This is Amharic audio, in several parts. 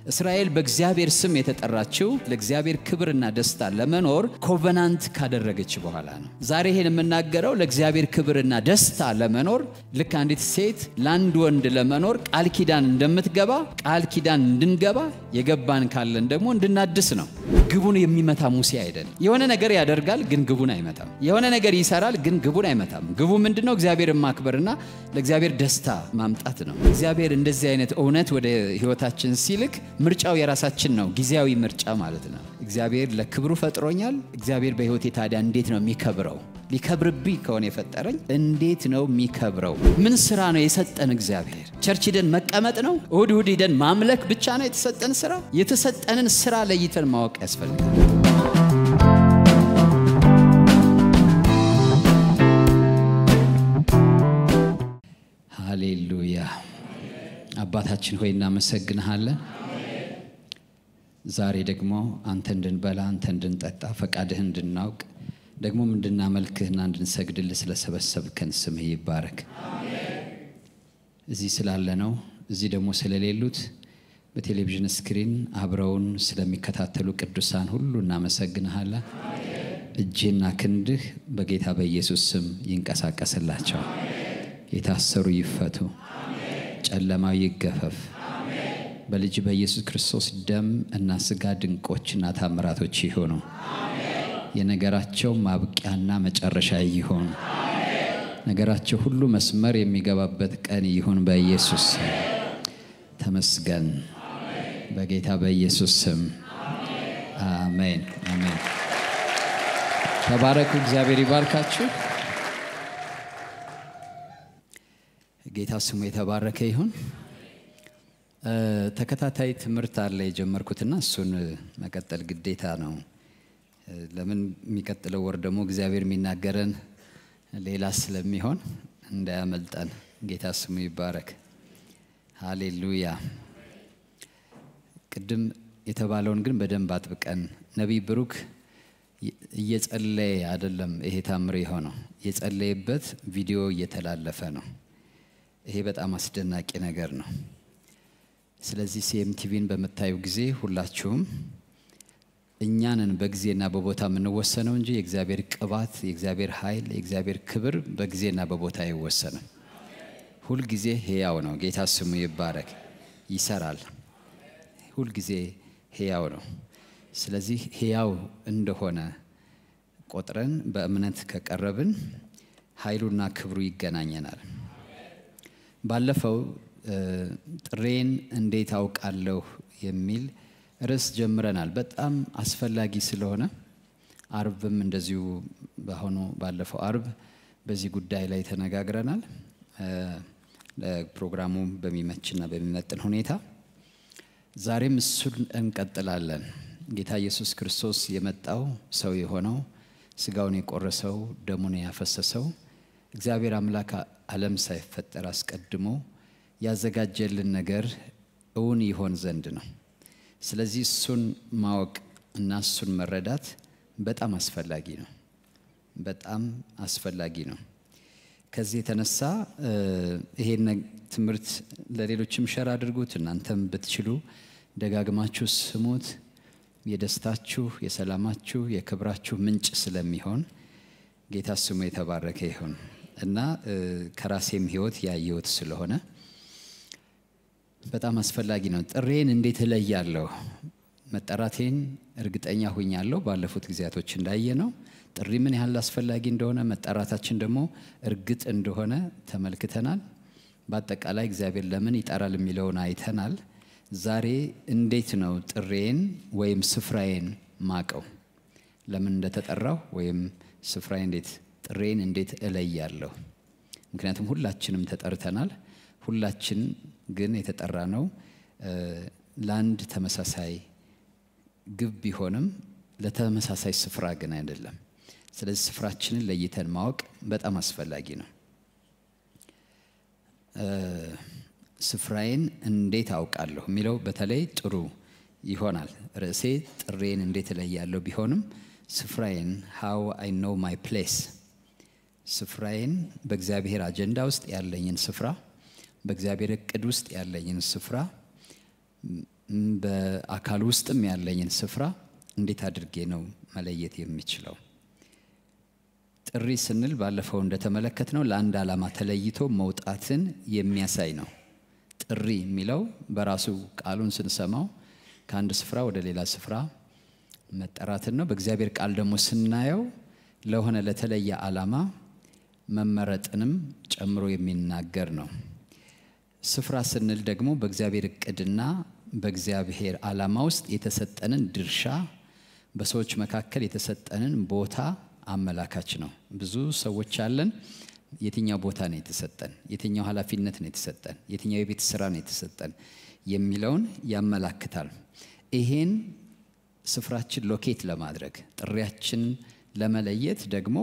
እስራኤል በእግዚአብሔር ስም የተጠራችው ለእግዚአብሔር ክብርና ደስታ ለመኖር ኮቨናንት ካደረገች በኋላ ነው። ዛሬ ይሄን የምናገረው ለእግዚአብሔር ክብርና ደስታ ለመኖር ልክ አንዲት ሴት ለአንድ ወንድ ለመኖር ቃል ኪዳን እንደምትገባ ቃል ኪዳን እንድንገባ የገባን ካለን ደግሞ እንድናድስ ነው። ግቡን የሚመታ ሙሴ አይደለም። የሆነ ነገር ያደርጋል፣ ግን ግቡን አይመታም። የሆነ ነገር ይሰራል፣ ግን ግቡን አይመታም። ግቡ ምንድን ነው? እግዚአብሔርን ማክበርና ለእግዚአብሔር ደስታ ማምጣት ነው። እግዚአብሔር እንደዚህ አይነት እውነት ወደ ህይወታችን ሲልክ ምርጫው የራሳችን ነው። ጊዜያዊ ምርጫ ማለት ነው። እግዚአብሔር ለክብሩ ፈጥሮኛል። እግዚአብሔር በህይወቴ ታዲያ እንዴት ነው የሚከብረው? ሊከብርብኝ ከሆነ የፈጠረኝ እንዴት ነው የሚከብረው? ምን ስራ ነው የሰጠን እግዚአብሔር? ቸርች ሂደን መቀመጥ ነው? እሁድ እሁድ ሂደን ማምለክ ብቻ ነው የተሰጠን ስራ? የተሰጠንን ስራ ለይተን ማወቅ ያስፈልጋል። ሃሌሉያ። አባታችን ሆይ እናመሰግንሃለን። ዛሬ ደግሞ አንተ እንድንበላ አንተ እንድንጠጣ ፈቃድህ እንድናውቅ ደግሞም እንድናመልክህና እንድንሰግድልህ ስለሰበሰብከን ስምህ ይባረክ። እዚህ ስላለ ነው እዚህ ደግሞ ስለሌሉት በቴሌቪዥን ስክሪን አብረውን ስለሚከታተሉ ቅዱሳን ሁሉ እናመሰግንሃለን። እጅና ክንድህ በጌታ በኢየሱስ ስም ይንቀሳቀስላቸው። የታሰሩ ይፈቱ፣ ጨለማው ይገፈፍ። በልጅ በኢየሱስ ክርስቶስ ደም እና ስጋ ድንቆችና ታምራቶች ይሆኑ። የነገራቸው ማብቂያና መጨረሻ ይሆን። ነገራቸው ሁሉ መስመር የሚገባበት ቀን ይሁን። በኢየሱስ ስም ተመስገን። በጌታ በኢየሱስ ስም አሜን፣ አሜን። ተባረኩ። እግዚአብሔር ይባርካችሁ። ጌታ ስሙ የተባረከ ይሁን። ተከታታይ ትምህርት አለ የጀመርኩትና እሱን መቀጠል ግዴታ ነው። ለምን የሚቀጥለው ወር ደግሞ እግዚአብሔር የሚናገረን ሌላ ስለሚሆን እንዳያመልጠን። ጌታ ስሙ ይባረክ። ሃሌሉያ። ቅድም የተባለውን ግን በደንብ አጥብቀን ነቢይ ብሩክ እየጸለየ አይደለም ይሄ ታምር የሆነው የጸለየበት ቪዲዮ እየተላለፈ ነው። ይሄ በጣም አስደናቂ ነገር ነው። ስለዚህ ሲኤምቲቪን በምታዩ ጊዜ ሁላችሁም እኛንን በጊዜና በቦታ የምንወሰነው እንጂ የእግዚአብሔር ቅባት፣ የእግዚአብሔር ኃይል፣ የእግዚአብሔር ክብር በጊዜና በቦታ አይወሰንም። ሁልጊዜ ሕያው ነው። ጌታ ስሙ ይባረክ። ይሰራል። ሁልጊዜ ሕያው ነው። ስለዚህ ሕያው እንደሆነ ቆጥረን በእምነት ከቀረብን ኃይሉና ክብሩ ይገናኘናል። ባለፈው ጥሬን እንዴት አውቃለሁ የሚል ርዕስ ጀምረናል። በጣም አስፈላጊ ስለሆነ አርብም እንደዚሁ በአሁኑ ባለፈው አርብ በዚህ ጉዳይ ላይ ተነጋግረናል። ለፕሮግራሙ በሚመችና በሚመጥን ሁኔታ ዛሬም እሱን እንቀጥላለን። ጌታ ኢየሱስ ክርስቶስ የመጣው ሰው የሆነው ስጋውን የቆረሰው ደሙን ያፈሰሰው እግዚአብሔር አምላክ ዓለም ሳይፈጠር አስቀድሞ ያዘጋጀልን ነገር እውን ይሆን ዘንድ ነው። ስለዚህ እሱን ማወቅ እና እሱን መረዳት በጣም አስፈላጊ ነው። በጣም አስፈላጊ ነው። ከዚህ የተነሳ ይሄን ትምህርት ለሌሎችም ሸር አድርጉት። እናንተም ብትችሉ ደጋግማችሁ ስሙት። የደስታችሁ፣ የሰላማችሁ፣ የክብራችሁ ምንጭ ስለሚሆን ጌታ ስሙ የተባረከ ይሁን እና ከራሴም ሕይወት ያየሁት ስለሆነ በጣም አስፈላጊ ነው። ጥሬን እንዴት እለያለሁ? መጠራቴን እርግጠኛ ሁኛለሁ። ባለፉት ጊዜያቶች እንዳየ ነው ጥሪ ምን ያህል አስፈላጊ እንደሆነ መጠራታችን ደግሞ እርግጥ እንደሆነ ተመልክተናል። በአጠቃላይ እግዚአብሔር ለምን ይጠራል የሚለውን አይተናል። ዛሬ እንዴት ነው ጥሬን ወይም ስፍራዬን ማቀው? ለምን እንደተጠራው ወይም ስፍራዬ እንዴት ጥሬን እንዴት እለያለሁ? ምክንያቱም ሁላችንም ተጠርተናል። ሁላችን ግን የተጠራ ነው ለአንድ ተመሳሳይ ግብ ቢሆንም ለተመሳሳይ ስፍራ ግን አይደለም። ስለዚህ ስፍራችንን ለይተን ማወቅ በጣም አስፈላጊ ነው። ስፍራዬን እንዴት አውቃለሁ የሚለው በተለይ ጥሩ ይሆናል። ርዕሴ ጥሬን እንዴት እለያለሁ ቢሆንም ስፍራዬን ሃው አይ ኖው ማይ ፕሌስ ስፍራዬን በእግዚአብሔር አጀንዳ ውስጥ ያለኝን ስፍራ በእግዚአብሔር እቅድ ውስጥ ያለኝን ስፍራ በአካል ውስጥም ያለኝን ስፍራ እንዴት አድርጌ ነው መለየት የሚችለው? ጥሪ ስንል ባለፈው እንደተመለከትነው ለአንድ ዓላማ ተለይቶ መውጣትን የሚያሳይ ነው። ጥሪ የሚለው በራሱ ቃሉን ስንሰማው ከአንድ ስፍራ ወደ ሌላ ስፍራ መጠራትን ነው። በእግዚአብሔር ቃል ደግሞ ስናየው ለሆነ ለተለየ ዓላማ መመረጥንም ጨምሮ የሚናገር ነው። ስፍራ ስንል ደግሞ በእግዚአብሔር እቅድና በእግዚአብሔር ዓላማ ውስጥ የተሰጠንን ድርሻ በሰዎች መካከል የተሰጠንን ቦታ አመላካች ነው። ብዙ ሰዎች አለን። የትኛው ቦታ ነው የተሰጠን? የትኛው ኃላፊነት ነው የተሰጠን? የትኛው የቤት ስራ ነው የተሰጠን የሚለውን ያመላክታል። ይሄን ስፍራችን ሎኬት ለማድረግ ጥሪያችን ለመለየት ደግሞ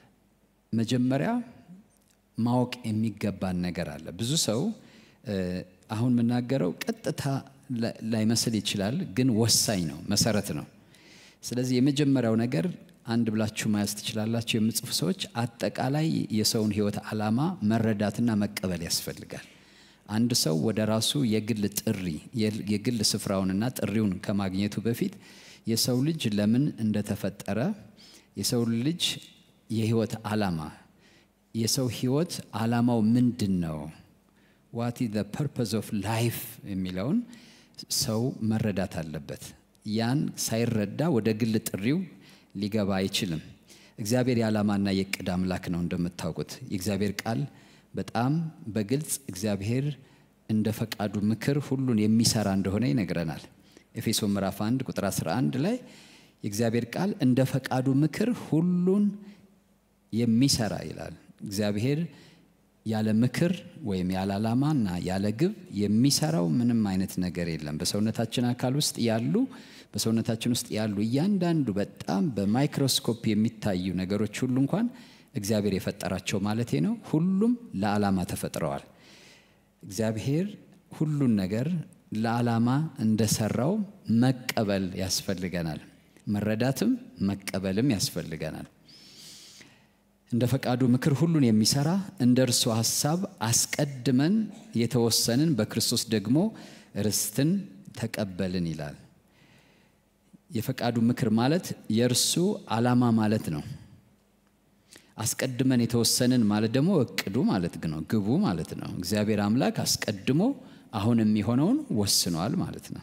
መጀመሪያ ማወቅ የሚገባን ነገር አለ። ብዙ ሰው አሁን የምናገረው ቀጥታ ላይመስል ይችላል፣ ግን ወሳኝ ነው፣ መሰረት ነው። ስለዚህ የመጀመሪያው ነገር አንድ ብላችሁ መያዝ ትችላላችሁ የምጽፉ ሰዎች፣ አጠቃላይ የሰውን ሕይወት ዓላማ መረዳትና መቀበል ያስፈልጋል። አንድ ሰው ወደ ራሱ የግል ጥሪ የግል ስፍራውንና ጥሪውን ከማግኘቱ በፊት የሰው ልጅ ለምን እንደተፈጠረ የሰው ልጅ የህይወት ዓላማ የሰው ህይወት ዓላማው ምንድን ነው? ዋት ዘ ፐርፐዝ ኦፍ ላይፍ የሚለውን ሰው መረዳት አለበት። ያን ሳይረዳ ወደ ግል ጥሪው ሊገባ አይችልም። እግዚአብሔር የዓላማና የእቅድ አምላክ ነው። እንደምታውቁት የእግዚአብሔር ቃል በጣም በግልጽ እግዚአብሔር እንደ ፈቃዱ ምክር ሁሉን የሚሰራ እንደሆነ ይነግረናል። ኤፌሶ ምዕራፍ 1 ቁጥር 11 ላይ የእግዚአብሔር ቃል እንደ ፈቃዱ ምክር ሁሉን የሚሰራ ይላል። እግዚአብሔር ያለ ምክር ወይም ያለ ዓላማና ያለ ግብ የሚሰራው ምንም አይነት ነገር የለም። በሰውነታችን አካል ውስጥ ያሉ በሰውነታችን ውስጥ ያሉ እያንዳንዱ በጣም በማይክሮስኮፕ የሚታዩ ነገሮች ሁሉ እንኳን እግዚአብሔር የፈጠራቸው ማለቴ ነው። ሁሉም ለዓላማ ተፈጥረዋል። እግዚአብሔር ሁሉን ነገር ለዓላማ እንደሰራው መቀበል ያስፈልገናል። መረዳትም መቀበልም ያስፈልገናል። እንደ ፈቃዱ ምክር ሁሉን የሚሰራ እንደ እርሱ ሐሳብ አስቀድመን የተወሰንን በክርስቶስ ደግሞ ርስትን ተቀበልን ይላል። የፈቃዱ ምክር ማለት የእርሱ ዓላማ ማለት ነው። አስቀድመን የተወሰንን ማለት ደግሞ እቅዱ ማለት ነው፣ ግቡ ማለት ነው። እግዚአብሔር አምላክ አስቀድሞ አሁን የሚሆነውን ወስኗል ማለት ነው።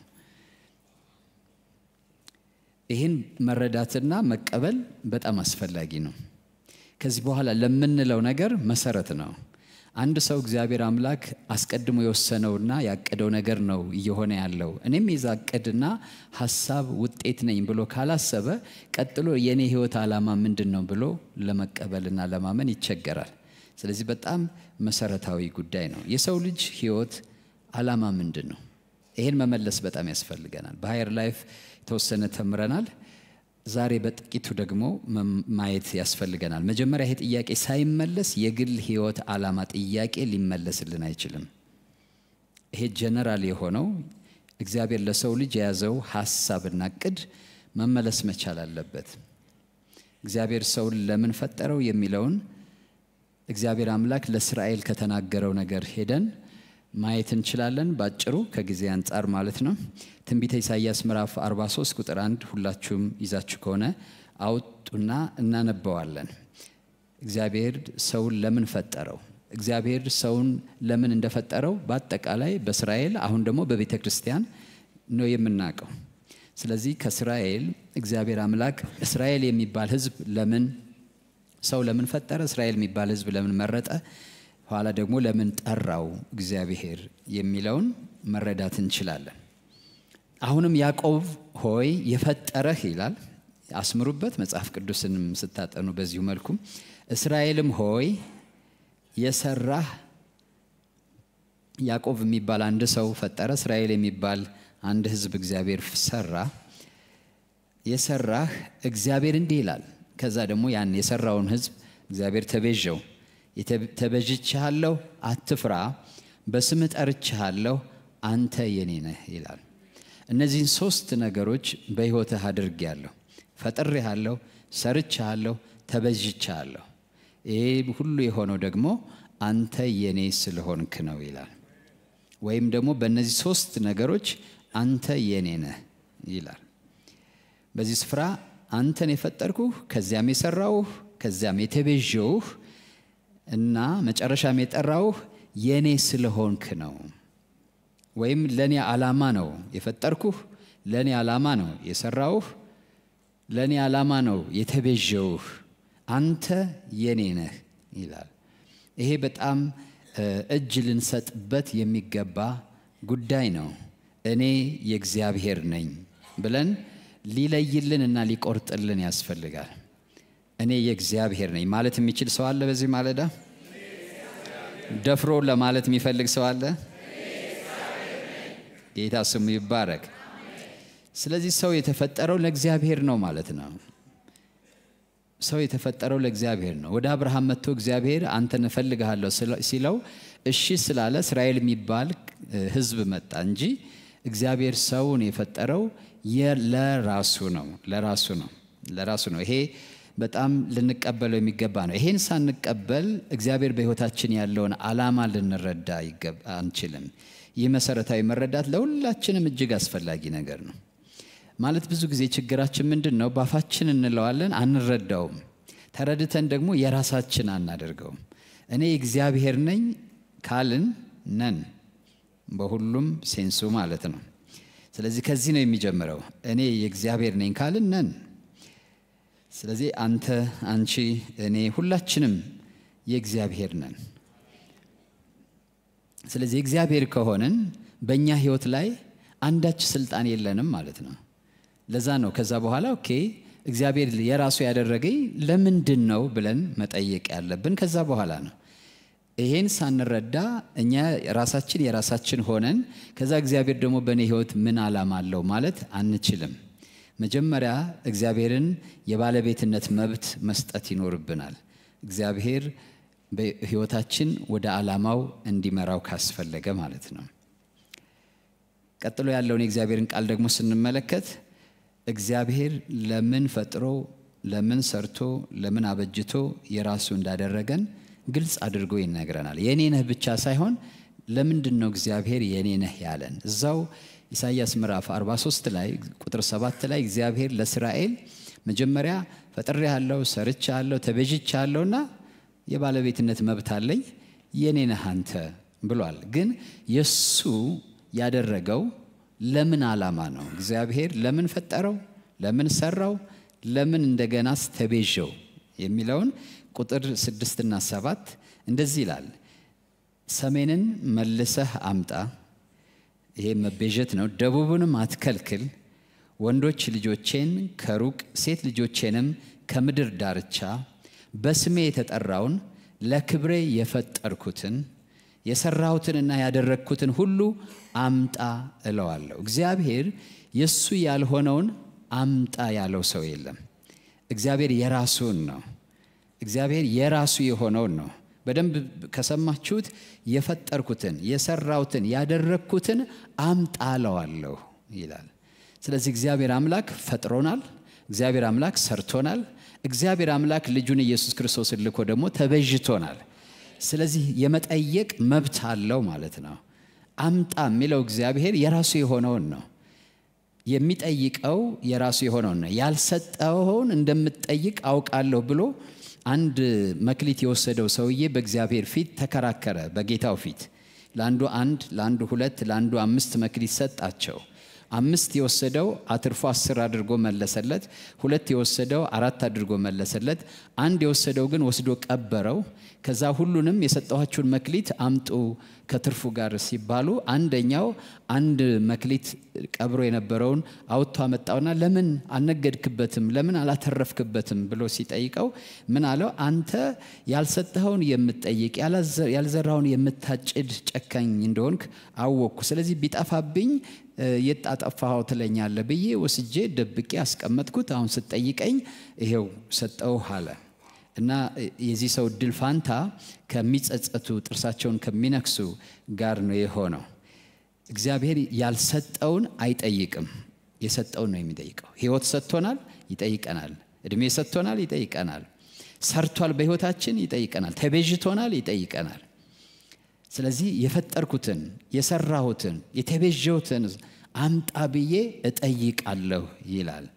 ይህን መረዳትና መቀበል በጣም አስፈላጊ ነው። ከዚህ በኋላ ለምንለው ነገር መሰረት ነው። አንድ ሰው እግዚአብሔር አምላክ አስቀድሞ የወሰነውና ያቀደው ነገር ነው እየሆነ ያለው እኔም የዛ እቅድና ሀሳብ ውጤት ነኝ ብሎ ካላሰበ ቀጥሎ የእኔ ህይወት ዓላማ ምንድን ነው ብሎ ለመቀበልና ለማመን ይቸገራል። ስለዚህ በጣም መሰረታዊ ጉዳይ ነው። የሰው ልጅ ህይወት ዓላማ ምንድን ነው? ይህን መመለስ በጣም ያስፈልገናል። በሀየር ላይፍ የተወሰነ ተምረናል። ዛሬ በጥቂቱ ደግሞ ማየት ያስፈልገናል። መጀመሪያ ይሄ ጥያቄ ሳይመለስ የግል ህይወት ዓላማ ጥያቄ ሊመለስልን አይችልም። ይሄ ጀነራል የሆነው እግዚአብሔር ለሰው ልጅ የያዘው ሀሳብና እቅድ መመለስ መቻል አለበት። እግዚአብሔር ሰውን ለምን ፈጠረው የሚለውን እግዚአብሔር አምላክ ለእስራኤል ከተናገረው ነገር ሄደን ማየት እንችላለን። ባጭሩ ከጊዜ አንጻር ማለት ነው። ትንቢተ ኢሳይያስ ምዕራፍ 43 ቁጥር 1 ሁላችሁም ይዛችሁ ከሆነ አውጡና እናነበዋለን። እግዚአብሔር ሰውን ለምን ፈጠረው? እግዚአብሔር ሰውን ለምን እንደፈጠረው በአጠቃላይ በእስራኤል አሁን ደግሞ በቤተ ክርስቲያን ነው የምናውቀው። ስለዚህ ከእስራኤል እግዚአብሔር አምላክ እስራኤል የሚባል ሕዝብ ለምን ሰው ለምን ፈጠረ? እስራኤል የሚባል ሕዝብ ለምን መረጠ? ኋላ ደግሞ ለምን ጠራው እግዚአብሔር የሚለውን መረዳት እንችላለን። አሁንም ያዕቆብ ሆይ የፈጠረህ ይላል። አስምሩበት፣ መጽሐፍ ቅዱስንም ስታጠኑ በዚሁ መልኩም እስራኤልም ሆይ የሰራህ ያዕቆብ የሚባል አንድ ሰው ፈጠረ። እስራኤል የሚባል አንድ ህዝብ እግዚአብሔር ሰራ። የሰራህ እግዚአብሔር እንዲህ ይላል። ከዛ ደግሞ ያን የሰራውን ህዝብ እግዚአብሔር ተቤዠው ተበጅቼሃለሁ፣ አትፍራ፣ በስምህ ጠርቼሃለሁ፣ አንተ የኔ ነህ ይላል። እነዚህን ሶስት ነገሮች በሕይወትህ አድርጌያለሁ። ፈጥሬሃለሁ፣ ሰርቼሃለሁ፣ ተበጅቼሃለሁ። ይህ ሁሉ የሆነው ደግሞ አንተ የኔ ስለሆንክ ነው ይላል። ወይም ደግሞ በእነዚህ ሶስት ነገሮች አንተ የኔ ነህ ይላል። በዚህ ስፍራ አንተን የፈጠርኩህ ከዚያም የሰራውህ ከዚያም የተቤዠውህ እና መጨረሻም የጠራውህ የኔ ስለሆንክ ነው። ወይም ለእኔ ዓላማ ነው የፈጠርኩህ፣ ለእኔ ዓላማ ነው የሰራውህ፣ ለእኔ ዓላማ ነው የተቤዠውህ። አንተ የኔ ነህ ይላል። ይሄ በጣም እጅ ልንሰጥበት የሚገባ ጉዳይ ነው። እኔ የእግዚአብሔር ነኝ ብለን ሊለይልን እና ሊቆርጥልን ያስፈልጋል። እኔ የእግዚአብሔር ነኝ ማለት የሚችል ሰው አለ? በዚህ ማለዳ ደፍሮ ለማለት የሚፈልግ ሰው አለ? ጌታ ስሙ ይባረክ። ስለዚህ ሰው የተፈጠረው ለእግዚአብሔር ነው ማለት ነው። ሰው የተፈጠረው ለእግዚአብሔር ነው። ወደ አብርሃም መጥቶ እግዚአብሔር አንተን እፈልግሃለሁ ሲለው እሺ ስላለ እስራኤል የሚባል ሕዝብ መጣ እንጂ እግዚአብሔር ሰውን የፈጠረው ለራሱ ነው። ለራሱ ነው። ለራሱ ነው። ይሄ በጣም ልንቀበለው የሚገባ ነው። ይሄን ሳንቀበል እግዚአብሔር በሕይወታችን ያለውን ዓላማ ልንረዳ አንችልም። ይህ መሰረታዊ መረዳት ለሁላችንም እጅግ አስፈላጊ ነገር ነው። ማለት ብዙ ጊዜ ችግራችን ምንድን ነው? ባፋችን እንለዋለን፣ አንረዳውም። ተረድተን ደግሞ የራሳችን አናደርገውም። እኔ እግዚአብሔር ነኝ ካልን ነን፣ በሁሉም ሴንሱ ማለት ነው። ስለዚህ ከዚህ ነው የሚጀምረው። እኔ የእግዚአብሔር ነኝ ካልን ነን። ስለዚህ አንተ፣ አንቺ፣ እኔ ሁላችንም የእግዚአብሔር ነን። ስለዚህ እግዚአብሔር ከሆንን በእኛ ህይወት ላይ አንዳች ስልጣን የለንም ማለት ነው። ለዛ ነው ከዛ በኋላ ኦኬ እግዚአብሔር የራሱ ያደረገኝ ለምንድን ነው ብለን መጠየቅ ያለብን ከዛ በኋላ ነው። ይሄን ሳንረዳ እኛ ራሳችን የራሳችን ሆነን ከዛ እግዚአብሔር ደግሞ በእኔ ህይወት ምን ዓላማ አለው ማለት አንችልም። መጀመሪያ እግዚአብሔርን የባለቤትነት መብት መስጠት ይኖርብናል። እግዚአብሔር በህይወታችን ወደ ዓላማው እንዲመራው ካስፈለገ ማለት ነው። ቀጥሎ ያለውን የእግዚአብሔርን ቃል ደግሞ ስንመለከት እግዚአብሔር ለምን ፈጥሮ ለምን ሰርቶ ለምን አበጅቶ የራሱ እንዳደረገን ግልጽ አድርጎ ይነግረናል። የኔ ነህ ብቻ ሳይሆን ለምንድን ነው እግዚአብሔር የኔ ነህ ያለን? እዛው ኢሳይያስ ምዕራፍ 43 ላይ ቁጥር 7 ላይ እግዚአብሔር ለእስራኤል መጀመሪያ ፈጥሬሃለሁ፣ ሰርቻለሁ፣ ተቤዥቻለሁና የባለቤትነት መብት አለኝ የኔ ነህ አንተ ብሏል። ግን የሱ ያደረገው ለምን ዓላማ ነው? እግዚአብሔር ለምን ፈጠረው? ለምን ሰራው? ለምን እንደገናስ ተቤዠው? የሚለውን ቁጥር ስድስትና ሰባት እንደዚህ ይላል። ሰሜንን መልሰህ አምጣ፣ ይሄ መቤዠት ነው። ደቡብንም አትከልክል። ወንዶች ልጆቼን ከሩቅ ሴት ልጆቼንም ከምድር ዳርቻ በስሜ የተጠራውን ለክብሬ የፈጠርኩትን የሰራሁትንና ያደረግኩትን ሁሉ አምጣ እለዋለሁ። እግዚአብሔር የእሱ ያልሆነውን አምጣ ያለው ሰው የለም። እግዚአብሔር የራሱን ነው። እግዚአብሔር የራሱ የሆነውን ነው። በደንብ ከሰማችሁት የፈጠርኩትን የሰራሁትን ያደረግኩትን አምጣ እለዋለሁ ይላል። ስለዚህ እግዚአብሔር አምላክ ፈጥሮናል። እግዚአብሔር አምላክ ሰርቶናል። እግዚአብሔር አምላክ ልጁን ኢየሱስ ክርስቶስን ልኮ ደግሞ ተቤዥቶናል። ስለዚህ የመጠየቅ መብት አለው ማለት ነው። አምጣ የሚለው እግዚአብሔር የራሱ የሆነውን ነው የሚጠይቀው የራሱ የሆነውን ነው። ያልሰጠውን እንደምትጠይቅ አውቃለሁ ብሎ አንድ መክሊት የወሰደው ሰውዬ በእግዚአብሔር ፊት ተከራከረ። በጌታው ፊት ለአንዱ አንድ፣ ለአንዱ ሁለት፣ ለአንዱ አምስት መክሊት ሰጣቸው። አምስት የወሰደው አትርፎ አስር አድርጎ መለሰለት። ሁለት የወሰደው አራት አድርጎ መለሰለት። አንድ የወሰደው ግን ወስዶ ቀበረው። ከዛ ሁሉንም የሰጠኋችሁን መክሊት አምጡ ከትርፉ ጋር ሲባሉ አንደኛው አንድ መክሊት ቀብሮ የነበረውን አውጥቶ አመጣውና ለምን አልነገድክበትም? ለምን አላተረፍክበትም? ብሎ ሲጠይቀው ምን አለው? አንተ ያልሰጠኸውን የምትጠይቅ ያልዘራውን የምታጭድ ጨካኝ እንደሆንክ አወቅኩ። ስለዚህ ቢጠፋብኝ የት አጠፋኸው ትለኛለህ ብዬ ወስጄ ደብቄ አስቀመጥኩት። አሁን ስትጠይቀኝ ይሄው ሰጠውህ አለ። እና የዚህ ሰው እድል ፋንታ ከሚጸጸቱ ጥርሳቸውን ከሚነክሱ ጋር ነው የሆነው። እግዚአብሔር ያልሰጠውን አይጠይቅም፣ የሰጠውን ነው የሚጠይቀው። ሕይወት ሰጥቶናል፣ ይጠይቀናል። እድሜ ሰጥቶናል፣ ይጠይቀናል። ሰርቷል፣ በሕይወታችን ይጠይቀናል። ተቤዥቶናል፣ ይጠይቀናል። ስለዚህ የፈጠርኩትን የሰራሁትን የተቤዠሁትን አምጣ ብዬ እጠይቃለሁ ይላል።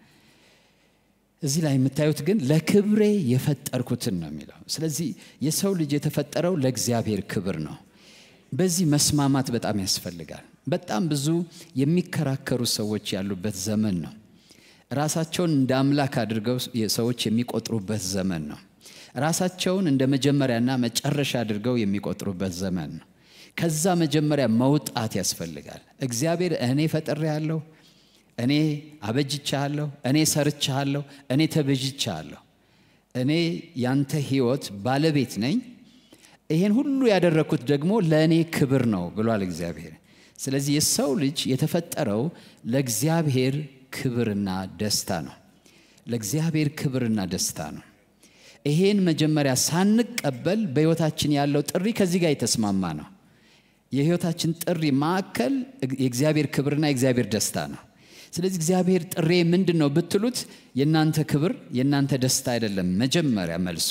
እዚህ ላይ የምታዩት ግን ለክብሬ የፈጠርኩትን ነው የሚለው። ስለዚህ የሰው ልጅ የተፈጠረው ለእግዚአብሔር ክብር ነው። በዚህ መስማማት በጣም ያስፈልጋል። በጣም ብዙ የሚከራከሩ ሰዎች ያሉበት ዘመን ነው። ራሳቸውን እንደ አምላክ አድርገው ሰዎች የሚቆጥሩበት ዘመን ነው። ራሳቸውን እንደ መጀመሪያና መጨረሻ አድርገው የሚቆጥሩበት ዘመን ነው። ከዛ መጀመሪያ መውጣት ያስፈልጋል። እግዚአብሔር እኔ ፈጥሬሃለሁ፣ እኔ አበጅቻለሁ፣ እኔ ሰርቻለሁ፣ እኔ ተበጅቻለሁ፣ እኔ ያንተ ሕይወት ባለቤት ነኝ። ይሄን ሁሉ ያደረግኩት ደግሞ ለእኔ ክብር ነው ብሏል እግዚአብሔር። ስለዚህ የሰው ልጅ የተፈጠረው ለእግዚአብሔር ክብርና ደስታ ነው። ለእግዚአብሔር ክብርና ደስታ ነው። ይሄን መጀመሪያ ሳንቀበል በሕይወታችን ያለው ጥሪ ከዚህ ጋር የተስማማ ነው። የሕይወታችን ጥሪ ማዕከል የእግዚአብሔር ክብርና የእግዚአብሔር ደስታ ነው። ስለዚህ እግዚአብሔር ጥሬ ምንድን ነው ብትሉት የእናንተ ክብር የእናንተ ደስታ አይደለም። መጀመሪያ መልሱ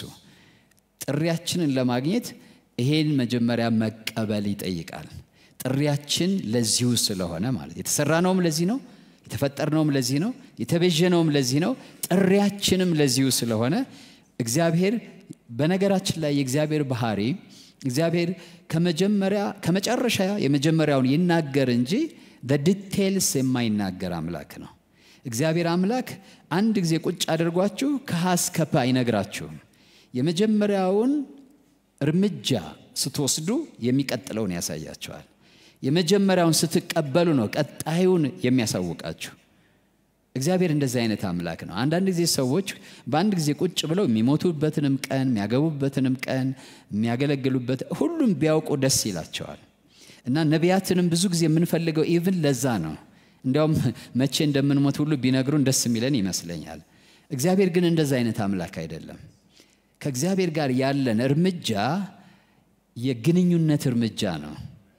ጥሪያችንን ለማግኘት ይሄን መጀመሪያ መቀበል ይጠይቃል። ጥሪያችን ለዚሁ ስለሆነ ማለት የተሰራነውም ለዚህ ነው፣ የተፈጠርነውም ለዚህ ነው፣ የተቤዠነውም ለዚህ ነው። ጥሪያችንም ለዚሁ ስለሆነ እግዚአብሔር በነገራችን ላይ የእግዚአብሔር ባህሪ እግዚአብሔር ከመጀመሪያ ከመጨረሻ የመጀመሪያውን ይናገር እንጂ ዲቴልስ የማይናገር አምላክ ነው። እግዚአብሔር አምላክ አንድ ጊዜ ቁጭ አድርጓችሁ ከሀ እስከ ፐ አይነግራችሁም። የመጀመሪያውን እርምጃ ስትወስዱ የሚቀጥለውን ያሳያቸዋል። የመጀመሪያውን ስትቀበሉ ነው ቀጣዩን የሚያሳውቃችሁ። እግዚአብሔር እንደዚህ አይነት አምላክ ነው። አንዳንድ ጊዜ ሰዎች በአንድ ጊዜ ቁጭ ብለው የሚሞቱበትንም ቀን የሚያገቡበትንም ቀን የሚያገለግሉበት ሁሉም ቢያውቁ ደስ ይላቸዋል። እና ነቢያትንም ብዙ ጊዜ የምንፈልገው ኢቭን ለዛ ነው። እንዲያውም መቼ እንደምንሞት ሁሉ ቢነግሩን ደስ የሚለን ይመስለኛል። እግዚአብሔር ግን እንደዛ አይነት አምላክ አይደለም። ከእግዚአብሔር ጋር ያለን እርምጃ የግንኙነት እርምጃ ነው።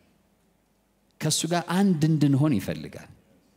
ከእሱ ጋር አንድ እንድንሆን ይፈልጋል።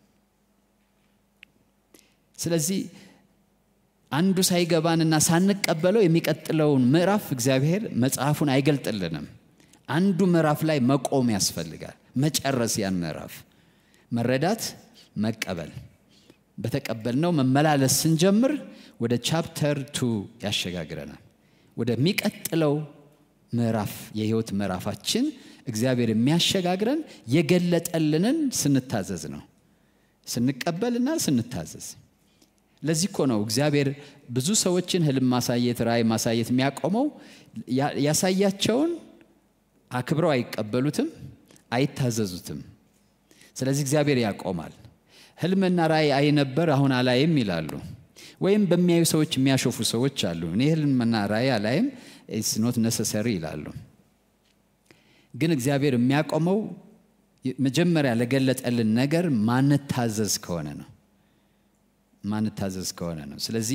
ስለዚህ አንዱ ሳይገባንና ሳንቀበለው የሚቀጥለውን ምዕራፍ እግዚአብሔር መጽሐፉን አይገልጥልንም። አንዱ ምዕራፍ ላይ መቆም ያስፈልጋል። መጨረስ ያን ምዕራፍ መረዳት፣ መቀበል። በተቀበልነው መመላለስ ስንጀምር ወደ ቻፕተር ቱ ያሸጋግረናል። ወደሚቀጥለው ምዕራፍ የህይወት ምዕራፋችን እግዚአብሔር የሚያሸጋግረን የገለጠልንን ስንታዘዝ ነው። ስንቀበልና ስንታዘዝ። ለዚህ እኮ ነው እግዚአብሔር ብዙ ሰዎችን ህልም ማሳየት፣ ራእይ ማሳየት የሚያቆመው ያሳያቸውን አክብረው አይቀበሉትም፣ አይታዘዙትም። ስለዚህ እግዚአብሔር ያቆማል። ህልምና ራእይ አይ ነበር አሁን አላይም ይላሉ። ወይም በሚያዩ ሰዎች የሚያሾፉ ሰዎች አሉ። እኔ ህልምና ራእይ አላይም ኢትስ ኖት ነሰሰሪ ይላሉ። ግን እግዚአብሔር የሚያቆመው መጀመሪያ ለገለጠልን ነገር ማንታዘዝ ከሆነ ነው ማንታዘዝ ከሆነ ነው። ስለዚህ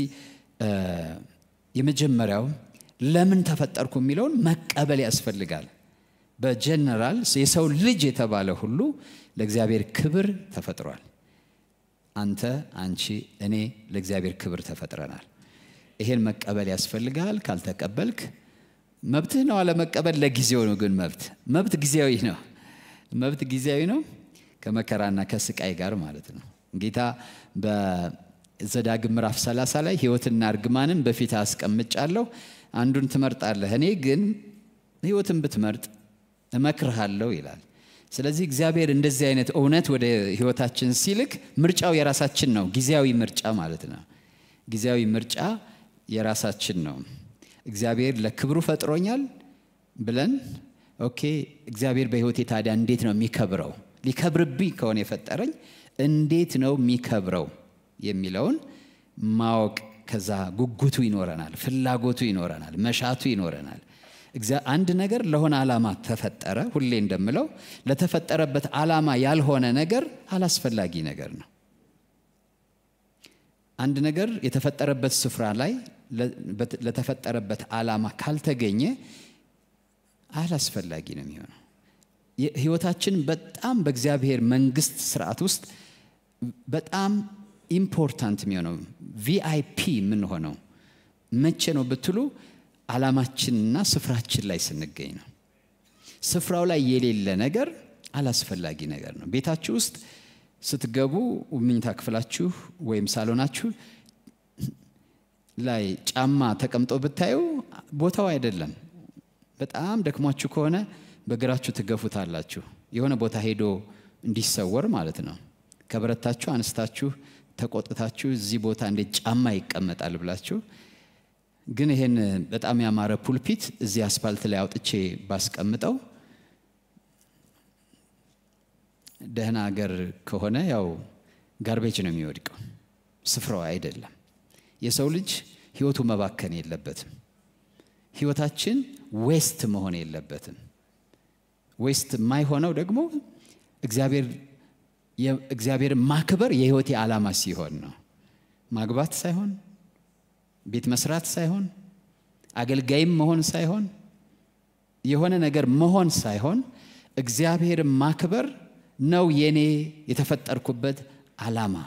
የመጀመሪያው ለምን ተፈጠርኩ የሚለውን መቀበል ያስፈልጋል። በጀነራል የሰው ልጅ የተባለ ሁሉ ለእግዚአብሔር ክብር ተፈጥሯል። አንተ፣ አንቺ፣ እኔ ለእግዚአብሔር ክብር ተፈጥረናል። ይሄን መቀበል ያስፈልጋል። ካልተቀበልክ መብትህ ነው አለመቀበል ለጊዜው ነው። ግን መብት መብት ጊዜያዊ ነው። መብት ጊዜያዊ ነው ከመከራና ከስቃይ ጋር ማለት ነው። ጌታ በዘዳግም ምዕራፍ 30 ላይ ሕይወትና እርግማንን በፊት አስቀምጫለሁ፣ አንዱን ትመርጣለህ፣ እኔ ግን ሕይወትን ብትመርጥ እመክርሃለሁ ይላል። ስለዚህ እግዚአብሔር እንደዚህ አይነት እውነት ወደ ሕይወታችን ሲልክ ምርጫው የራሳችን ነው። ጊዜያዊ ምርጫ ማለት ነው። ጊዜያዊ ምርጫ የራሳችን ነው። እግዚአብሔር ለክብሩ ፈጥሮኛል ብለን ኦኬ፣ እግዚአብሔር በሕይወቴ ታዲያ እንዴት ነው የሚከብረው? ሊከብርብኝ ከሆነ የፈጠረኝ እንዴት ነው የሚከብረው የሚለውን ማወቅ፣ ከዛ ጉጉቱ ይኖረናል፣ ፍላጎቱ ይኖረናል፣ መሻቱ ይኖረናል። አንድ ነገር ለሆነ ዓላማ ተፈጠረ። ሁሌ እንደምለው ለተፈጠረበት ዓላማ ያልሆነ ነገር አላስፈላጊ ነገር ነው። አንድ ነገር የተፈጠረበት ስፍራ ላይ ለተፈጠረበት ዓላማ ካልተገኘ አላስፈላጊ ነው የሚሆነው። ህይወታችን በጣም በእግዚአብሔር መንግስት ስርዓት ውስጥ በጣም ኢምፖርታንት የሚሆነው ቪአይፒ የምንሆነው መቼ ነው ብትሉ ዓላማችንና ስፍራችን ላይ ስንገኝ ነው። ስፍራው ላይ የሌለ ነገር አላስፈላጊ ነገር ነው። ቤታችሁ ውስጥ ስትገቡ ምኝታ ክፍላችሁ ወይም ሳሎናችሁ ላይ ጫማ ተቀምጦ ብታዩ ቦታው አይደለም። በጣም ደክሟችሁ ከሆነ በእግራችሁ ትገፉታላችሁ። የሆነ ቦታ ሄዶ እንዲሰወር ማለት ነው። ከበረታችሁ አንስታችሁ ተቆጥታችሁ እዚህ ቦታ እንዴት ጫማ ይቀመጣል ብላችሁ ግን ይሄን በጣም ያማረ ፑልፒት እዚህ አስፋልት ላይ አውጥቼ ባስቀምጠው ደህና ሀገር ከሆነ ያው ጋርቤጅ ነው የሚወድቀው፣ ስፍራው አይደለም። የሰው ልጅ ህይወቱ መባከን የለበትም። ህይወታችን ዌስት መሆን የለበትም። ዌስት የማይሆነው ደግሞ እግዚአብሔር እግዚአብሔር ማክበር የህይወቴ ዓላማ ሲሆን ነው። ማግባት ሳይሆን ቤት መስራት ሳይሆን አገልጋይም መሆን ሳይሆን የሆነ ነገር መሆን ሳይሆን እግዚአብሔር ማክበር ነው የኔ የተፈጠርኩበት ዓላማ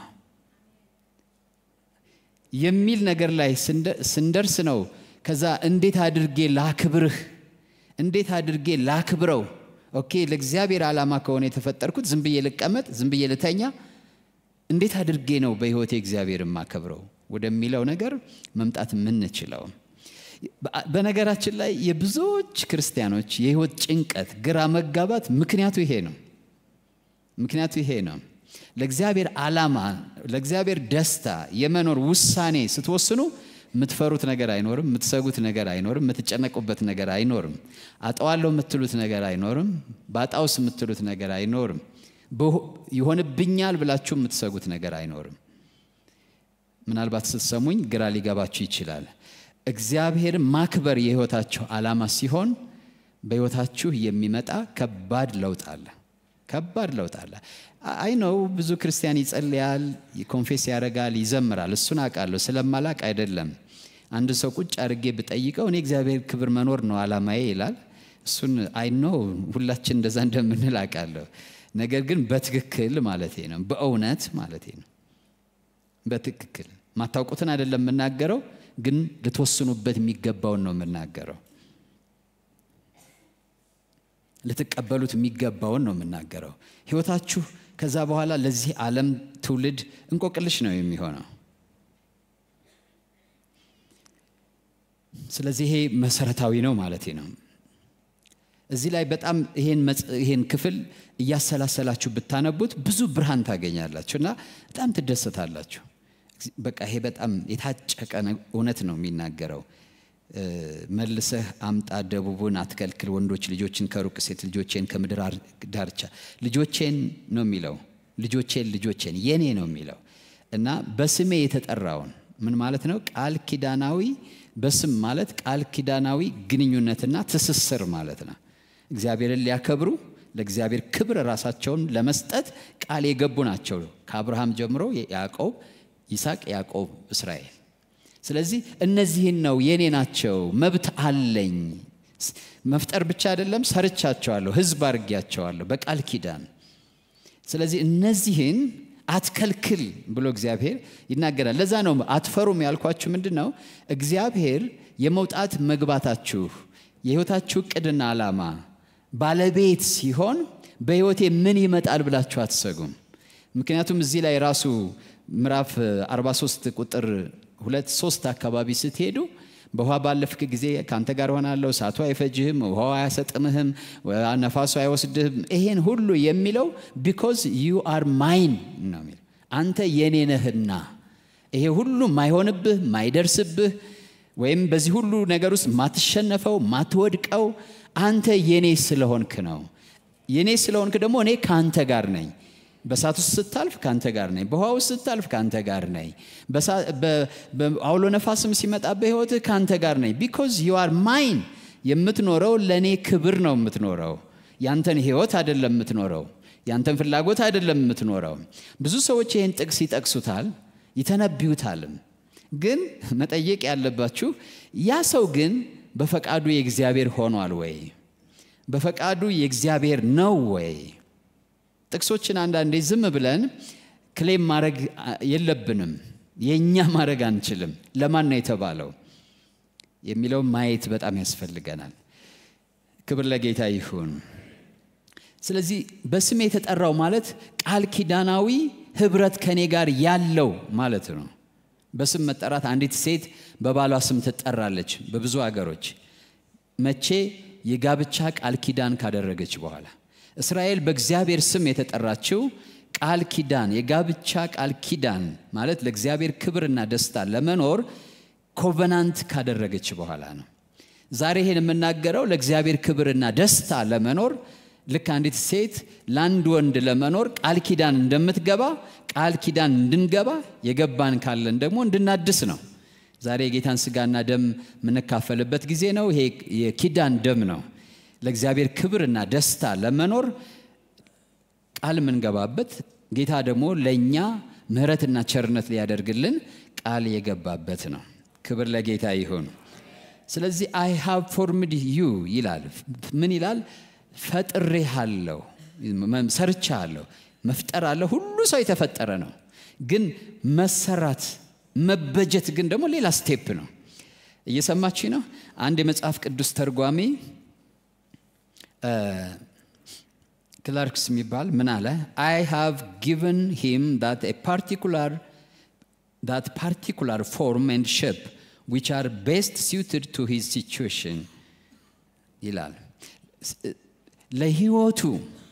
የሚል ነገር ላይ ስንደርስ ነው። ከዛ እንዴት አድርጌ ላክብርህ፣ እንዴት አድርጌ ላክብረው ኦኬ ለእግዚአብሔር ዓላማ ከሆነ የተፈጠርኩት ዝም ብዬ ልቀመጥ፣ ዝም ብዬ ልተኛ፣ እንዴት አድርጌ ነው በህይወቴ እግዚአብሔር የማከብረው ወደሚለው ነገር መምጣት የምንችለው። በነገራችን ላይ የብዙዎች ክርስቲያኖች የህይወት ጭንቀት፣ ግራ መጋባት ምክንያቱ ይሄ ነው። ምክንያቱ ይሄ ነው። ለእግዚአብሔር ዓላማ፣ ለእግዚአብሔር ደስታ የመኖር ውሳኔ ስትወስኑ የምትፈሩት ነገር አይኖርም። የምትሰጉት ነገር አይኖርም። የምትጨነቁበት ነገር አይኖርም። አጠዋለሁ የምትሉት ነገር አይኖርም። ባጣውስ የምትሉት ነገር አይኖርም። ይሆንብኛል ብላችሁ የምትሰጉት ነገር አይኖርም። ምናልባት ስትሰሙኝ ግራ ሊገባችሁ ይችላል። እግዚአብሔር ማክበር የህይወታችሁ ዓላማ ሲሆን በህይወታችሁ የሚመጣ ከባድ ለውጥ አለ። ከባድ ለውጥ አለ። አይ ነው ብዙ ክርስቲያን ይጸልያል፣ ኮንፌስ ያደርጋል፣ ይዘምራል። እሱን አውቃለሁ። ስለማላቅ አይደለም። አንድ ሰው ቁጭ አድርጌ ብጠይቀው እኔ እግዚአብሔር ክብር መኖር ነው ዓላማዬ ይላል። እሱን አይ ነው ሁላችን እንደዛ እንደምንል አውቃለሁ። ነገር ግን በትክክል ማለቴ ነው፣ በእውነት ማለቴ ነው። በትክክል ማታውቁትን አይደለም የምናገረው፣ ግን ልትወስኑበት የሚገባውን ነው የምናገረው። ልትቀበሉት የሚገባውን ነው የምናገረው። ህይወታችሁ ከዛ በኋላ ለዚህ ዓለም ትውልድ እንቆቅልሽ ነው የሚሆነው። ስለዚህ ይሄ መሰረታዊ ነው ማለቴ ነው። እዚህ ላይ በጣም ይሄን ክፍል እያሰላሰላችሁ ብታነቡት ብዙ ብርሃን ታገኛላችሁ እና በጣም ትደሰታላችሁ። በቃ ይሄ በጣም የታጨቀ እውነት ነው የሚናገረው። መልሰህ አምጣ ደቡቡን አትከልክል፣ ወንዶች ልጆችን ከሩቅ ሴት ልጆቼን ከምድር ዳርቻ ልጆቼን ነው የሚለው። ልጆቼን ልጆቼን የኔ ነው የሚለው እና በስሜ የተጠራውን ምን ማለት ነው? ቃል ኪዳናዊ በስም ማለት ቃል ኪዳናዊ ግንኙነትና ትስስር ማለት ነው። እግዚአብሔርን ሊያከብሩ ለእግዚአብሔር ክብር ራሳቸውን ለመስጠት ቃል የገቡ ናቸው። ከአብርሃም ጀምሮ ያዕቆብ፣ ይስሐቅ፣ ያዕቆብ፣ እስራኤል ስለዚህ እነዚህን ነው የኔ ናቸው፣ መብት አለኝ። መፍጠር ብቻ አይደለም ሰርቻቸዋለሁ፣ ህዝብ አድርጌያቸዋለሁ በቃል ኪዳን። ስለዚህ እነዚህን አትከልክል ብሎ እግዚአብሔር ይናገራል። ለዛ ነው አትፈሩም ያልኳችሁ። ምንድን ነው እግዚአብሔር የመውጣት መግባታችሁ የህይወታችሁ እቅድና ዓላማ ባለቤት ሲሆን በህይወቴ ምን ይመጣል ብላችሁ አትሰጉም። ምክንያቱም እዚህ ላይ ራሱ ምዕራፍ 43 ቁጥር ሁለት ሶስት አካባቢ ስትሄዱ በውሃ ባለፍክ ጊዜ ከአንተ ጋር ሆናለሁ፣ እሳቱ አይፈጅህም፣ ውሃው አያሰጥምህም፣ ነፋሱ አይወስድህም። ይሄን ሁሉ የሚለው ቢኮዝ ዩ አር ማይን ነው የሚለው አንተ የኔ ነህና። ይሄ ሁሉ ማይሆንብህ ማይደርስብህ፣ ወይም በዚህ ሁሉ ነገር ውስጥ ማትሸነፈው ማትወድቀው አንተ የኔ ስለሆንክ ነው። የኔ ስለሆንክ ደግሞ እኔ ከአንተ ጋር ነኝ። በእሳት ውስጥ ስታልፍ ከአንተ ጋር ነኝ። በውሃ ውስጥ ስታልፍ ከአንተ ጋር ነኝ። በአውሎ ነፋስም ሲመጣ በሕይወትህ ከአንተ ጋር ነኝ። ቢኮዝ ዩ አር ማይን። የምትኖረው ለእኔ ክብር ነው የምትኖረው። ያንተን ሕይወት አይደለም የምትኖረው። ያንተን ፍላጎት አይደለም የምትኖረው። ብዙ ሰዎች ይህን ጥቅስ ይጠቅሱታል፣ ይተነብዩታልም። ግን መጠየቅ ያለባችሁ ያ ሰው ግን በፈቃዱ የእግዚአብሔር ሆኗል ወይ? በፈቃዱ የእግዚአብሔር ነው ወይ? ጥቅሶችን አንዳንዴ ዝም ብለን ክሌም ማድረግ የለብንም። የእኛ ማድረግ አንችልም። ለማን ነው የተባለው የሚለው ማየት በጣም ያስፈልገናል። ክብር ለጌታ ይሁን። ስለዚህ በስሜ የተጠራው ማለት ቃል ኪዳናዊ ህብረት ከኔ ጋር ያለው ማለት ነው። በስም መጠራት አንዲት ሴት በባሏ ስም ትጠራለች በብዙ አገሮች መቼ? የጋብቻ ቃል ኪዳን ካደረገች በኋላ። እስራኤል በእግዚአብሔር ስም የተጠራችው ቃል ኪዳን የጋብቻ ቃል ኪዳን ማለት ለእግዚአብሔር ክብርና ደስታ ለመኖር ኮቨናንት ካደረገች በኋላ ነው። ዛሬ ይሄን የምናገረው ለእግዚአብሔር ክብርና ደስታ ለመኖር ልክ አንዲት ሴት ለአንድ ወንድ ለመኖር ቃል ኪዳን እንደምትገባ ቃል ኪዳን እንድንገባ የገባን ካለን ደግሞ እንድናድስ ነው። ዛሬ የጌታን ስጋና ደም የምንካፈልበት ጊዜ ነው። ይሄ የኪዳን ደም ነው። ለእግዚአብሔር ክብርና ደስታ ለመኖር ቃል የምንገባበት ጌታ ደግሞ ለእኛ ምሕረትና ቸርነት ሊያደርግልን ቃል የገባበት ነው። ክብር ለጌታ ይሁን። ስለዚህ አይ ሃቭ ፎርምድ ዩ ይላል። ምን ይላል? ፈጥሬሃለሁ፣ ሰርቻለሁ። መፍጠር አለ። ሁሉ ሰው የተፈጠረ ነው። ግን መሰራት መበጀት ግን ደግሞ ሌላ ስቴፕ ነው። እየሰማች ነው። አንድ የመጽሐፍ ቅዱስ ተርጓሚ ክላርክስ የሚባል ምን አለ? አይ ሃቭ ጊቨን ሂም ዳት ፓርቲኩላር ዳት ፓርቲኩላር ፎርም ኤንድ ሼፕ ዊች አር ቤስት ሲውትድ ቱ ሂዝ ሲቹዌሽን ይላል። ለህይወቱ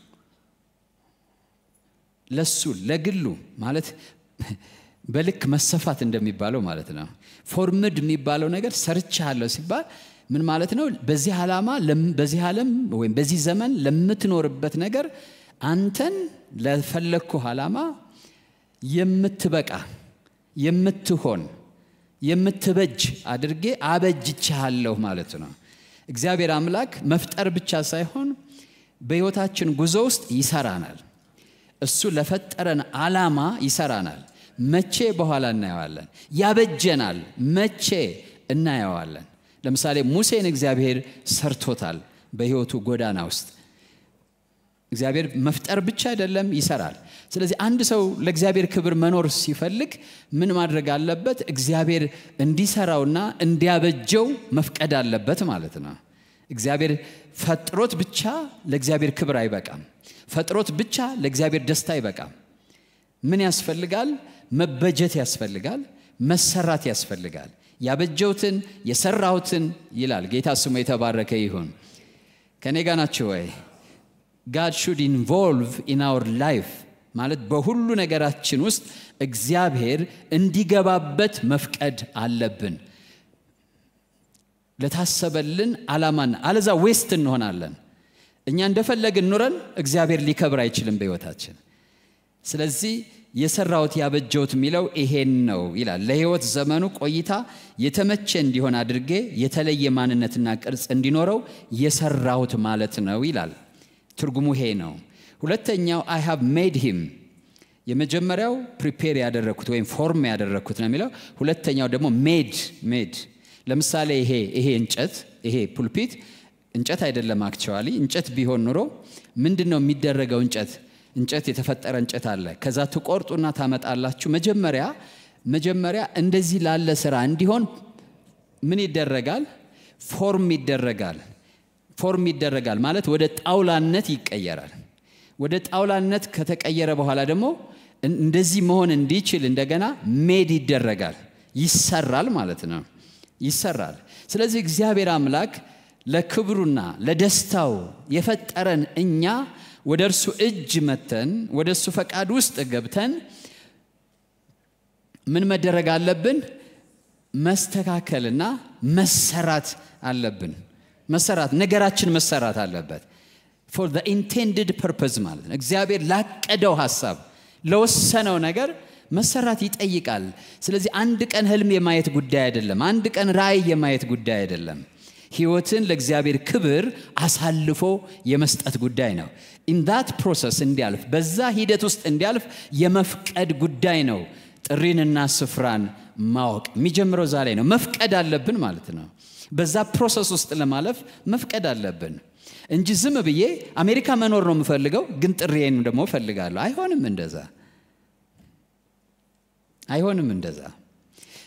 ለሱ ለግሉ ማለት በልክ መሰፋት እንደሚባለው ማለት ነው። ፎርምድ የሚባለው ነገር ሰርቻለሁ ሲባል ምን ማለት ነው? በዚህ ዓላማ በዚህ ዓለም ወይም በዚህ ዘመን ለምትኖርበት ነገር አንተን ለፈለግኩህ ዓላማ የምትበቃ የምትሆን የምትበጅ አድርጌ አበጅቻለሁ ማለት ነው። እግዚአብሔር አምላክ መፍጠር ብቻ ሳይሆን በሕይወታችን ጉዞ ውስጥ ይሰራናል። እሱ ለፈጠረን ዓላማ ይሰራናል። መቼ በኋላ እናየዋለን። ያበጀናል። መቼ እናየዋለን። ለምሳሌ ሙሴን እግዚአብሔር ሰርቶታል። በሕይወቱ ጎዳና ውስጥ እግዚአብሔር መፍጠር ብቻ አይደለም፣ ይሰራል። ስለዚህ አንድ ሰው ለእግዚአብሔር ክብር መኖር ሲፈልግ ምን ማድረግ አለበት? እግዚአብሔር እንዲሰራውና እንዲያበጀው መፍቀድ አለበት ማለት ነው። እግዚአብሔር ፈጥሮት ብቻ ለእግዚአብሔር ክብር አይበቃም። ፈጥሮት ብቻ ለእግዚአብሔር ደስታ አይበቃም። ምን ያስፈልጋል? መበጀት ያስፈልጋል። መሰራት ያስፈልጋል። ያበጀውትን የሰራሁትን ይላል። ጌታ ስሙ የተባረከ ይሁን። ከኔ ጋ ናችሁ ወይ? ጋድ ሹድ ኢንቮልቭ ኢን አወር ላይፍ ማለት በሁሉ ነገራችን ውስጥ እግዚአብሔር እንዲገባበት መፍቀድ አለብን። ለታሰበልን ዓላማና አለዛ ዌስት እንሆናለን። እኛ እንደፈለግን ኑረን እግዚአብሔር ሊከብር አይችልም በሕይወታችን። ስለዚህ የሰራሁት ያበጀሁት የሚለው ይሄን ነው ይላል። ለሕይወት ዘመኑ ቆይታ የተመቸ እንዲሆን አድርጌ የተለየ ማንነትና ቅርጽ እንዲኖረው የሰራሁት ማለት ነው ይላል። ትርጉሙ ይሄ ነው። ሁለተኛው አይ ሃቭ ሜድ ሂም የመጀመሪያው ፕሪፔር ያደረግኩት ወይም ፎርም ያደረግኩት ነው የሚለው። ሁለተኛው ደግሞ ሜድ ሜድ ለምሳሌ ይሄ ይሄ እንጨት ይሄ ፑልፒት እንጨት አይደለም። አክቸዋሊ እንጨት ቢሆን ኑሮ ምንድን ነው የሚደረገው? እንጨት እንጨት የተፈጠረ እንጨት አለ። ከዛ ትቆርጡና ታመጣላችሁ። መጀመሪያ መጀመሪያ እንደዚህ ላለ ስራ እንዲሆን ምን ይደረጋል? ፎርም ይደረጋል። ፎርም ይደረጋል ማለት ወደ ጣውላነት ይቀየራል። ወደ ጣውላነት ከተቀየረ በኋላ ደግሞ እንደዚህ መሆን እንዲችል እንደገና ሜድ ይደረጋል፣ ይሰራል ማለት ነው። ይሰራል። ስለዚህ እግዚአብሔር አምላክ ለክብሩና ለደስታው የፈጠረን እኛ ወደ እርሱ እጅ መተን ወደ እሱ ፈቃድ ውስጥ ገብተን ምን መደረግ አለብን? መስተካከልና መሰራት አለብን። መሰራት ነገራችን መሰራት አለበት። ፎር ዘ ኢንቴንድድ ፐርፐዝ ማለት ነው። እግዚአብሔር ላቀደው ሀሳብ ለወሰነው ነገር መሰራት ይጠይቃል። ስለዚህ አንድ ቀን ህልም የማየት ጉዳይ አይደለም። አንድ ቀን ራእይ የማየት ጉዳይ አይደለም። ህይወትን ለእግዚአብሔር ክብር አሳልፎ የመስጠት ጉዳይ ነው። ኢንዳት ፕሮሰስ እንዲያልፍ በዛ ሂደት ውስጥ እንዲያልፍ የመፍቀድ ጉዳይ ነው። ጥሪንና ስፍራን ማወቅ የሚጀምረው እዛ ላይ ነው። መፍቀድ አለብን ማለት ነው። በዛ ፕሮሰስ ውስጥ ለማለፍ መፍቀድ አለብን እንጂ ዝም ብዬ አሜሪካ መኖር ነው የምፈልገው፣ ግን ጥሪዬን ደግሞ እፈልጋለሁ። አይሆንም እንደዛ አይሆንም እንደዛ።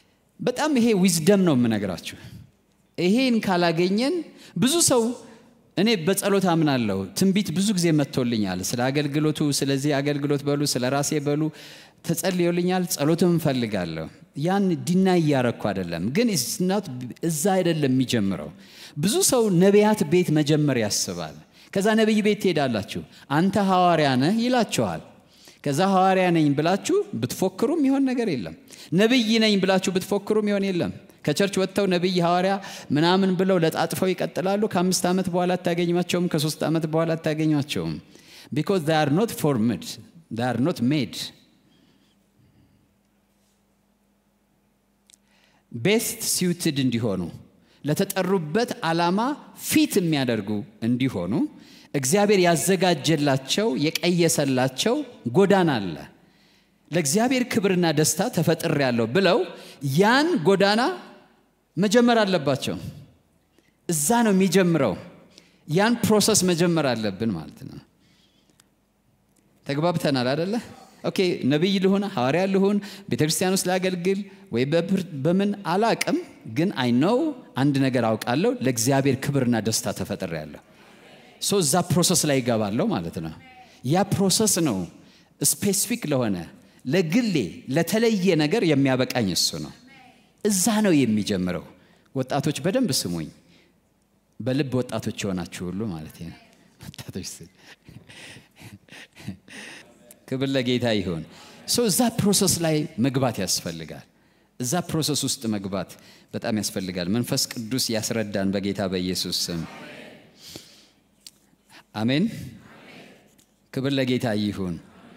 በጣም ይሄ ዊዝደም ነው የምነግራችሁ። ይሄን ካላገኘን ብዙ ሰው እኔ በጸሎት አምናለሁ። ትንቢት ብዙ ጊዜ መጥቶልኛል። ስለ አገልግሎቱ፣ ስለዚህ አገልግሎት በሉ፣ ስለ ራሴ በሉ ተጸልዮልኛል። ጸሎትም እፈልጋለሁ። ያን ዲና እያረኩ አይደለም፣ ግን ስናት እዛ አይደለም የሚጀምረው። ብዙ ሰው ነቢያት ቤት መጀመር ያስባል። ከዛ ነቢይ ቤት ትሄዳላችሁ፣ አንተ ሐዋርያ ነህ ይላችኋል። ከዛ ሐዋርያ ነኝ ብላችሁ ብትፎክሩም ይሆን ነገር የለም። ነቢይ ነኝ ብላችሁ ብትፎክሩም ይሆን የለም። ከቸርች ወጥተው ነቢይ ሐዋርያ ምናምን ብለው ለጣጥፈው ይቀጥላሉ። ከአምስት ዓመት በኋላ አታገኟቸውም። ከሶስት ዓመት በኋላ አታገኟቸውም። ቢኮዝ they are not formed they are not made ቤስት ሲውትድ እንዲሆኑ ለተጠሩበት ዓላማ ፊት የሚያደርጉ እንዲሆኑ እግዚአብሔር ያዘጋጀላቸው የቀየሰላቸው ጎዳና አለ። ለእግዚአብሔር ክብርና ደስታ ተፈጥሬያለሁ ብለው ያን ጎዳና መጀመር አለባቸው። እዛ ነው የሚጀምረው። ያን ፕሮሰስ መጀመር አለብን ማለት ነው። ተግባብተናል አደለ? ኦኬ ነቢይ ልሁን፣ ሐዋርያ ልሁን፣ ቤተ ክርስቲያን ውስጥ ላገልግል ወይ በምን አላቅም፣ ግን አይ ነው አንድ ነገር አውቃለሁ፣ ለእግዚአብሔር ክብርና ደስታ ተፈጥሬያለሁ። ሶ እዛ ፕሮሰስ ላይ ይገባለሁ ማለት ነው። ያ ፕሮሰስ ነው ስፔሲፊክ ለሆነ ለግሌ ለተለየ ነገር የሚያበቃኝ እሱ ነው። እዛ ነው የሚጀምረው። ወጣቶች በደንብ ስሙኝ። በልብ ወጣቶች የሆናችሁ ሁሉ ማለት ነው። ወጣቶች ክብር ለጌታ ይሁን። ሶ እዛ ፕሮሰስ ላይ መግባት ያስፈልጋል። እዛ ፕሮሰስ ውስጥ መግባት በጣም ያስፈልጋል። መንፈስ ቅዱስ ያስረዳን በጌታ በኢየሱስ ስም አሜን። ክብር ለጌታ ይሁን።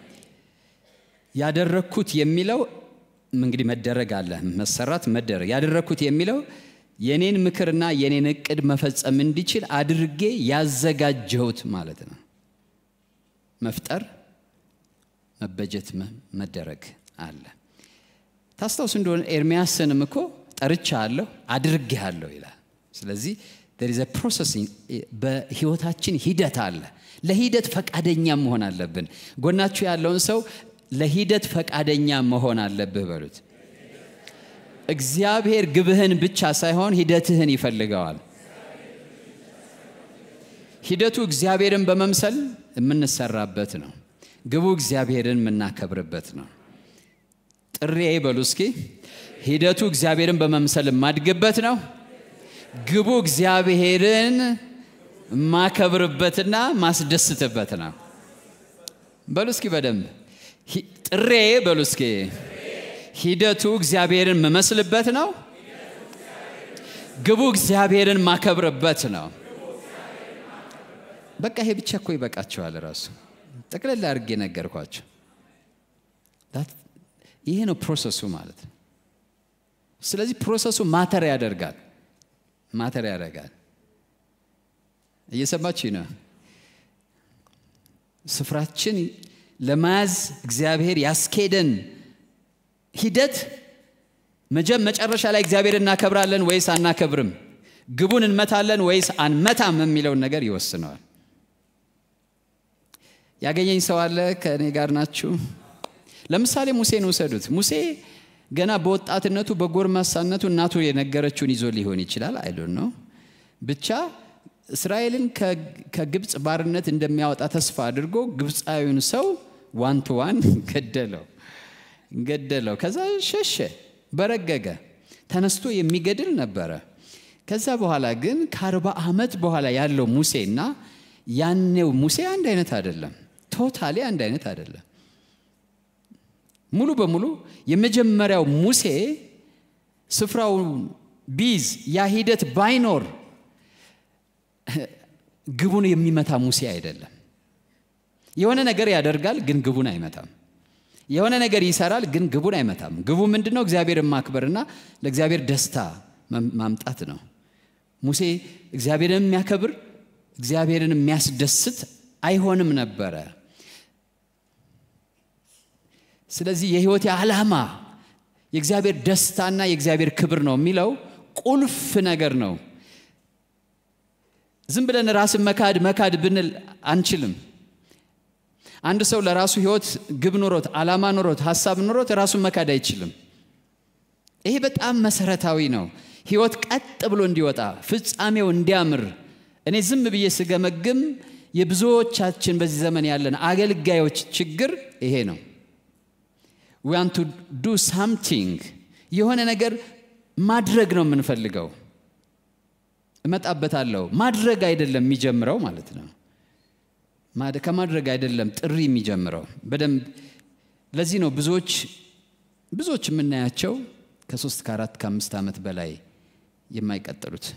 ያደረግኩት የሚለው እንግዲህ መደረግ አለ፣ መሰራት፣ መደረግ። ያደረግኩት የሚለው የኔን ምክርና የኔን እቅድ መፈጸም እንዲችል አድርጌ ያዘጋጀሁት ማለት ነው። መፍጠር፣ መበጀት፣ መደረግ አለ። ታስታውስ እንደሆነ ኤርሚያስንም እኮ ጠርቻ አለሁ አድርጌ አለሁ ይላል። ስለዚህ ዘ ፕሮሰሲንግ በህይወታችን ሂደት አለ። ለሂደት ፈቃደኛ መሆን አለብን። ጎናችሁ ያለውን ሰው ለሂደት ፈቃደኛ መሆን አለብህ በሉት። እግዚአብሔር ግብህን ብቻ ሳይሆን ሂደትህን ይፈልገዋል። ሂደቱ እግዚአብሔርን በመምሰል የምንሰራበት ነው። ግቡ እግዚአብሔርን የምናከብርበት ነው። ጥሬ በሉ እስኪ። ሂደቱ እግዚአብሔርን በመምሰል የማድግበት ነው። ግቡ እግዚአብሔርን ማከብርበትና ማስደስትበት ነው። በሉ እስኪ በደንብ ጥሬ በሉ እስኪ። ሂደቱ እግዚአብሔርን መመስልበት ነው። ግቡ እግዚአብሔርን ማከብርበት ነው። በቃ ይሄ ብቻ እኮ ይበቃቸዋል። ራሱ ጠቅለል አድርጌ ነገርኳቸው። ይሄ ነው ፕሮሰሱ ማለት ነው። ስለዚህ ፕሮሰሱ ማተር ያደርጋል ማተር ያደርጋል። እየሰማችሁ ነው። ስፍራችን ለመያዝ እግዚአብሔር ያስኬደን ሂደት መጨረሻ ላይ እግዚአብሔር እናከብራለን ወይስ አናከብርም፣ ግቡን እንመታለን ወይስ አንመታም የሚለውን ነገር ይወስነዋል። ያገኘኝ ሰው አለ? ከእኔ ጋር ናችሁ? ለምሳሌ ሙሴን ውሰዱት። ሙሴ ገና በወጣትነቱ በጎርማሳነቱ እናቱ የነገረችውን ይዞ ሊሆን ይችላል። አይዶን ነው ብቻ እስራኤልን ከግብፅ ባርነት እንደሚያወጣ ተስፋ አድርጎ ግብፃዊውን ሰው ዋን ቱ ዋን ገደለው ገደለው። ከዛ ሸሸ፣ በረገገ፣ ተነስቶ የሚገድል ነበረ። ከዛ በኋላ ግን ከአርባ ዓመት በኋላ ያለው ሙሴና ያኔው ሙሴ አንድ አይነት አይደለም። ቶታሊ አንድ አይነት አይደለም። ሙሉ በሙሉ የመጀመሪያው ሙሴ ስፍራውን ቢይዝ ያ ሂደት ባይኖር ግቡን የሚመታ ሙሴ አይደለም። የሆነ ነገር ያደርጋል፣ ግን ግቡን አይመታም። የሆነ ነገር ይሰራል፣ ግን ግቡን አይመታም። ግቡ ምንድን ነው? እግዚአብሔርን ማክበርና ለእግዚአብሔር ደስታ ማምጣት ነው። ሙሴ እግዚአብሔርን የሚያከብር እግዚአብሔርን የሚያስደስት አይሆንም ነበረ። ስለዚህ የህይወቴ ዓላማ የእግዚአብሔር ደስታና የእግዚአብሔር ክብር ነው የሚለው ቁልፍ ነገር ነው። ዝም ብለን ራስን መካድ መካድ ብንል አንችልም። አንድ ሰው ለራሱ ህይወት ግብ ኖሮት ዓላማ ኖሮት ሀሳብ ኖሮት ራሱን መካድ አይችልም። ይሄ በጣም መሰረታዊ ነው። ህይወት ቀጥ ብሎ እንዲወጣ ፍጻሜው እንዲያምር እኔ ዝም ብዬ ስገመግም የብዙዎቻችን በዚህ ዘመን ያለን አገልጋዮች ችግር ይሄ ነው። ዋን ቱ ዱ ሳምቲንግ የሆነ ነገር ማድረግ ነው የምንፈልገው። እመጣበታለሁ። ማድረግ አይደለም የሚጀምረው ማለት ነው። ከማድረግ አይደለም ጥሪ የሚጀምረው በደንብ ለዚህ ነው ብዙዎች ብዙዎች የምናያቸው ከሶስት ከአራት ከአምስት ዓመት በላይ የማይቀጥሉት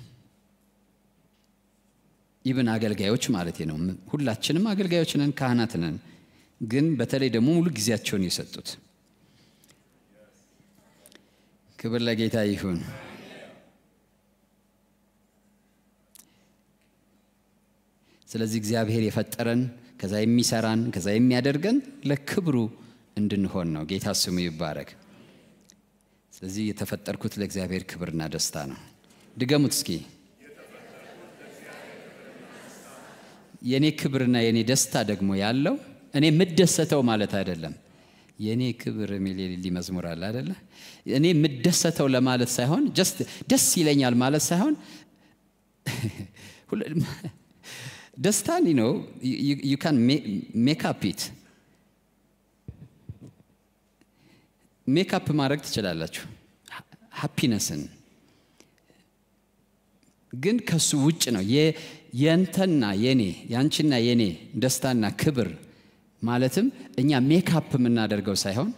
ኢብን አገልጋዮች ማለት ነው። ሁላችንም አገልጋዮች ነን፣ ካህናት ነን። ግን በተለይ ደግሞ ሙሉ ጊዜያቸውን የሰጡት ክብር ለጌታ ይሁን። ስለዚህ እግዚአብሔር የፈጠረን ከዛ የሚሰራን ከዛ የሚያደርገን ለክብሩ እንድንሆን ነው። ጌታ ስሙ ይባረክ። ስለዚህ የተፈጠርኩት ለእግዚአብሔር ክብርና ደስታ ነው። ድገሙት እስኪ። የእኔ ክብርና የእኔ ደስታ ደግሞ ያለው እኔ የምደሰተው ማለት አይደለም። የእኔ ክብር የሚል የሌሊ መዝሙር አለ አይደለ? እኔ የምደሰተው ለማለት ሳይሆን ጀስት ደስ ይለኛል ማለት ሳይሆን ደስታን ነው ዩ ካን ሜክ አፕ ኢት ሜካፕ ማድረግ ትችላላችሁ ሃፒነስን ግን ከሱ ውጭ ነው የንተና የኔ የአንቺና የኔ ደስታና ክብር ማለትም እኛ ሜካፕ የምናደርገው ሳይሆን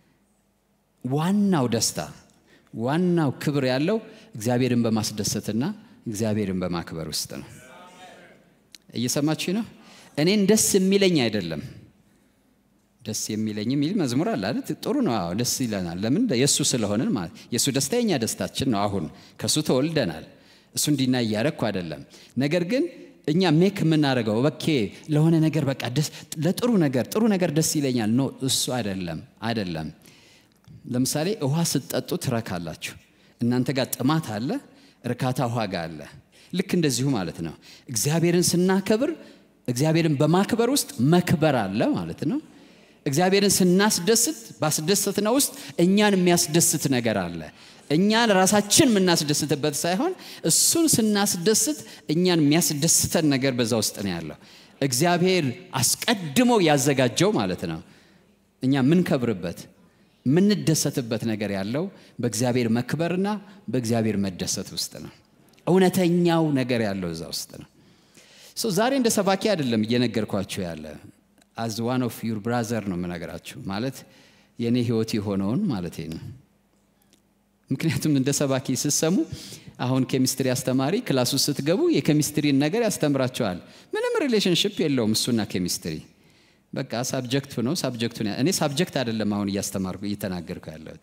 ዋናው ደስታ ዋናው ክብር ያለው እግዚአብሔርን በማስደሰትና እግዚአብሔርን በማክበር ውስጥ ነው እየሰማችሁ ነው እኔን ደስ የሚለኝ አይደለም ደስ የሚለኝ የሚል መዝሙር አለ አይደል? ጥሩ ነው። አዎ ደስ ይለናል። ለምን? የእሱ ስለሆንን ማለት የእሱ ደስታ የኛ ደስታችን ነው። አሁን ከእሱ ተወልደናል። እሱ እንዲና እያረግኩ አይደለም። ነገር ግን እኛ ሜክ የምናደርገው በኬ ለሆነ ነገር በቃ ለጥሩ ነገር ጥሩ ነገር ደስ ይለኛል። ኖ እሱ አይደለም አይደለም። ለምሳሌ ውሃ ስትጠጡ ትረካላችሁ። እናንተ ጋር ጥማት አለ፣ እርካታ ውሃ ጋር አለ። ልክ እንደዚሁ ማለት ነው። እግዚአብሔርን ስናከብር እግዚአብሔርን በማክበር ውስጥ መክበር አለ ማለት ነው። እግዚአብሔርን ስናስደስት ባስደሰትነው ውስጥ እኛን የሚያስደስት ነገር አለ። እኛን ራሳችን የምናስደስትበት ሳይሆን እሱን ስናስደስት እኛን የሚያስደስተን ነገር በዛ ውስጥ ነው ያለው። እግዚአብሔር አስቀድሞ ያዘጋጀው ማለት ነው። እኛ የምንከብርበት የምንደሰትበት ነገር ያለው በእግዚአብሔር መክበርና በእግዚአብሔር መደሰት ውስጥ ነው። እውነተኛው ነገር ያለው እዛ ውስጥ ነው። ዛሬ እንደ ሰባኪ አይደለም እየነገርኳችሁ ያለ አዝ ዋን ኦፍ ዩር ብራዘር ነው የምነግራችሁ። ማለት የእኔ ህይወት የሆነውን ማለት ነው። ምክንያቱም እንደ ሰባኪ ስትሰሙ አሁን ኬሚስትሪ አስተማሪ ክላሱ ስትገቡ የኬሚስትሪን ነገር ያስተምራቸዋል። ምንም ሪሌሽንሽፕ የለውም እሱና ኬሚስትሪ። በቃ ሳብጀክቱ ነው። ሳብጀክቱን እኔ ሳብጀክት አይደለም አሁን እያስተማርኩ እየተናገርኩ ያለሁት።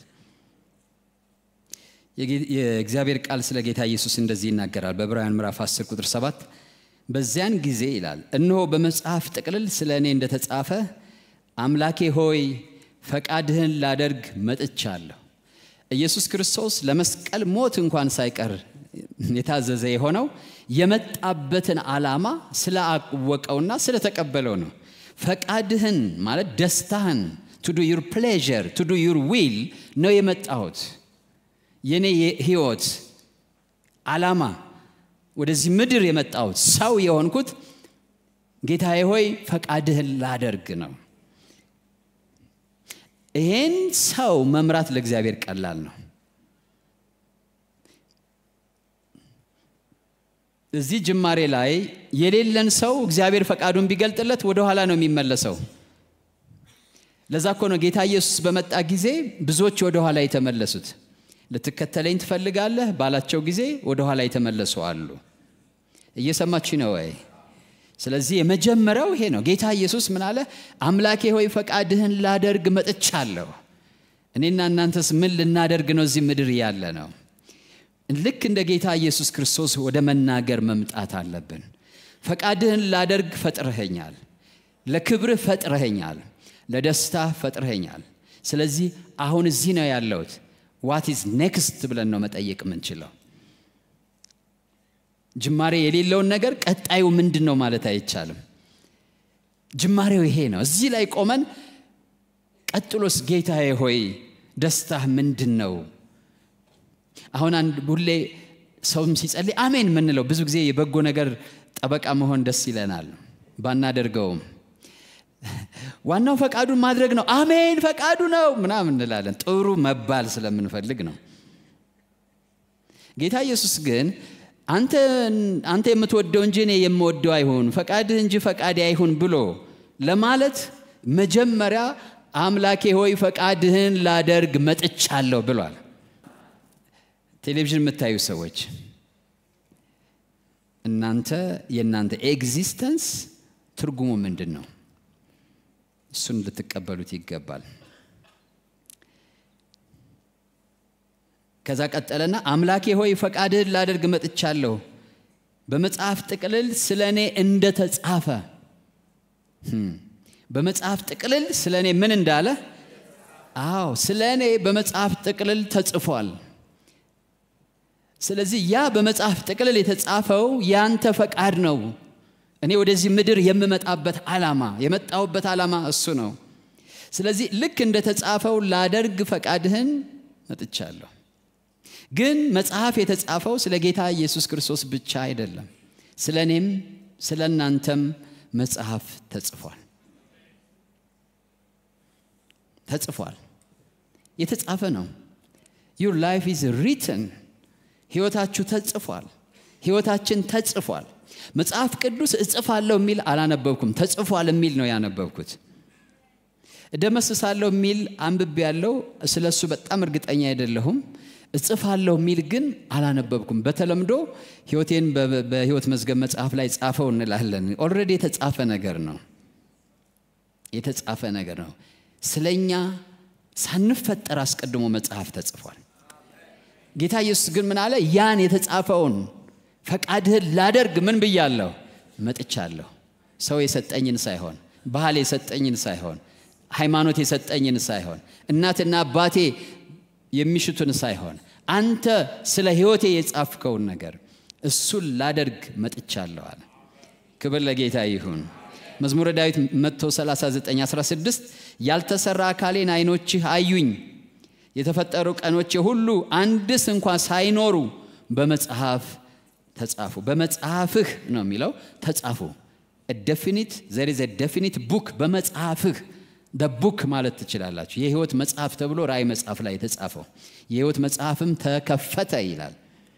የእግዚአብሔር ቃል ስለ ጌታ ኢየሱስ እንደዚህ ይናገራል በዕብራውያን ምዕራፍ 10 ቁጥር 7 በዚያን ጊዜ ይላል እነሆ በመጽሐፍ ጥቅልል ስለ እኔ እንደተጻፈ አምላኬ ሆይ ፈቃድህን ላደርግ መጥቻለሁ። ኢየሱስ ክርስቶስ ለመስቀል ሞት እንኳን ሳይቀር የታዘዘ የሆነው የመጣበትን ዓላማ ስላወቀውና ስለተቀበለው ነው። ፈቃድህን ማለት ደስታህን ቱ ዱ ዩር ፕሌዥር ቱ ዱ ዩር ዊል ነው የመጣሁት። የኔ ህይወት ዓላማ ወደዚህ ምድር የመጣሁት ሰው የሆንኩት ጌታዬ ሆይ ፈቃድህን ላደርግ ነው። ይሄን ሰው መምራት ለእግዚአብሔር ቀላል ነው። እዚህ ጅማሬ ላይ የሌለን ሰው እግዚአብሔር ፈቃዱን ቢገልጥለት ወደኋላ ነው የሚመለሰው። ለዛ እኮ ነው ጌታ ኢየሱስ በመጣ ጊዜ ብዙዎች ወደኋላ የተመለሱት። ልትከተለኝ ትፈልጋለህ ባላቸው ጊዜ ወደኋላ የተመለሱ አሉ። እየሰማችሁ ነው ወይ? ስለዚህ የመጀመሪያው ይሄ ነው። ጌታ ኢየሱስ ምን አለ? አምላኬ ሆይ ፈቃድህን ላደርግ መጥቻለሁ። እኔና እናንተስ ምን ልናደርግ ነው እዚህ ምድር ያለ ነው? ልክ እንደ ጌታ ኢየሱስ ክርስቶስ ወደ መናገር መምጣት አለብን። ፈቃድህን ላደርግ ፈጥረኸኛል፣ ለክብርህ ፈጥረኸኛል፣ ለደስታ ፈጥረኸኛል። ስለዚህ አሁን እዚህ ነው ያለሁት። ዋት ኢዝ ኔክስት ብለን ነው መጠየቅ የምንችለው። ጅማሬ የሌለውን ነገር ቀጣዩ ምንድን ነው ማለት አይቻልም። ጅማሬው ይሄ ነው። እዚህ ላይ ቆመን ቀጥሎስ ጌታዬ ሆይ ደስታህ ምንድን ነው? አሁን አንድ ሁሌ ሰውም ሲጸልይ አሜን የምንለው ብዙ ጊዜ የበጎ ነገር ጠበቃ መሆን ደስ ይለናል፣ ባናደርገውም ዋናው ፈቃዱን ማድረግ ነው። አሜን ፈቃዱ ነው ምናምን እንላለን። ጥሩ መባል ስለምንፈልግ ነው። ጌታ ኢየሱስ ግን አንተ የምትወደው እንጂ እኔ የምወደው አይሁን፣ ፈቃድህ እንጂ ፈቃዴ አይሁን ብሎ ለማለት መጀመሪያ አምላኬ ሆይ ፈቃድህን ላደርግ መጥቻለሁ ብሏል። ቴሌቪዥን የምታዩ ሰዎች እናንተ የእናንተ ኤግዚስተንስ ትርጉሙ ምንድን ነው? እሱን ልትቀበሉት ይገባል። ከዛ ቀጠለና አምላኬ ሆይ ፈቃድህን ላደርግ መጥቻለሁ፣ በመጽሐፍ ጥቅልል ስለ እኔ እንደተጻፈ በመጽሐፍ ጥቅልል ስለ እኔ ምን እንዳለ? አዎ ስለ እኔ በመጽሐፍ ጥቅልል ተጽፏል። ስለዚህ ያ በመጽሐፍ ጥቅልል የተጻፈው ያንተ ፈቃድ ነው። እኔ ወደዚህ ምድር የምመጣበት ዓላማ የመጣሁበት ዓላማ እሱ ነው። ስለዚህ ልክ እንደተጻፈው ላደርግ ፈቃድህን መጥቻለሁ። ግን መጽሐፍ የተጻፈው ስለ ጌታ ኢየሱስ ክርስቶስ ብቻ አይደለም። ስለ እኔም ስለ እናንተም መጽሐፍ ተጽፏል ተጽፏል። የተጻፈ ነው። ዩር ላይፍ ኢዝ ሪትን ህይወታችሁ ተጽፏል። ህይወታችን ተጽፏል። መጽሐፍ ቅዱስ እጽፋለሁ የሚል አላነበብኩም። ተጽፏል የሚል ነው ያነበብኩት። እደመስሳለሁ የሚል አንብቤ ያለው ስለ እሱ በጣም እርግጠኛ አይደለሁም። እጽፋለሁ የሚል ግን አላነበብኩም። በተለምዶ ህይወቴን በህይወት መዝገብ መጽሐፍ ላይ ጻፈው እንላለን። ኦልሬዲ የተጻፈ ነገር ነው። የተጻፈ ነገር ነው። ስለኛ ሳንፈጠር አስቀድሞ መጽሐፍ ተጽፏል። ጌታ ኢየሱስ ግን ምን አለ? ያን የተጻፈውን ፈቃድህን ላደርግ ምን ብያለሁ? መጥቻለሁ። ሰው የሰጠኝን ሳይሆን፣ ባህል የሰጠኝን ሳይሆን፣ ሃይማኖት የሰጠኝን ሳይሆን፣ እናትና አባቴ የሚሽቱን ሳይሆን፣ አንተ ስለ ህይወቴ የጻፍከውን ነገር እሱን ላደርግ መጥቻለሁ አለ። ክብር ለጌታ ይሁን። መዝሙረ ዳዊት 139 16 ያልተሰራ አካሌን አይኖችህ አዩኝ የተፈጠሩ ቀኖቼ ሁሉ አንድስ እንኳ ሳይኖሩ በመጽሐፍ ተጻፉ። በመጽሐፍህ ነው የሚለው ተጻፉ። ደፊኒት ዘር ዘ ደፊኒት ቡክ በመጽሐፍህ ቡክ ማለት ትችላላችሁ። የህይወት መጽሐፍ ተብሎ ራእይ መጽሐፍ ላይ የተጻፈው የህይወት መጽሐፍም ተከፈተ ይላል።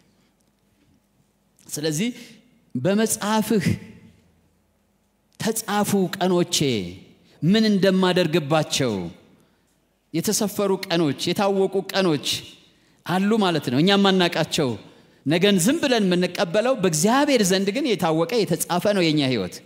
ስለዚህ በመጽሐፍህ ተጻፉ ቀኖቼ ምን እንደማደርግባቸው የተሰፈሩ ቀኖች የታወቁ ቀኖች አሉ ማለት ነው። እኛ የማናቃቸው ነገን ዝም ብለን የምንቀበለው በእግዚአብሔር ዘንድ ግን የታወቀ የተጻፈ ነው የእኛ ህይወት።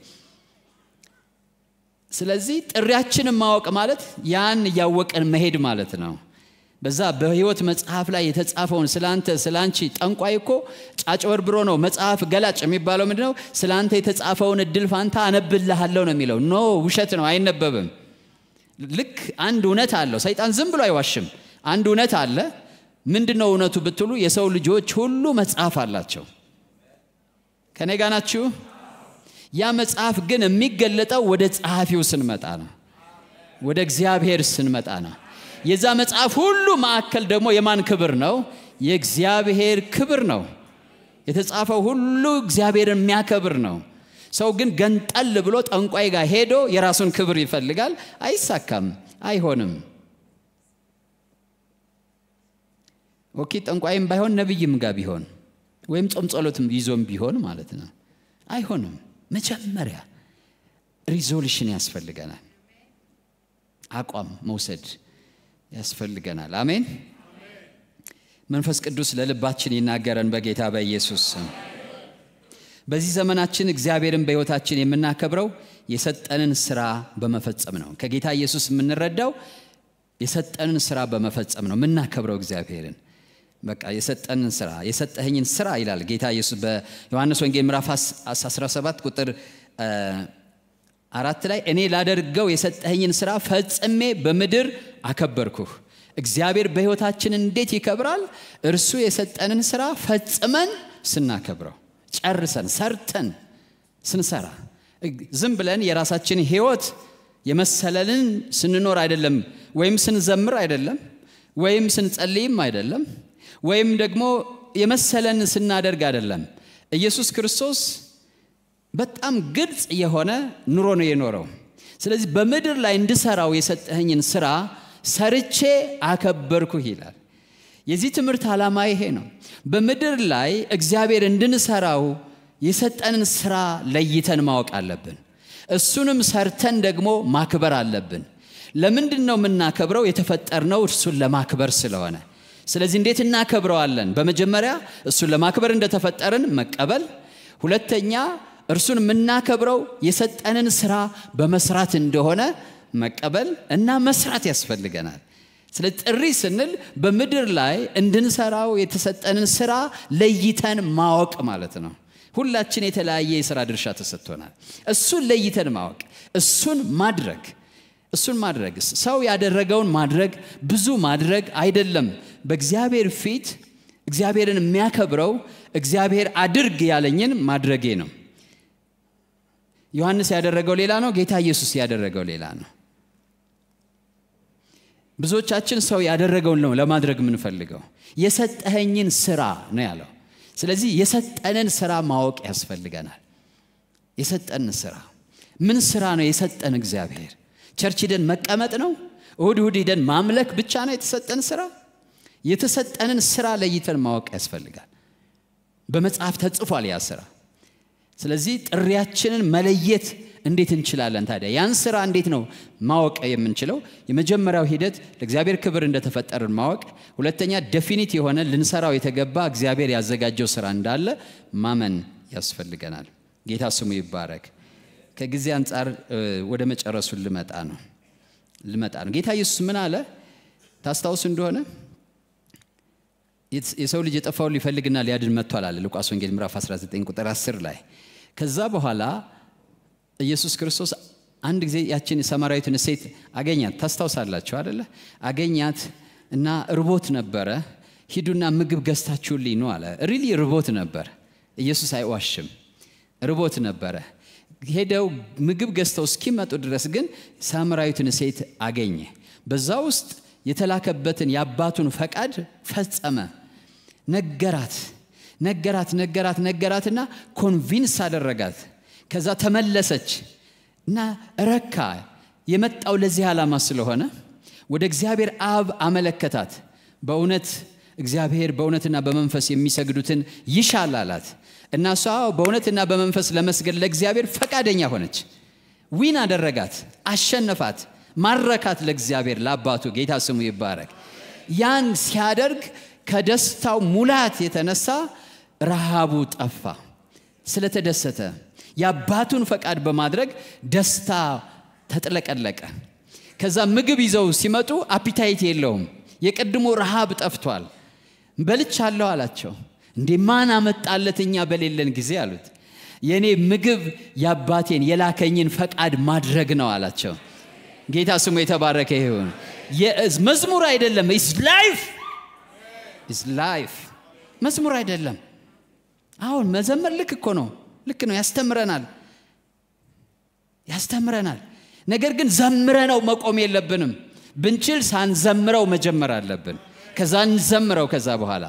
ስለዚህ ጥሪያችንን ማወቅ ማለት ያን እያወቀን መሄድ ማለት ነው። በዛ በህይወት መጽሐፍ ላይ የተጻፈውን ስላንተ ስላንቺ ጠንቋይ እኮ ጫጭበርብሮ ነው መጽሐፍ ገላጭ የሚባለው ምንድን ነው? ስላንተ የተጻፈውን እድል ፋንታ አነብልሃለሁ ነው የሚለው። ኖ ውሸት ነው፣ አይነበብም። ልክ አንድ እውነት አለው። ሰይጣን ዝም ብሎ አይዋሽም። አንድ እውነት አለ። ምንድን ነው እውነቱ ብትሉ የሰው ልጆች ሁሉ መጽሐፍ አላቸው። ከኔ ጋ ናችሁ? ያ መጽሐፍ ግን የሚገለጠው ወደ ጸሐፊው ስንመጣ ነው፣ ወደ እግዚአብሔር ስንመጣ ነው። የዛ መጽሐፍ ሁሉ ማዕከል ደግሞ የማን ክብር ነው? የእግዚአብሔር ክብር ነው። የተጻፈው ሁሉ እግዚአብሔርን የሚያከብር ነው። ሰው ግን ገንጠል ብሎ ጠንቋይ ጋር ሄዶ የራሱን ክብር ይፈልጋል። አይሳካም፣ አይሆንም። ኦኬ ጠንቋይም ባይሆን ነቢይም ጋር ቢሆን ወይም ጾም ጸሎትም ይዞም ቢሆን ማለት ነው፣ አይሆንም። መጀመሪያ ሪዞሉሽን ያስፈልገናል፣ አቋም መውሰድ ያስፈልገናል። አሜን። መንፈስ ቅዱስ ለልባችን ይናገረን በጌታ በኢየሱስ ስም። በዚህ ዘመናችን እግዚአብሔርን በሕይወታችን የምናከብረው የሰጠንን ስራ በመፈጸም ነው። ከጌታ ኢየሱስ የምንረዳው የሰጠንን ስራ በመፈጸም ነው የምናከብረው እግዚአብሔርን። በቃ የሰጠንን ስራ የሰጠኸኝን ስራ ይላል ጌታ ኢየሱስ በዮሐንስ ወንጌል ምዕራፍ 17 ቁጥር አራት ላይ እኔ ላደርገው የሰጠኸኝን ስራ ፈጽሜ በምድር አከበርኩህ። እግዚአብሔር በሕይወታችን እንዴት ይከብራል? እርሱ የሰጠንን ስራ ፈጽመን ስናከብረው ጨርሰን ሰርተን ስንሰራ ዝም ብለን የራሳችን ህይወት የመሰለልን ስንኖር አይደለም፣ ወይም ስንዘምር አይደለም፣ ወይም ስንጸልይም አይደለም፣ ወይም ደግሞ የመሰለን ስናደርግ አይደለም። ኢየሱስ ክርስቶስ በጣም ግልጽ የሆነ ኑሮ ነው የኖረው። ስለዚህ በምድር ላይ እንድሰራው የሰጠኸኝን ስራ ሰርቼ አከበርኩህ ይላል። የዚህ ትምህርት ዓላማ ይሄ ነው። በምድር ላይ እግዚአብሔር እንድንሰራው የሰጠንን ስራ ለይተን ማወቅ አለብን። እሱንም ሰርተን ደግሞ ማክበር አለብን። ለምንድን ነው የምናከብረው? የተፈጠርነው እርሱን ለማክበር ስለሆነ። ስለዚህ እንዴት እናከብረዋለን? በመጀመሪያ እሱን ለማክበር እንደተፈጠርን መቀበል፣ ሁለተኛ እርሱን የምናከብረው የሰጠንን ስራ በመስራት እንደሆነ መቀበል እና መስራት ያስፈልገናል። ስለ ጥሪ ስንል በምድር ላይ እንድንሰራው የተሰጠንን ስራ ለይተን ማወቅ ማለት ነው። ሁላችን የተለያየ የሥራ ድርሻ ተሰጥቶናል። እሱን ለይተን ማወቅ፣ እሱን ማድረግ እሱን ማድረግ ሰው ያደረገውን ማድረግ ብዙ ማድረግ አይደለም። በእግዚአብሔር ፊት እግዚአብሔርን የሚያከብረው እግዚአብሔር አድርግ ያለኝን ማድረጌ ነው። ዮሐንስ ያደረገው ሌላ ነው። ጌታ ኢየሱስ ያደረገው ሌላ ነው። ብዙዎቻችን ሰው ያደረገውን ነው ለማድረግ የምንፈልገው። የሰጠኸኝን ስራ ነው ያለው። ስለዚህ የሰጠንን ስራ ማወቅ ያስፈልገናል። የሰጠንን ስራ ምን ስራ ነው የሰጠን እግዚአብሔር? ቸርች ሂደን መቀመጥ ነው? እሁድ እሁድ ሂደን ማምለክ ብቻ ነው የተሰጠን ስራ? የተሰጠንን ስራ ለይተን ማወቅ ያስፈልጋል። በመጽሐፍ ተጽፏል ያ ስራ። ስለዚህ ጥሪያችንን መለየት እንዴት እንችላለን ታዲያ? ያን ስራ እንዴት ነው ማወቅ የምንችለው? የመጀመሪያው ሂደት ለእግዚአብሔር ክብር እንደተፈጠርን ማወቅ፣ ሁለተኛ ደፊኒት የሆነ ልንሰራው የተገባ እግዚአብሔር ያዘጋጀው ስራ እንዳለ ማመን ያስፈልገናል። ጌታ ስሙ ይባረክ። ከጊዜ አንጻር ወደ መጨረሱ ልመጣ ነው ልመጣ ነው። ጌታ ኢየሱስ ምን አለ ታስታውሱ እንደሆነ የሰው ልጅ የጠፋውን ሊፈልግና ሊያድን መጥቷል አለ ሉቃስ ወንጌል ምዕራፍ 19 ቁጥር 10 ላይ። ከዛ በኋላ ኢየሱስ ክርስቶስ አንድ ጊዜ ያችን ሰማራዊትን ሴት አገኛት። ታስታውሳላችሁ አደለ? አገኛት እና ርቦት ነበረ። ሂዱና ምግብ ገዝታችሁልኝ ነው አለ። ሪሊ ርቦት ነበር። ኢየሱስ አይዋሽም። ርቦት ነበረ። ሄደው ምግብ ገዝተው እስኪመጡ ድረስ ግን ሳምራዊትን ሴት አገኘ። በዛ ውስጥ የተላከበትን የአባቱን ፈቃድ ፈጸመ። ነገራት ነገራት ነገራት ነገራትና ኮንቪንስ አደረጋት። ከዛ ተመለሰች እና ረካ። የመጣው ለዚህ ዓላማ ስለሆነ ወደ እግዚአብሔር አብ አመለከታት። በእውነት እግዚአብሔር በእውነትና በመንፈስ የሚሰግዱትን ይሻል አላት እና እሷ በእውነትና በመንፈስ ለመስገድ ለእግዚአብሔር ፈቃደኛ ሆነች። ዊን አደረጋት፣ አሸነፋት፣ ማረካት ለእግዚአብሔር ለአባቱ ጌታ ስሙ ይባረክ። ያን ሲያደርግ ከደስታው ሙላት የተነሳ ረሃቡ ጠፋ። ስለተደሰተ የአባቱን ፈቃድ በማድረግ ደስታ ተጥለቀለቀ። ከዛ ምግብ ይዘው ሲመጡ አፒታይት የለውም። የቀድሞ ረሃብ ጠፍቷል። በልቻለሁ አላቸው። እንዴ ማን አመጣለት እኛ በሌለን ጊዜ አሉት። የእኔ ምግብ የአባቴን የላከኝን ፈቃድ ማድረግ ነው አላቸው። ጌታ ስሙ የተባረከ ይሁን። መዝሙር አይደለም፣ ኢስ ላይፍ ኢስ ላይፍ። መዝሙር አይደለም። አሁን መዘመር ልክ እኮ ነው፣ ልክ ነው፣ ያስተምረናል፣ ያስተምረናል። ነገር ግን ዘምረነው መቆም የለብንም። ብንችል ሳንዘምረው መጀመር አለብን። ከዛ እንዘምረው። ከዛ በኋላ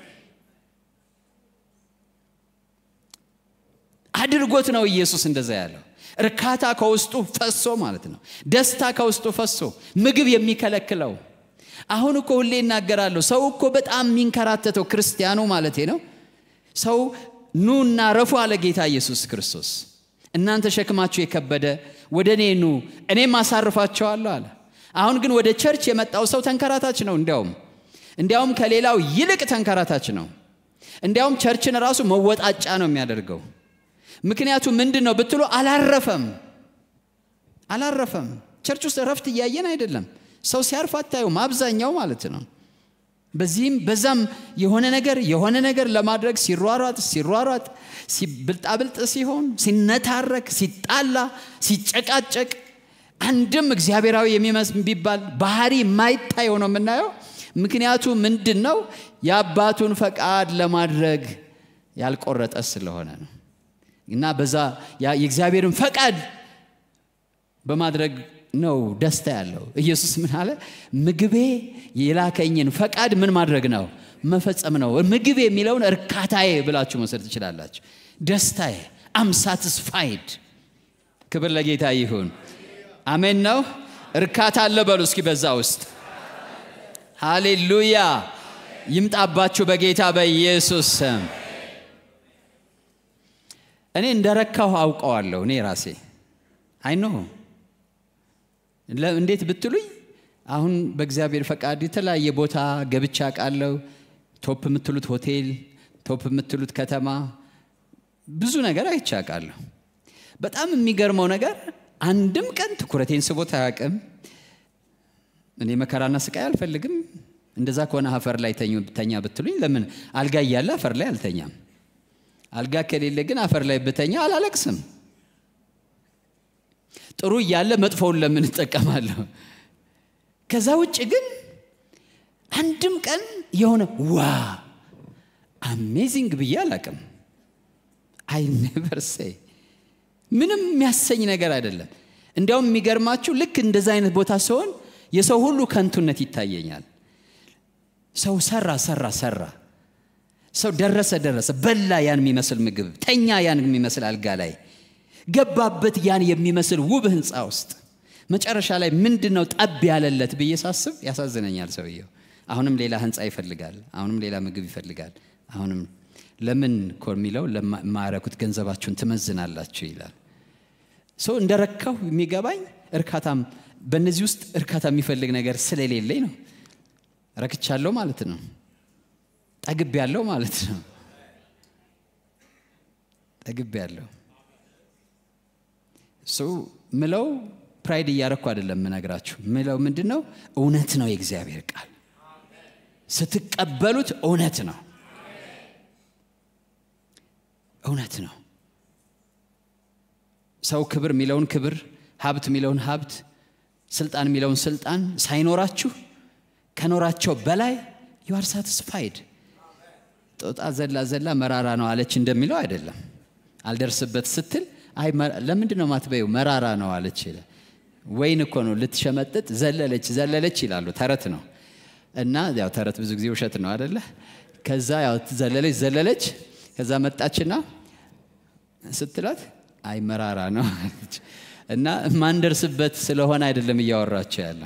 አድርጎት ነው ኢየሱስ እንደዛ ያለው። እርካታ ከውስጡ ፈሶ ማለት ነው። ደስታ ከውስጡ ፈሶ ምግብ የሚከለክለው አሁን እኮ ሁሌ እናገራለሁ። ሰው እኮ በጣም የሚንከራተተው ክርስቲያኑ ማለት ነው። ሰው ኑና ረፉ አለ ጌታ ኢየሱስ ክርስቶስ። እናንተ ሸክማችሁ የከበደ ወደ እኔ ኑ እኔም አሳርፋቸዋለሁ አለ። አሁን ግን ወደ ቸርች የመጣው ሰው ተንከራታች ነው። እንዲያውም እንዲያውም ከሌላው ይልቅ ተንከራታች ነው። እንዲያውም ቸርችን ራሱ መወጣጫ ነው የሚያደርገው። ምክንያቱ ምንድን ነው ብትሉ አላረፈም፣ አላረፈም። ቸርች ውስጥ እረፍት እያየን አይደለም። ሰው ሲያርፍ አታዩም፣ አብዛኛው ማለት ነው። በዚህም በዛም የሆነ ነገር የሆነ ነገር ለማድረግ ሲሯሯጥ ሲሯሯጥ ብልጣብልጥ ሲሆን ሲነታረክ ሲጣላ ሲጨቃጨቅ አንድም እግዚአብሔራዊ የሚባል ባህሪ የማይታይ ሆኖ የምናየው ምክንያቱ ምንድን ነው? የአባቱን ፈቃድ ለማድረግ ያልቆረጠ ስለሆነ ነው። እና በዛ የእግዚአብሔርን ፈቃድ በማድረግ ነው ደስታ ያለው። ኢየሱስ ምን አለ? ምግቤ የላከኝን ፈቃድ ምን ማድረግ ነው? መፈጸም ነው። ምግብ የሚለውን እርካታዬ ብላችሁ መውሰድ ትችላላችሁ። ደስታዬ፣ አም ሳትስፋይድ። ክብር ለጌታ ይሁን። አሜን ነው። እርካታ አለ በሉ እስኪ በዛ ውስጥ ሃሌሉያ ይምጣባችሁ በጌታ በኢየሱስ ስም። እኔ እንደረካሁ አውቀዋለሁ እኔ ራሴ አይ ኖ እንዴት ብትሉኝ አሁን በእግዚአብሔር ፈቃድ የተለያየ ቦታ ገብቻ ቃለሁ ቶፕ የምትሉት ሆቴል ቶፕ የምትሉት ከተማ ብዙ ነገር አይቻቃለሁ በጣም የሚገርመው ነገር አንድም ቀን ትኩረቴን ስቦት አያውቅም እኔ መከራና ስቃይ አልፈልግም እንደዛ ከሆነ አፈር ላይ ተኛ ብትሉኝ ለምን አልጋ እያለ አፈር ላይ አልተኛም አልጋ ከሌለ ግን አፈር ላይ ብተኛ አላለቅስም ጥሩ እያለ መጥፎውን ለምን እጠቀማለሁ ከዛ ውጭ ግን አንድም ቀን የሆነ ዋ አሜዚንግ ብዬ አላቅም አይ ኔቨር ሴይ ምንም የሚያሰኝ ነገር አይደለም እንዲያውም የሚገርማችሁ ልክ እንደዛ አይነት ቦታ ሲሆን የሰው ሁሉ ከንቱነት ይታየኛል ሰው ሰራ ሰራ ሰራ ሰው ደረሰ ደረሰ በላ ያን የሚመስል ምግብ ተኛ ያን የሚመስል አልጋ ላይ ገባበት ያን የሚመስል ውብ ህንፃ ውስጥ መጨረሻ ላይ ምንድን ነው ጠብ ያለለት ብዬ ሳስብ ያሳዝነኛል ሰውየው አሁንም ሌላ ህንፃ ይፈልጋል አሁንም ሌላ ምግብ ይፈልጋል አሁንም ለምን እኮ የሚለው ለማያረኩት ገንዘባችሁን ትመዝናላችሁ ይላል ሰው እንደረካሁ የሚገባኝ እርካታም በእነዚህ ውስጥ እርካታ የሚፈልግ ነገር ስለሌለኝ ነው ረክቻለሁ ማለት ነው ጠግብ ያለው ማለት ነው ጠግብ ያለው ሰው ምለው ፕራይድ እያረኩ አይደለም ምነግራችሁ ምለው ምንድን ነው እውነት ነው የእግዚአብሔር ቃል ስትቀበሉት እውነት ነው እውነት ነው ሰው ክብር የሚለውን ክብር ሀብት የሚለውን ሀብት ስልጣን የሚለውን ስልጣን ሳይኖራችሁ ከኖራቸው በላይ ዩአር ሳትስፋይድ ጦጣ ዘላ ዘላ መራራ ነው አለች እንደሚለው አይደለም አልደርስበት ስትል አይ ለምንድን ነው ማትበዩ መራራ ነው አለች ወይን እኮ ነው ልትሸመጥጥ ዘለለች ዘለለች ይላሉ ተረት ነው እና ያው ተረት ብዙ ጊዜ ውሸት ነው አደለ ከዛ ያው ዘለለች ዘለለች ከዛ መጣችና ስትላት አይ መራራ ነው አለች እና ማንደርስበት ስለሆነ አይደለም እያወራቸው ያለ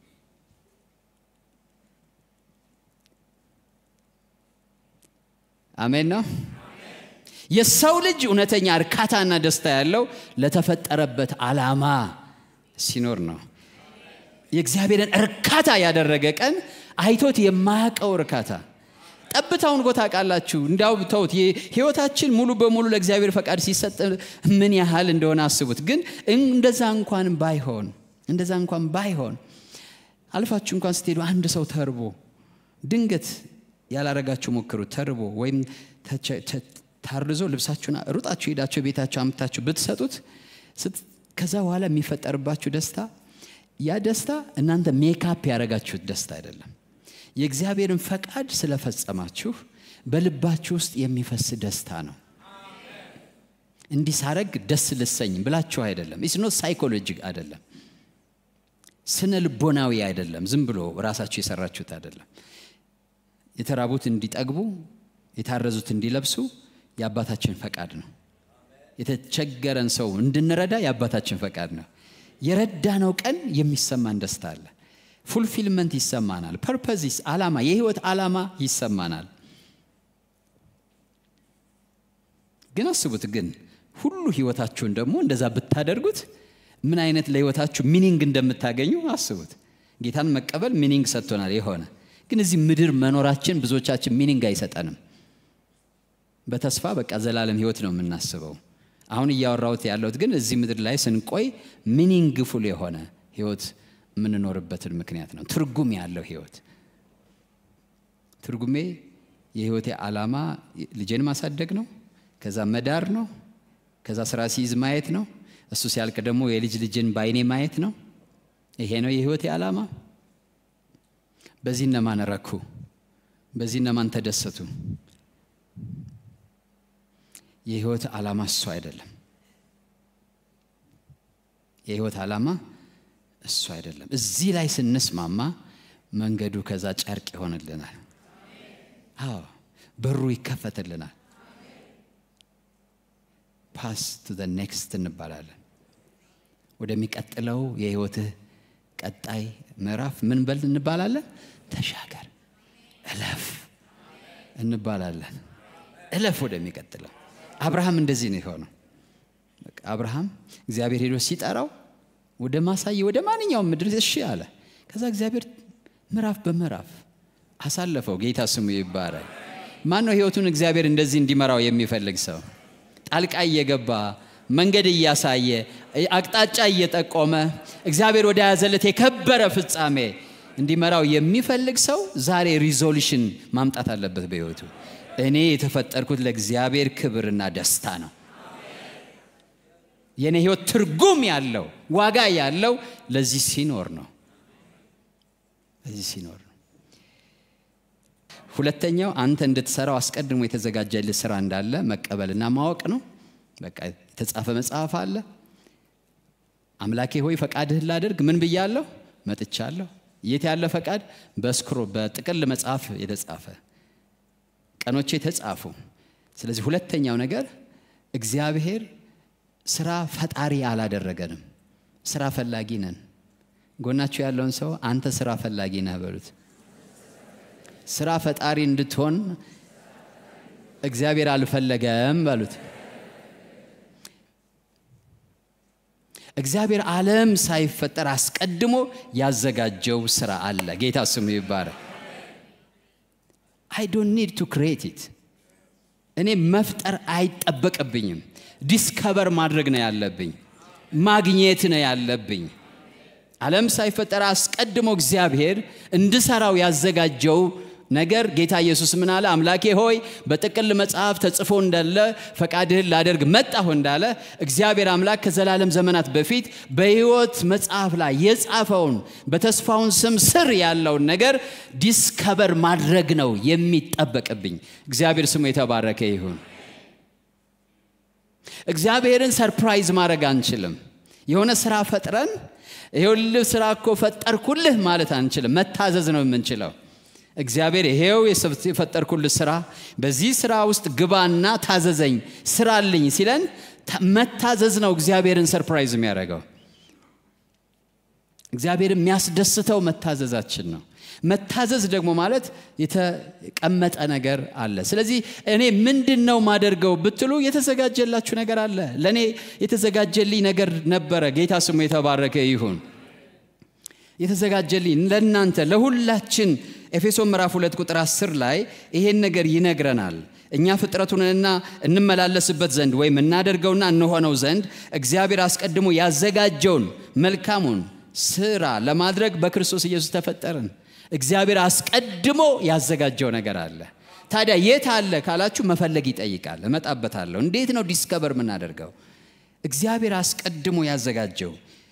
አሜን ነው የሰው ልጅ እውነተኛ እርካታና ደስታ ያለው ለተፈጠረበት ዓላማ ሲኖር ነው የእግዚአብሔርን እርካታ ያደረገ ቀን አይቶት የማያውቀው እርካታ ጠብታውን ጎታ ቃላችሁ እንዲያው ተውት ህይወታችን ሙሉ በሙሉ ለእግዚአብሔር ፈቃድ ሲሰጥ ምን ያህል እንደሆነ አስቡት ግን እንደዛ እንኳን ባይሆን እንደዛ እንኳን ባይሆን አልፋችሁ እንኳን ስትሄዱ አንድ ሰው ተርቦ ድንገት ያላረጋችሁ ሞክሩ ተርቦ ወይም ታርዞ ልብሳችሁን ሩጣችሁ ሄዳችሁ ቤታችሁ አምታችሁ ብትሰጡት ከዛ በኋላ የሚፈጠርባችሁ ደስታ ያ ደስታ እናንተ ሜካፕ ያደረጋችሁት ደስታ አይደለም የእግዚአብሔርን ፈቃድ ስለፈጸማችሁ በልባችሁ ውስጥ የሚፈስ ደስታ ነው እንዲህ ሳረግ ደስ ልሰኝ ብላችሁ አይደለም ኢስኖ ሳይኮሎጂ አይደለም ስነ ልቦናዊ አይደለም ዝም ብሎ ራሳችሁ የሰራችሁት አይደለም የተራቡት እንዲጠግቡ የታረዙት እንዲለብሱ የአባታችን ፈቃድ ነው የተቸገረን ሰው እንድንረዳ የአባታችን ፈቃድ ነው የረዳነው ቀን የሚሰማን ደስታ አለ ፉልፊልመንት ይሰማናል ፐርፐዚስ አላማ የህይወት አላማ ይሰማናል ግን አስቡት ግን ሁሉ ህይወታችሁን ደግሞ እንደዛ ብታደርጉት ምን አይነት ለህይወታችሁ ሚኒንግ እንደምታገኙ አስቡት ጌታን መቀበል ሚኒንግ ሰጥቶናል የሆነ ግን እዚህ ምድር መኖራችን ብዙዎቻችን ሚኒንግ አይሰጠንም በተስፋ በቃ ዘላለም ህይወት ነው የምናስበው አሁን እያወራሁት ያለሁት ግን እዚህ ምድር ላይ ስንቆይ ሚኒንግፉል የሆነ ህይወት የምንኖርበትን ምክንያት ነው ትርጉም ያለው ህይወት ትርጉሜ የህይወቴ ዓላማ ልጄን ማሳደግ ነው ከዛ መዳር ነው ከዛ ስራ ሲይዝ ማየት ነው እሱ ሲያልቅ ደግሞ የልጅ ልጅን በአይኔ ማየት ነው ይሄ ነው የህይወቴ ዓላማ በዚህ እነማን ረኩ በዚህ እነማን ተደሰቱ የህይወት ዓላማ እሱ አይደለም የህይወት ዓላማ እሱ አይደለም እዚህ ላይ ስንስማማ መንገዱ ከዛ ጨርቅ ይሆንልናል አዎ በሩ ይከፈትልናል ፓስ ቱ ዘ ኔክስት እንባላለን። ወደሚቀጥለው የህይወትህ ቀጣይ ምዕራፍ ምን በል እንባላለን? ተሻገር፣ እለፍ እንባላለን። እለፍ ወደሚቀጥለው። አብርሃም እንደዚህ ነው የሆነው። በቃ አብርሃም እግዚአብሔር ሄዶ ሲጠራው ወደ ማሳየ ወደ ማንኛውም ምድር እሺ አለ። ከዛ እግዚአብሔር ምዕራፍ በምዕራፍ አሳለፈው። ጌታ ስሙ ይባላል። ማን ነው ህይወቱን እግዚአብሔር እንደዚህ እንዲመራው የሚፈልግ ሰው? ጣልቃ እየገባ መንገድ እያሳየ አቅጣጫ እየጠቆመ እግዚአብሔር ወደ ያዘለት የከበረ ፍጻሜ እንዲመራው የሚፈልግ ሰው ዛሬ ሪዞሉሽን ማምጣት አለበት በህይወቱ። እኔ የተፈጠርኩት ለእግዚአብሔር ክብርና ደስታ ነው። የእኔ ህይወት ትርጉም ያለው ዋጋ ያለው ለዚህ ሲኖር ነው። ለዚህ ሲኖር ነው። ሁለተኛው አንተ እንድትሰራው አስቀድሞ የተዘጋጀልህ ስራ እንዳለ መቀበልና ማወቅ ነው። በቃ የተጻፈ መጽሐፍ አለ። አምላኬ ሆይ ፈቃድህን ላደርግ ምን ብያለሁ? መጥቻለሁ። የት ያለ ፈቃድ? በስክሮ በጥቅል መጽሐፍ የተጻፈ ቀኖቼ ተጻፉ። ስለዚህ ሁለተኛው ነገር እግዚአብሔር ስራ ፈጣሪ አላደረገንም፣ ስራ ፈላጊ ነን። ጎናችሁ ያለውን ሰው አንተ ስራ ፈላጊ ነህ በሉት። ስራ ፈጣሪ እንድትሆን እግዚአብሔር አልፈለገም በሉት። እግዚአብሔር ዓለም ሳይፈጠር አስቀድሞ ያዘጋጀው ስራ አለ። ጌታ ስሙ ይባረክ። አይ ዶንት ኒድ ቱ ክሬት ኢት። እኔ መፍጠር አይጠበቅብኝም። ዲስከቨር ማድረግ ነው ያለብኝ፣ ማግኘት ነው ያለብኝ። ዓለም ሳይፈጠር አስቀድሞ እግዚአብሔር እንድሰራው ያዘጋጀው ነገር ጌታ ኢየሱስ ምን አለ? አምላኬ ሆይ በጥቅል መጽሐፍ ተጽፎ እንዳለ ፈቃድህን ላደርግ መጣሁ እንዳለ እግዚአብሔር አምላክ ከዘላለም ዘመናት በፊት በሕይወት መጽሐፍ ላይ የጻፈውን በተስፋውን ስም ስር ያለውን ነገር ዲስከቨር ማድረግ ነው የሚጠበቅብኝ። እግዚአብሔር ስሙ የተባረከ ይሁን። እግዚአብሔርን ሰርፕራይዝ ማድረግ አንችልም። የሆነ ስራ ፈጥረን ይኸውልህ ስራ እኮ ፈጠርኩልህ ማለት አንችልም። መታዘዝ ነው የምንችለው። እግዚአብሔር ይሄው የፈጠርኩልህ ስራ በዚህ ስራ ውስጥ ግባና ታዘዘኝ ስራልኝ ሲለን መታዘዝ ነው እግዚአብሔርን ሰርፕራይዝ የሚያደርገው። እግዚአብሔር የሚያስደስተው መታዘዛችን ነው። መታዘዝ ደግሞ ማለት የተቀመጠ ነገር አለ። ስለዚህ እኔ ምንድን ነው ማደርገው ብትሉ የተዘጋጀላችሁ ነገር አለ። ለእኔ የተዘጋጀልኝ ነገር ነበረ። ጌታ ስሙ የተባረከ ይሁን። የተዘጋጀልኝ ለእናንተ ለሁላችን ኤፌሶን ምዕራፍ 2 ቁጥር 10 ላይ ይሄን ነገር ይነግረናል። እኛ ፍጥረቱንና እንመላለስበት ዘንድ ወይም እናደርገውና እንሆነው ዘንድ እግዚአብሔር አስቀድሞ ያዘጋጀውን መልካሙን ስራ ለማድረግ በክርስቶስ ኢየሱስ ተፈጠርን። እግዚአብሔር አስቀድሞ ያዘጋጀው ነገር አለ። ታዲያ የት አለ ካላችሁ መፈለግ ይጠይቃል። እመጣበታለሁ። እንዴት ነው ዲስከቨር የምናደርገው? እግዚአብሔር አስቀድሞ ያዘጋጀው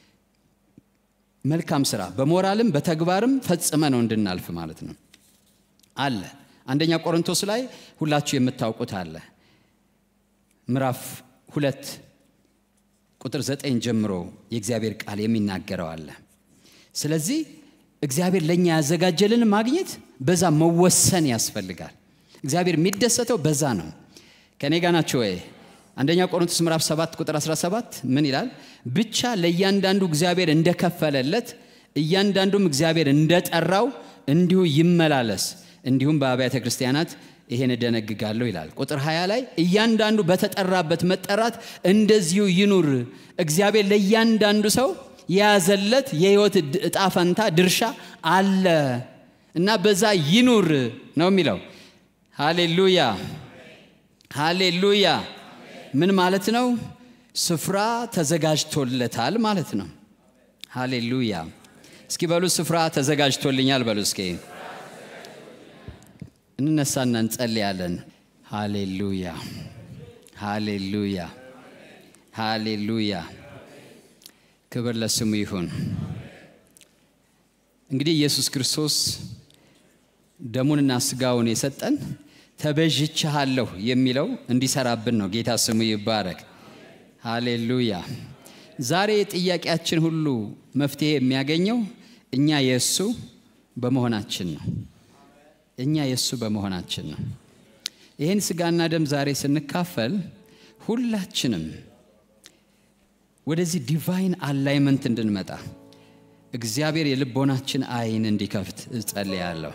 መልካም ስራ በሞራልም በተግባርም ፈጽመ ነው እንድናልፍ ማለት ነው አለ። አንደኛ ቆሮንቶስ ላይ ሁላችሁ የምታውቁት አለ። ምዕራፍ ሁለት ቁጥር ዘጠኝ ጀምሮ የእግዚአብሔር ቃል የሚናገረው አለ። ስለዚህ እግዚአብሔር ለእኛ ያዘጋጀልን ማግኘት በዛ መወሰን ያስፈልጋል። እግዚአብሔር የሚደሰተው በዛ ነው። ከእኔ ጋ ናቸው ወይ? አንደኛ ቆሮንቶስ ምዕራፍ 7 ቁጥር 17 ምን ይላል? ብቻ ለእያንዳንዱ እግዚአብሔር እንደከፈለለት እያንዳንዱም እግዚአብሔር እንደጠራው እንዲሁ ይመላለስ። እንዲሁም በአብያተ ክርስቲያናት ይሄን እደነግጋለሁ ይላል። ቁጥር 20 ላይ እያንዳንዱ በተጠራበት መጠራት እንደዚሁ ይኑር። እግዚአብሔር ለእያንዳንዱ ሰው የያዘለት የህይወት እጣ ፈንታ ድርሻ አለ እና በዛ ይኑር ነው የሚለው። ሃሌሉያ ሃሌሉያ። ምን ማለት ነው? ስፍራ ተዘጋጅቶለታል ማለት ነው። ሃሌሉያ። እስኪ በሉ ስፍራ ተዘጋጅቶልኛል በሉ እስኪ። እንነሳና እንጸልያለን። ሃሌሉያ ሃሌሉያ ሃሌሉያ። ክብር ለስሙ ይሁን። እንግዲህ ኢየሱስ ክርስቶስ ደሙንና ስጋውን የሰጠን ተቤዥቼሃለሁ የሚለው እንዲሰራብን ነው። ጌታ ስሙ ይባረክ። ሃሌሉያ። ዛሬ ጥያቄያችን ሁሉ መፍትሄ የሚያገኘው እኛ የእሱ በመሆናችን ነው። እኛ የእሱ በመሆናችን ነው። ይህን ስጋና ደም ዛሬ ስንካፈል ሁላችንም ወደዚህ ዲቫይን አላይመንት እንድንመጣ እግዚአብሔር የልቦናችን አይን እንዲከፍት እጸልያለሁ።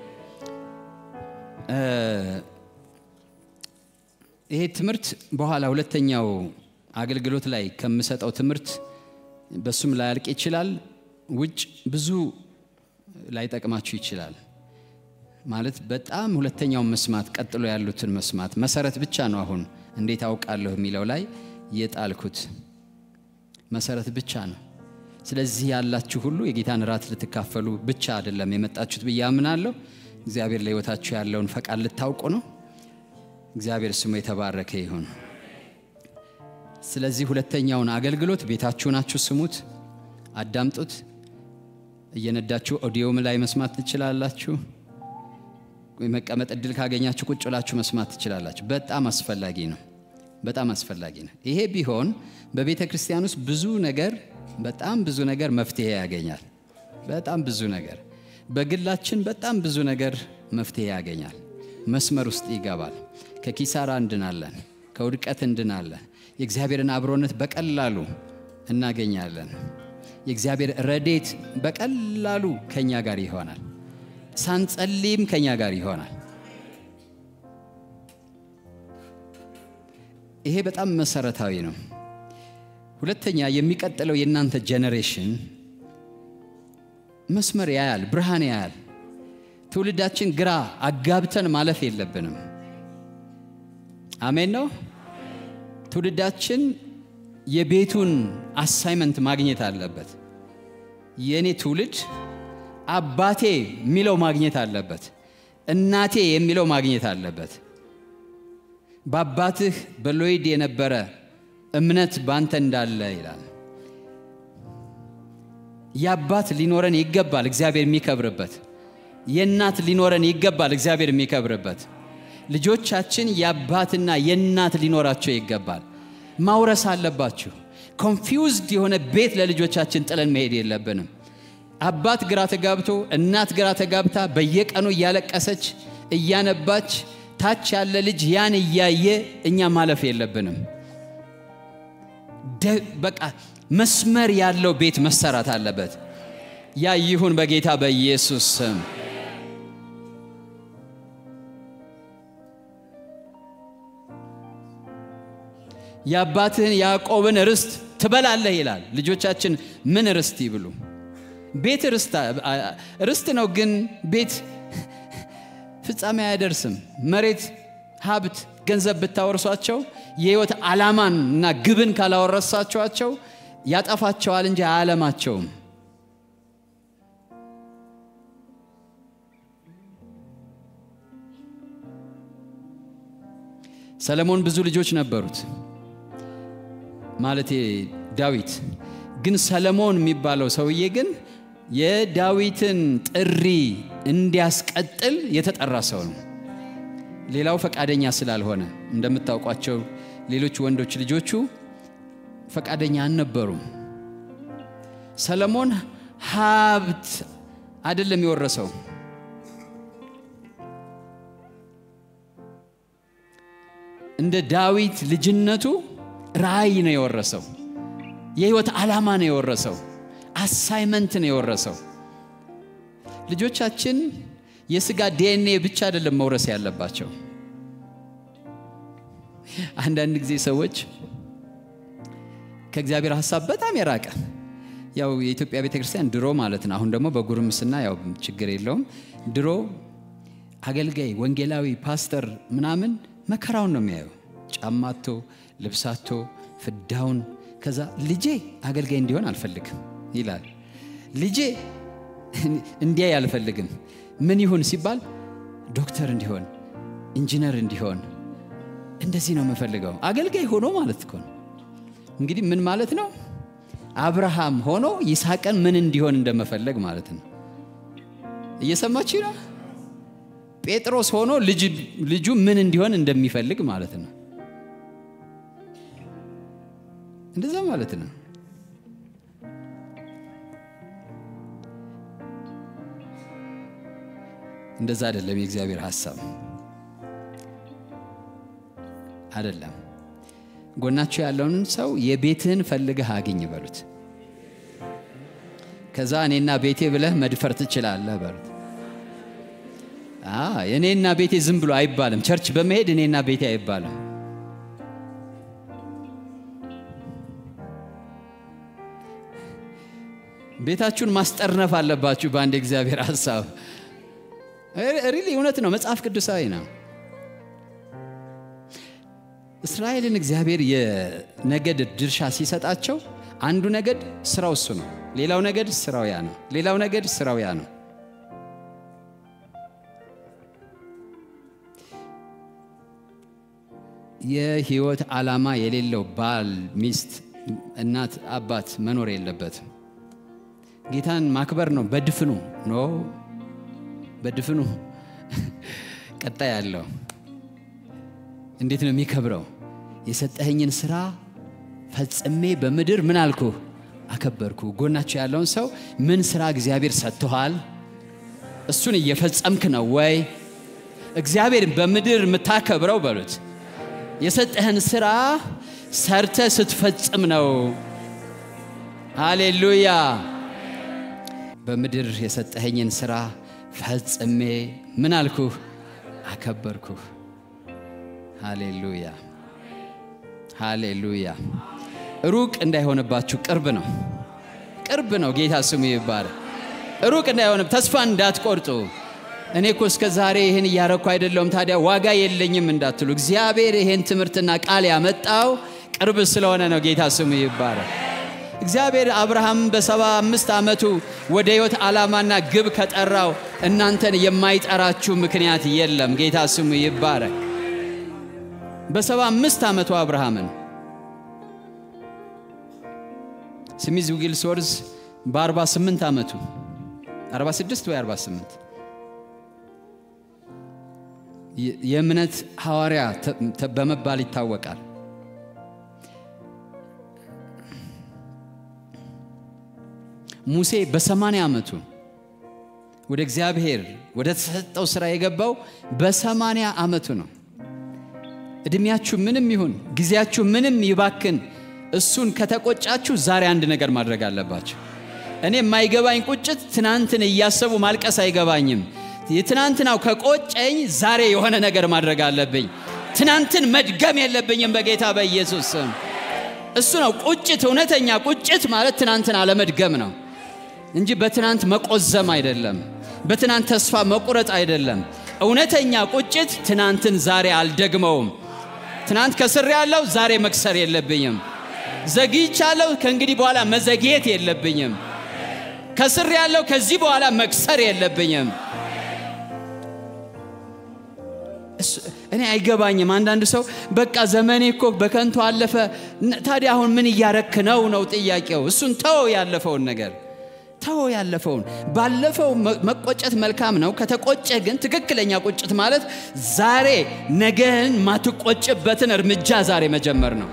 ይሄ ትምህርት በኋላ ሁለተኛው አገልግሎት ላይ ከምሰጠው ትምህርት በሱም ላያልቅ ይችላል። ውጭ ብዙ ላይጠቅማችሁ ይችላል። ማለት በጣም ሁለተኛውን መስማት ቀጥሎ ያሉትን መስማት መሰረት ብቻ ነው። አሁን እንዴት አውቃለሁ የሚለው ላይ የጣልኩት መሰረት ብቻ ነው። ስለዚህ ያላችሁ ሁሉ የጌታን ራት ልትካፈሉ ብቻ አይደለም የመጣችሁት ብዬ አምናለሁ። እግዚአብሔር ለሕይወታችሁ ያለውን ፈቃድ ልታውቁ ነው። እግዚአብሔር ስሙ የተባረከ ይሁን። ስለዚህ ሁለተኛውን አገልግሎት ቤታችሁ ናችሁ፣ ስሙት፣ አዳምጡት። እየነዳችሁ ኦዲዮም ላይ መስማት ትችላላችሁ። መቀመጥ እድል ካገኛችሁ ቁጭ ብላችሁ መስማት ትችላላችሁ። በጣም አስፈላጊ ነው። በጣም አስፈላጊ ነው። ይሄ ቢሆን በቤተ ክርስቲያን ውስጥ ብዙ ነገር በጣም ብዙ ነገር መፍትሄ ያገኛል። በጣም ብዙ ነገር በግላችን በጣም ብዙ ነገር መፍትሄ ያገኛል። መስመር ውስጥ ይገባል። ከኪሳራ እንድናለን፣ ከውድቀት እንድናለን። የእግዚአብሔርን አብሮነት በቀላሉ እናገኛለን። የእግዚአብሔር ረዴት በቀላሉ ከኛ ጋር ይሆናል። ሳንጸልይም ከኛ ጋር ይሆናል። ይሄ በጣም መሰረታዊ ነው። ሁለተኛ የሚቀጥለው የእናንተ ጄኔሬሽን መስመር ያያል፣ ብርሃን ያያል። ትውልዳችን ግራ አጋብተን ማለፍ የለብንም። አሜን ነው። ትውልዳችን የቤቱን አሳይመንት ማግኘት አለበት። የእኔ ትውልድ አባቴ የሚለው ማግኘት አለበት። እናቴ የሚለው ማግኘት አለበት። በአባትህ በሎይድ የነበረ እምነት ባንተ እንዳለ ይላል። የአባት ሊኖረን ይገባል፣ እግዚአብሔር የሚከብርበት። የእናት ሊኖረን ይገባል፣ እግዚአብሔር የሚከብርበት። ልጆቻችን የአባትና የእናት ሊኖራቸው ይገባል። ማውረስ አለባችሁ። ኮንፊውዝድ የሆነ ቤት ለልጆቻችን ጥለን መሄድ የለብንም። አባት ግራ ተጋብቶ እናት ግራ ተጋብታ በየቀኑ እያለቀሰች እያነባች ታች ያለ ልጅ ያን እያየ እኛ ማለፍ የለብንም። በቃ መስመር ያለው ቤት መሰራት አለበት። ያ ይሁን በጌታ በኢየሱስ ስም። የአባትህን ያዕቆብን ርስት ትበላለህ ይላል። ልጆቻችን ምን ርስት ይብሉ? ቤት ርስት ነው፣ ግን ቤት ፍጻሜ አያደርስም። መሬት፣ ሀብት፣ ገንዘብ ብታወርሷቸው የህይወት ዓላማን እና ግብን ካላወረሳቸዋቸው ያጠፋቸዋል እንጂ አያለማቸውም። ሰለሞን ብዙ ልጆች ነበሩት፣ ማለቴ ዳዊት። ግን ሰለሞን የሚባለው ሰውዬ ግን የዳዊትን ጥሪ እንዲያስቀጥል የተጠራ ሰው ነው። ሌላው ፈቃደኛ ስላልሆነ እንደምታውቋቸው ሌሎች ወንዶች ልጆቹ ፈቃደኛ አልነበሩም። ሰለሞን ሀብት አይደለም የወረሰው፣ እንደ ዳዊት ልጅነቱ ራእይ ነው የወረሰው። የህይወት ዓላማ ነው የወረሰው። አሳይመንት ነው የወረሰው። ልጆቻችን የስጋ ዲኤንኤ ብቻ አይደለም መውረስ ያለባቸው። አንዳንድ ጊዜ ሰዎች ከእግዚአብሔር ሀሳብ በጣም የራቀ ያው የኢትዮጵያ ቤተ ክርስቲያን ድሮ ማለት ነው። አሁን ደግሞ በጉርምስና ያው ችግር የለውም። ድሮ አገልጋይ፣ ወንጌላዊ፣ ፓስተር ምናምን መከራውን ነው የሚያየው። ጫማቶ፣ ልብሳቶ፣ ፍዳውን ከዛ ልጄ አገልጋይ እንዲሆን አልፈልግም ይላል። ልጄ እንዲያይ አልፈልግም። ምን ይሁን ሲባል ዶክተር እንዲሆን፣ ኢንጂነር እንዲሆን እንደዚህ ነው የምፈልገው። አገልጋይ ሆኖ ማለት እኮ ነው። እንግዲህ ምን ማለት ነው? አብርሃም ሆኖ ይስሐቅን ምን እንዲሆን እንደመፈለግ ማለት ነው። እየሰማችሁ ነው። ጴጥሮስ ሆኖ ልጁ ምን እንዲሆን እንደሚፈልግ ማለት ነው። እንደዛ ማለት ነው። እንደዛ አይደለም። የእግዚአብሔር ሐሳብ አይደለም። ጎናችሁ ያለውን ሰው የቤትህን ፈልገህ አግኝ በሉት። ከዛ እኔና ቤቴ ብለህ መድፈር ትችላለህ በሉት። እኔና ቤቴ ዝም ብሎ አይባልም። ቸርች በመሄድ እኔና ቤቴ አይባልም። ቤታችሁን ማስጠርነፍ አለባችሁ በአንድ እግዚአብሔር ሀሳብ። ሪሊ እውነት ነው፣ መጽሐፍ ቅዱሳዊ ነው። እስራኤልን እግዚአብሔር የነገድ ድርሻ ሲሰጣቸው አንዱ ነገድ ስራው እሱ ነው፣ ሌላው ነገድ ስራው ያ ነው፣ ሌላው ነገድ ስራው ያ ነው። የህይወት ዓላማ የሌለው ባል፣ ሚስት፣ እናት፣ አባት መኖር የለበትም። ጌታን ማክበር ነው በድፍኑ ኖ በድፍኑ ቀጣይ ያለው እንዴት ነው የሚከብረው? የሰጠኸኝን ስራ ፈጽሜ በምድር ምን አልኩ አከበርኩ። ጎናቸው ያለውን ሰው ምን ስራ እግዚአብሔር ሰጥቶሃል? እሱን እየፈጸምክ ነው ወይ? እግዚአብሔር በምድር የምታከብረው በሉት የሰጠህን ስራ ሰርተ ስትፈጽም ነው። ሃሌሉያ። በምድር የሰጠኸኝን ስራ ፈጽሜ ምን አልኩህ አከበርኩህ። ሃሌሉያ ሃሌሉያ። ሩቅ እንዳይሆንባችሁ ቅርብ ነው፣ ቅርብ ነው። ጌታ ስሙ ይባላል። ሩቅ እንዳይሆን ተስፋ እንዳትቆርጡ። እኔ እኮ እስከ ዛሬ ይህን እያረኩ አይደለውም ታዲያ ዋጋ የለኝም እንዳትሉ። እግዚአብሔር ይህን ትምህርትና ቃል ያመጣው ቅርብ ስለሆነ ነው። ጌታ ስሙ ይባላል። እግዚአብሔር አብርሃም በሰባ አምስት ዓመቱ ወደ ሕይወት ዓላማና ግብ ከጠራው እናንተን የማይጠራችሁ ምክንያት የለም። ጌታ ስሙ ይባረክ። በሰባ አምስት ዓመቱ አብርሃምን ስሚዝ ዊልስወርዝ በ48 ዓመቱ 46 ወይ 48 የእምነት ሐዋርያ በመባል ይታወቃል። ሙሴ በሰማንያ ዓመቱ ወደ እግዚአብሔር ወደ ተሰጠው ሥራ የገባው በሰማንያ ዓመቱ ነው። ዕድሜያችሁ ምንም ይሁን ጊዜያችሁ ምንም ይባክን፣ እሱን ከተቆጫችሁ ዛሬ አንድ ነገር ማድረግ አለባችሁ። እኔ የማይገባኝ ቁጭት ትናንትን እያሰቡ ማልቀስ አይገባኝም። የትናንትናው ከቆጨኝ ዛሬ የሆነ ነገር ማድረግ አለብኝ። ትናንትን መድገም የለብኝም በጌታ በኢየሱስ ስም። እሱ ነው ቁጭት። እውነተኛ ቁጭት ማለት ትናንትን አለመድገም ነው እንጂ በትናንት መቆዘም አይደለም። በትናንት ተስፋ መቁረጥ አይደለም። እውነተኛ ቁጭት ትናንትን ዛሬ አልደግመውም። ትናንት ከስር ያለው ዛሬ መክሰር የለብኝም። ዘግይቻለሁ፣ ከእንግዲህ በኋላ መዘግየት የለብኝም። ከስር ያለው ከዚህ በኋላ መክሰር የለብኝም። እኔ አይገባኝም። አንዳንድ ሰው በቃ ዘመኔ እኮ በከንቱ አለፈ፣ ታዲያ አሁን ምን እያረክ ነው ነው ጥያቄው። እሱን ተወው፣ ያለፈውን ነገር ተወው፣ ያለፈውን። ባለፈው መቆጨት መልካም ነው። ከተቆጨ ግን ትክክለኛ ቁጭት ማለት ዛሬ ነገን ማትቆጭበትን እርምጃ ዛሬ መጀመር ነው።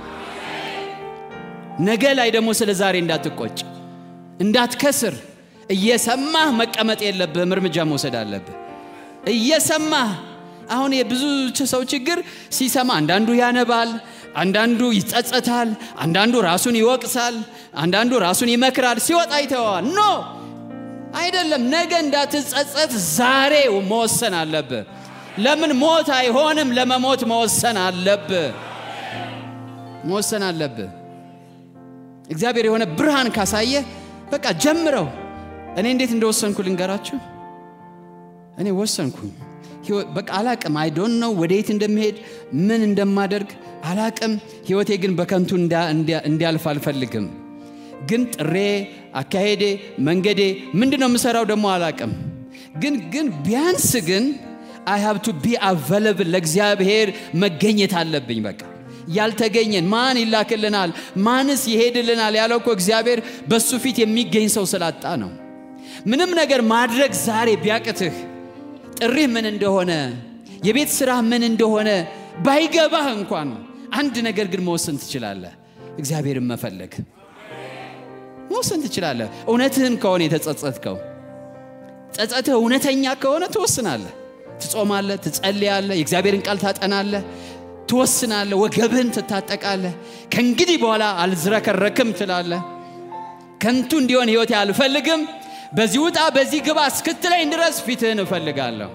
ነገ ላይ ደግሞ ስለ ዛሬ እንዳትቆጭ፣ እንዳትከስር እየሰማህ መቀመጥ የለብህም። እርምጃ መውሰድ አለብህ እየሰማህ አሁን የብዙ ሰው ችግር ሲሰማ አንዳንዱ ያነባል፣ አንዳንዱ ይጸጸታል፣ አንዳንዱ ራሱን ይወቅሳል፣ አንዳንዱ ራሱን ይመክራል። ሲወጣ ይተዋል። ኖ አይደለም። ነገ እንዳትጸጸት ዛሬ መወሰን አለብህ። ለምን ሞት አይሆንም? ለመሞት መወሰን አለብህ፣ መወሰን አለብህ። እግዚአብሔር የሆነ ብርሃን ካሳየ በቃ ጀምረው። እኔ እንዴት እንደወሰንኩ ልንገራችሁ። እኔ ወሰንኩኝ በቃ አላቅም። አይ ዶንት ነው ወደየት እንደምሄድ ምን እንደማደርግ አላቅም። ህይወቴ ግን በከንቱ እንዲያልፍ አልፈልግም። ግን ጥሬ፣ አካሄዴ፣ መንገዴ ምንድን ነው የምሰራው ደግሞ አላቅም። ግን ግን ቢያንስ ግን አይ ሃብ ቱ ቢ አቬለብል ለእግዚአብሔር መገኘት አለብኝ። በቃ ያልተገኘን ማን ይላክልናል? ማንስ ይሄድልናል? ያለው እኮ እግዚአብሔር በሱ ፊት የሚገኝ ሰው ስላጣ ነው። ምንም ነገር ማድረግ ዛሬ ቢያቅትህ ጥሪህ ምን እንደሆነ የቤት ስራህ ምን እንደሆነ ባይገባህ እንኳን አንድ ነገር ግን መወሰን ትችላለህ። እግዚአብሔርን መፈለግ መወሰን ትችላለህ። እውነትህን ከሆነ የተጸጸትከው ጸጸትህ እውነተኛ ከሆነ ትወስናለህ። ትጾማለህ፣ ትጸልያለህ፣ የእግዚአብሔርን ቃል ታጠናለህ። ትወስናለህ፣ ወገብህን ትታጠቃለህ። ከእንግዲህ በኋላ አልዝረከረክም ትላለህ። ከንቱ እንዲሆን ሕይወቴ አልፈልግም፣ በዚህ ውጣ በዚህ ግባ እስክትለኝ ድረስ ፊትህን እፈልጋለሁ፣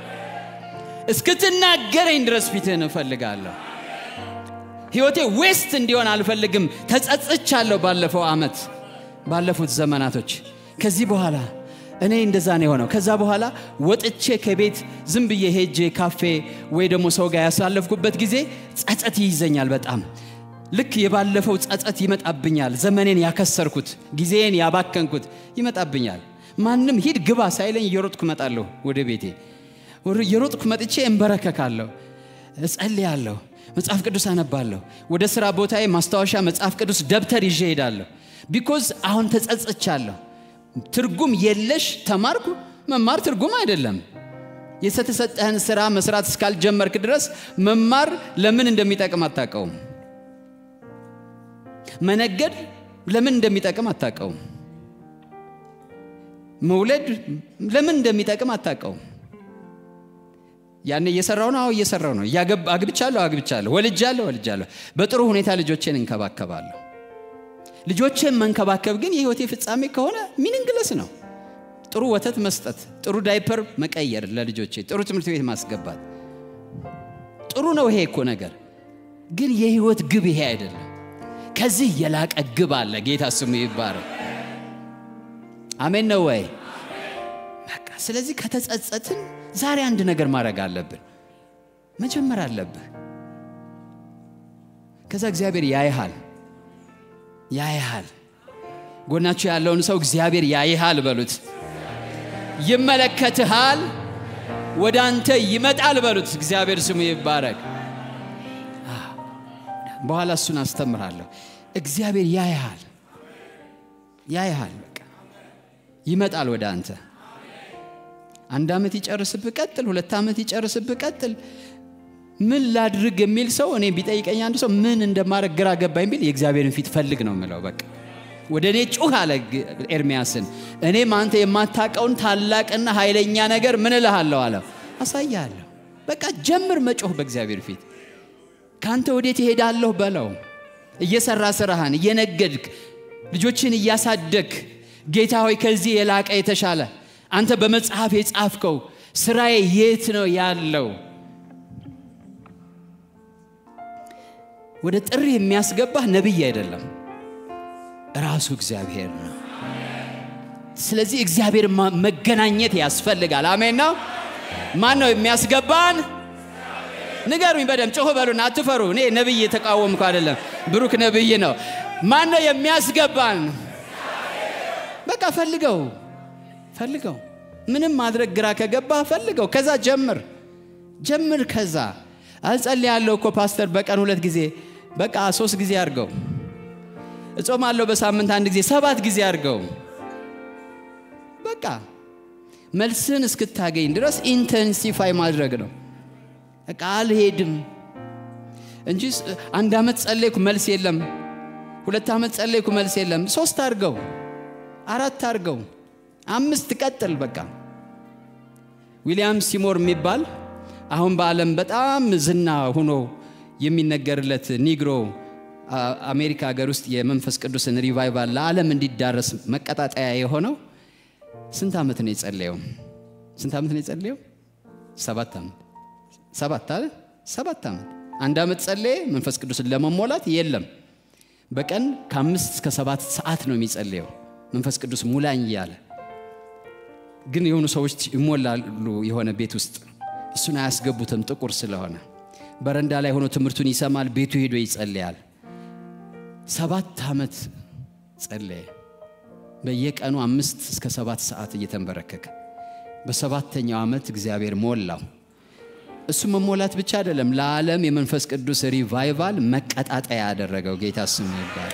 እስክትናገረኝ ድረስ ፊትህን እፈልጋለሁ። ሕይወቴ ዌስት እንዲሆን አልፈልግም። ተጸጽቻለሁ። ባለፈው ዓመት ባለፉት ዘመናቶች ከዚህ በኋላ እኔ እንደዛ ነው የሆነው። ከዛ በኋላ ወጥቼ ከቤት ዝም ብዬ ሄጄ ካፌ ወይ ደግሞ ሰው ጋር ያሳለፍኩበት ጊዜ ጸጸት ይይዘኛል በጣም ልክ የባለፈው ጸጸት ይመጣብኛል። ዘመኔን ያከሰርኩት ጊዜን ያባከንኩት ይመጣብኛል። ማንም ሂድ ግባ ሳይለኝ እየሮጥኩ እመጣለሁ ወደ ቤቴ። እየሮጥኩ መጥቼ እንበረከካለሁ፣ እጸልያለሁ፣ መጽሐፍ ቅዱስ አነባለሁ። ወደ ሥራ ቦታዬ ማስታወሻ መጽሐፍ ቅዱስ ደብተር ይዤ ሄዳለሁ። ቢኮዝ አሁን ተጸጽቻለሁ። ትርጉም የለሽ ተማርኩ። መማር ትርጉም አይደለም። የተሰጠህን ስራ መስራት እስካልጀመርክ ድረስ መማር ለምን እንደሚጠቅም አታውቀውም። መነገድ ለምን እንደሚጠቅም አታውቀውም። መውለድ ለምን እንደሚጠቅም አታውቀውም። ያኔ እየሰራው ነው። አዎ እየሰራው ነው። አግብቻለሁ፣ አግብቻለሁ፣ ወልጃለሁ፣ ወልጃለሁ። በጥሩ ሁኔታ ልጆቼን እንከባከባለሁ። ልጆችን መንከባከብ ግን የህይወቴ ፍጻሜ ከሆነ ሚኒንግለስ ነው። ጥሩ ወተት መስጠት፣ ጥሩ ዳይፐር መቀየር ለልጆቼ፣ ጥሩ ትምህርት ቤት ማስገባት ጥሩ ነው። ይሄ እኮ ነገር ግን የህይወት ግብ ይሄ አይደለም። ከዚህ የላቀ ግብ አለ። ጌታ ስሙ ይባረክ። አሜን ነው ወይ? በቃ ስለዚህ ከተጸጸትን ዛሬ አንድ ነገር ማድረግ አለብን። መጀመር አለብህ። ከዛ እግዚአብሔር ያይሃል ያይሃል። ጎናችሁ ያለውን ሰው እግዚአብሔር ያይሃል በሉት። ይመለከትሃል፣ ወደ አንተ ይመጣል በሉት። እግዚአብሔር ስሙ ይባረክ። በኋላ እሱን አስተምራለሁ። እግዚአብሔር ያይሃል፣ ያይሃል። በቃ ይመጣል ወደ አንተ። አንድ ዓመት ይጨርስብህ ቀጥል፣ ሁለት ዓመት ይጨርስብህ ቀጥል። ምን ላድርግ የሚል ሰው እኔ ቢጠይቀኝ አንድ ሰው ምን እንደማድረግ ግራ ገባኝ ቢል የእግዚአብሔርን ፊት ፈልግ ነው የምለው። በቃ ወደ እኔ ጩህ አለ ኤርሚያስን። እኔም አንተ የማታውቀውን ታላቅና ኃይለኛ ነገር ምን እልሃለሁ አለ አሳያለሁ። በቃ ጀምር መጮህ በእግዚአብሔር ፊት። ከአንተ ወዴት ይሄዳለሁ በለው። እየሰራ ስራህን እየነገድክ ልጆችን እያሳደግ ጌታ ሆይ ከዚህ የላቀ የተሻለ አንተ በመጽሐፍ የጻፍከው ስራዬ የት ነው ያለው? ወደ ጥሪ የሚያስገባህ ነቢይ አይደለም፣ ራሱ እግዚአብሔር ነው። ስለዚህ እግዚአብሔር መገናኘት ያስፈልጋል። አሜን ነው። ማን ነው የሚያስገባን? ንገሩኝ በደም ጮህ በሉና አትፈሩ። እኔ ነቢይ የተቃወምኩ አይደለም፣ ብሩክ ነቢይ ነው። ማን ነው የሚያስገባን? በቃ ፈልገው ፈልገው። ምንም ማድረግ ግራ ከገባ ፈልገው። ከዛ ጀምር ጀምር። ከዛ አጸልያለሁ እኮ ፓስተር በቀን ሁለት ጊዜ በቃ ሶስት ጊዜ አድርገው። እጾማለሁ በሳምንት አንድ ጊዜ ሰባት ጊዜ አድርገው። በቃ መልስን እስክታገኝ ድረስ ኢንተንሲፋይ ማድረግ ነው። በቃ አልሄድም እንጂ አንድ ዓመት ጸለይኩ መልስ የለም፣ ሁለት ዓመት ጸለይኩ መልስ የለም። ሶስት አድርገው፣ አራት አድርገው፣ አምስት ቀጥል። በቃ ዊሊያም ሲሞር የሚባል አሁን በዓለም በጣም ዝና ሆኖ የሚነገርለት ኒግሮ አሜሪካ ሀገር ውስጥ የመንፈስ ቅዱስን ሪቫይቫል ለዓለም እንዲዳረስ መቀጣጠያ የሆነው ስንት ዓመት ነው የጸለየው? ስንት ዓመት ነው የጸለየው? ሰባት ዓመት ሰባት አለ ሰባት ዓመት አንድ ዓመት ጸለየ። መንፈስ ቅዱስን ለመሞላት የለም በቀን ከአምስት እስከ ሰባት ሰዓት ነው የሚጸለየው መንፈስ ቅዱስ ሙላኝ እያለ ግን የሆኑ ሰዎች ይሞላሉ የሆነ ቤት ውስጥ እሱን አያስገቡትም ጥቁር ስለሆነ በረንዳ ላይ ሆኖ ትምህርቱን ይሰማል ቤቱ ሄዶ ይጸልያል ሰባት ዓመት ጸለየ በየቀኑ አምስት እስከ ሰባት ሰዓት እየተንበረከከ በሰባተኛው ዓመት እግዚአብሔር ሞላው እሱ መሞላት ብቻ አይደለም ለዓለም የመንፈስ ቅዱስ ሪቫይቫል መቀጣጠያ ያደረገው ጌታ ስሙ ይባል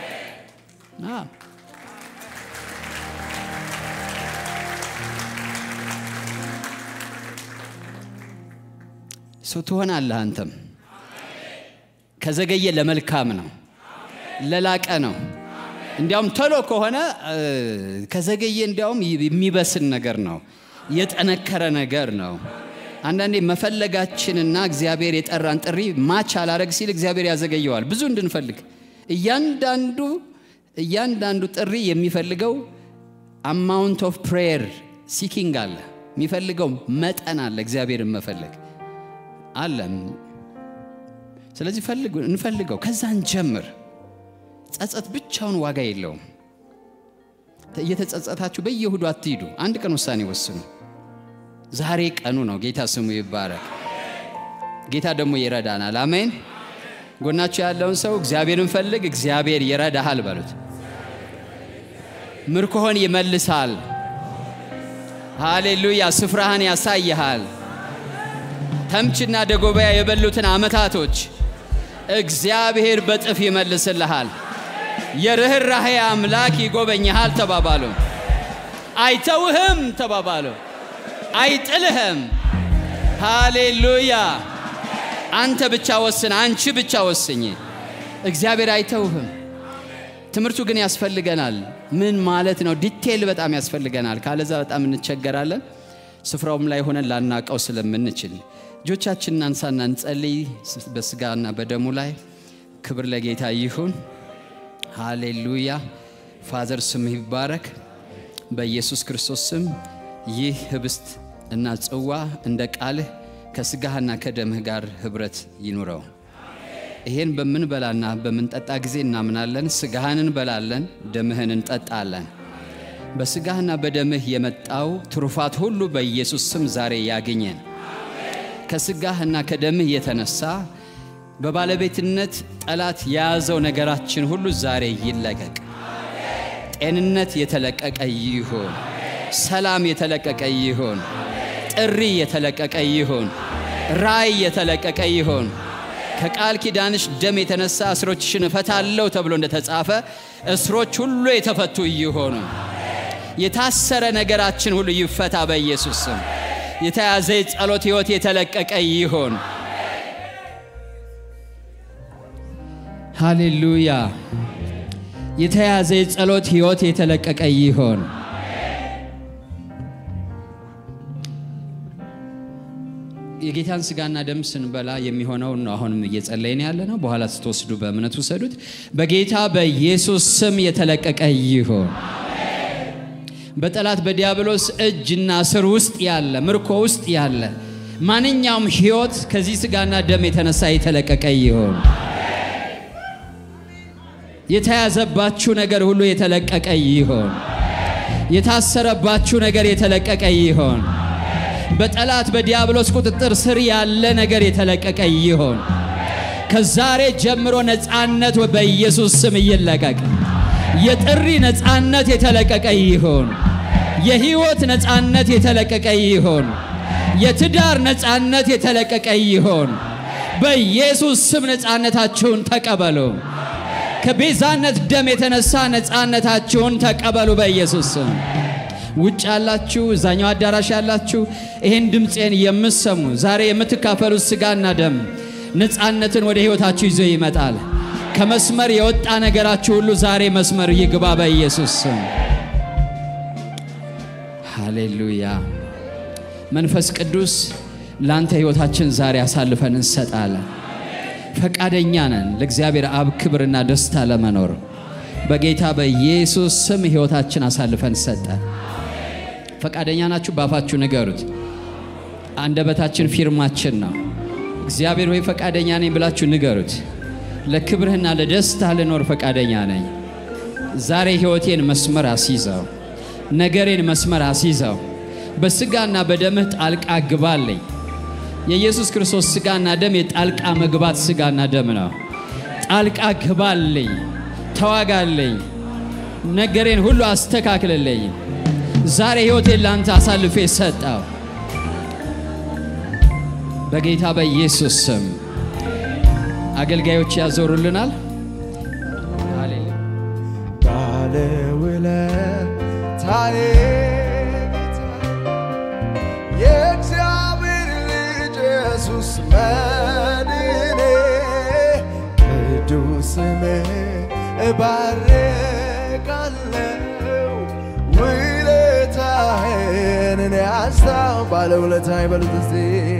ሰው ትሆናለህ አንተም ከዘገየ ለመልካም ነው ለላቀ ነው እንዲያውም ቶሎ ከሆነ ከዘገየ እንዲያውም የሚበስን ነገር ነው የጠነከረ ነገር ነው አንዳንዴ መፈለጋችንና እግዚአብሔር የጠራን ጥሪ ማች አላረግ ሲል እግዚአብሔር ያዘገየዋል ብዙ እንድንፈልግ እያንዳንዱ እያንዳንዱ ጥሪ የሚፈልገው አማውንት ኦፍ ፕሬየር ሲኪንግ አለ የሚፈልገው መጠን አለ እግዚአብሔርን መፈለግ አለም ስለዚህ ፈልጉ እንፈልገው ከዛ እንጀምር ጸጸት ብቻውን ዋጋ የለውም እየተጸጸታችሁ በየሁዱ አትሂዱ አንድ ቀን ውሳኔ ወስኑ ዛሬ ቀኑ ነው ጌታ ስሙ ይባረክ ጌታ ደግሞ ይረዳናል አሜን ጎናችሁ ያለውን ሰው እግዚአብሔርን ፈልግ እግዚአብሔር ይረዳሃል በሉት ምርኮህን ይመልሳል ሃሌሉያ ስፍራህን ያሳይሃል ተምችና ደጎበያ የበሉትን ዓመታቶች እግዚአብሔር በጥፍ ይመልስልሃል የርኅራሄ አምላክ ይጎበኝሃል ተባባሉ አይተውህም ተባባሉ አይጥልህም ሃሌሉያ አንተ ብቻ ወስን አንቺ ብቻ ወስኝ እግዚአብሔር አይተውህም ትምህርቱ ግን ያስፈልገናል ምን ማለት ነው ዲቴይል በጣም ያስፈልገናል ካለዛ በጣም እንቸገራለን ስፍራውም ላይ ሆነን ላናቀው ስለምንችል እጆቻችንን አንሳና እንጸልይ በስጋና በደሙ ላይ ክብር ለጌታ ይሁን ሃሌሉያ ፋዘር ስም ይባረክ በኢየሱስ ክርስቶስ ስም ይህ ህብስት እና ጽዋ እንደ ቃልህ ከስጋህና ከደምህ ጋር ህብረት ይኑረው ይሄን በምንበላና በምንጠጣ ጊዜ እናምናለን ስጋህን እንበላለን ደምህን እንጠጣለን በስጋህና በደምህ የመጣው ትሩፋት ሁሉ በኢየሱስ ስም ዛሬ ያግኘን ከስጋህና ከደምህ የተነሳ በባለቤትነት ጠላት የያዘው ነገራችን ሁሉ ዛሬ ይለቀቅ ጤንነት የተለቀቀ ይሁን ሰላም የተለቀቀ ይሁን ጥሪ የተለቀቀ ይሁን ራይ የተለቀቀ ይሁን ከቃል ኪዳንሽ ደም የተነሳ እስሮችሽን እፈታለሁ ተብሎ እንደተጻፈ እስሮች ሁሉ የተፈቱ ይሆኑ የታሰረ ነገራችን ሁሉ ይፈታ በኢየሱስ ስም የተያዘ የጸሎት ሕይወት የተለቀቀ ይሆን ሃሌሉያ የተያዘ የጸሎት ሕይወት የተለቀቀ ይሆን የጌታን ስጋና ደም ስንበላ የሚሆነውን ነው አሁንም እየጸለይን ያለ ነው በኋላ ስትወስዱ በእምነት ውሰዱት በጌታ በኢየሱስ ስም የተለቀቀ ይሆን በጠላት በዲያብሎስ እጅና ስር ውስጥ ያለ ምርኮ ውስጥ ያለ ማንኛውም ህይወት ከዚህ ስጋና ደም የተነሳ የተለቀቀ ይሆን የተያዘባችሁ ነገር ሁሉ የተለቀቀ ይሆን የታሰረባችሁ ነገር የተለቀቀ ይሆን በጠላት በዲያብሎስ ቁጥጥር ስር ያለ ነገር የተለቀቀ ይሆን ከዛሬ ጀምሮ ነፃነት በኢየሱስ ስም ይለቀቅ የጥሪ ነፃነት የተለቀቀ ይሆን የህይወት ነፃነት የተለቀቀ ይሆን የትዳር ነፃነት የተለቀቀ ይሆን በኢየሱስ ስም ነፃነታችሁን ተቀበሉ ከቤዛነት ደም የተነሳ ነፃነታችሁን ተቀበሉ በኢየሱስ ስም ውጭ ያላችሁ እዛኛው አዳራሽ ያላችሁ ይህን ድምፄን የምሰሙ ዛሬ የምትካፈሉት ስጋና ደም ነፃነትን ወደ ህይወታችሁ ይዞ ይመጣል ከመስመር የወጣ ነገራችሁ ሁሉ ዛሬ መስመር ይግባ በኢየሱስ ስም ሃሌሉያ መንፈስ ቅዱስ ለአንተ ህይወታችን ዛሬ አሳልፈን እንሰጣለን ፈቃደኛ ነን ለእግዚአብሔር አብ ክብርና ደስታ ለመኖር በጌታ በኢየሱስ ስም ህይወታችን አሳልፈን ሰጠን ፈቃደኛ ናችሁ ባፋችሁ ንገሩት አንደበታችን ፊርማችን ነው እግዚአብሔር ወይ ፈቃደኛ ነኝ ብላችሁ ንገሩት ለክብርህና ለደስታ ልኖር ፈቃደኛ ነኝ ዛሬ ህይወቴን መስመር አስይዘው ነገሬን መስመር አስይዘው በስጋና በደምህ ጣልቃ ግባልኝ የኢየሱስ ክርስቶስ ስጋና ደም የጣልቃ መግባት ስጋና ደም ነው ጣልቃ ግባልኝ ተዋጋልኝ ነገሬን ሁሉ አስተካክልልኝ ዛሬ ህይወቴን ለአንተ አሳልፌ ሰጠው በጌታ በኢየሱስ ስም አገልጋዮች ያዞሩልናል ባለውለታዬ ጌታ የእግዚአብሔር ልጅ ኢየሱስ መድኔ ቅዱስ ስምህ እባርካለሁ ውለታህን እኔ አስታው ባለውለታዬ በሉት እስቲ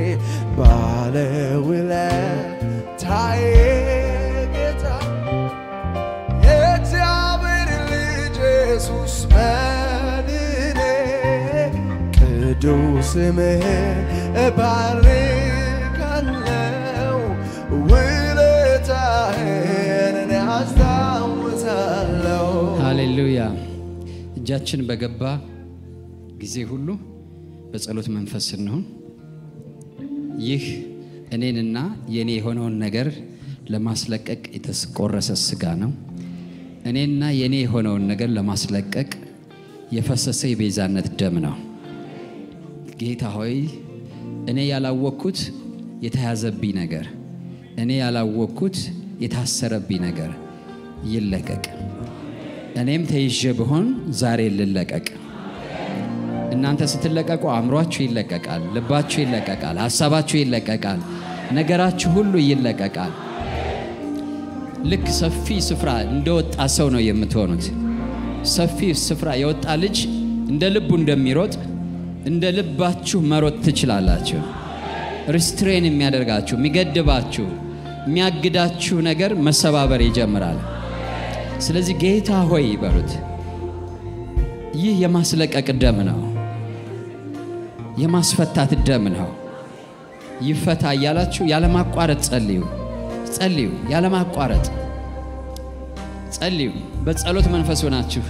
ባለውለታዬ ጌታ የእግዚአብሔር ልጅ ኢየሱስ መድኔ ቅዱስ ስምህን እባርካለው ውለታህን እኔ አስታውሳለሁ ሃሌሉያ። እጃችን በገባ ጊዜ ሁሉ በጸሎት መንፈስ ስንሆን ይህ እኔንና የኔ የሆነውን ነገር ለማስለቀቅ የተቆረሰ ስጋ ነው። እኔና የኔ የሆነውን ነገር ለማስለቀቅ የፈሰሰ የቤዛነት ደም ነው። ጌታ ሆይ እኔ ያላወቅኩት የተያዘብኝ ነገር፣ እኔ ያላወቅኩት የታሰረብኝ ነገር ይለቀቅ። እኔም ተይዤ ብሆን ዛሬ ልለቀቅ። እናንተ ስትለቀቁ አእምሯችሁ ይለቀቃል፣ ልባችሁ ይለቀቃል፣ ሀሳባችሁ ይለቀቃል፣ ነገራችሁ ሁሉ ይለቀቃል። ልክ ሰፊ ስፍራ እንደወጣ ሰው ነው የምትሆኑት። ሰፊ ስፍራ የወጣ ልጅ እንደ ልቡ እንደሚሮጥ እንደ ልባችሁ መሮጥ ትችላላችሁ። ሪስትሬን የሚያደርጋችሁ የሚገድባችሁ፣ የሚያግዳችሁ ነገር መሰባበር ይጀምራል። ስለዚህ ጌታ ሆይ በሉት። ይህ የማስለቀቅ ደም ነው፣ የማስፈታት ደም ነው። ይፈታ እያላችሁ ያለማቋረጥ ጸልዩ፣ ጸልዩ፣ ያለማቋረጥ ጸልዩ። በጸሎት መንፈስ ሆናችሁ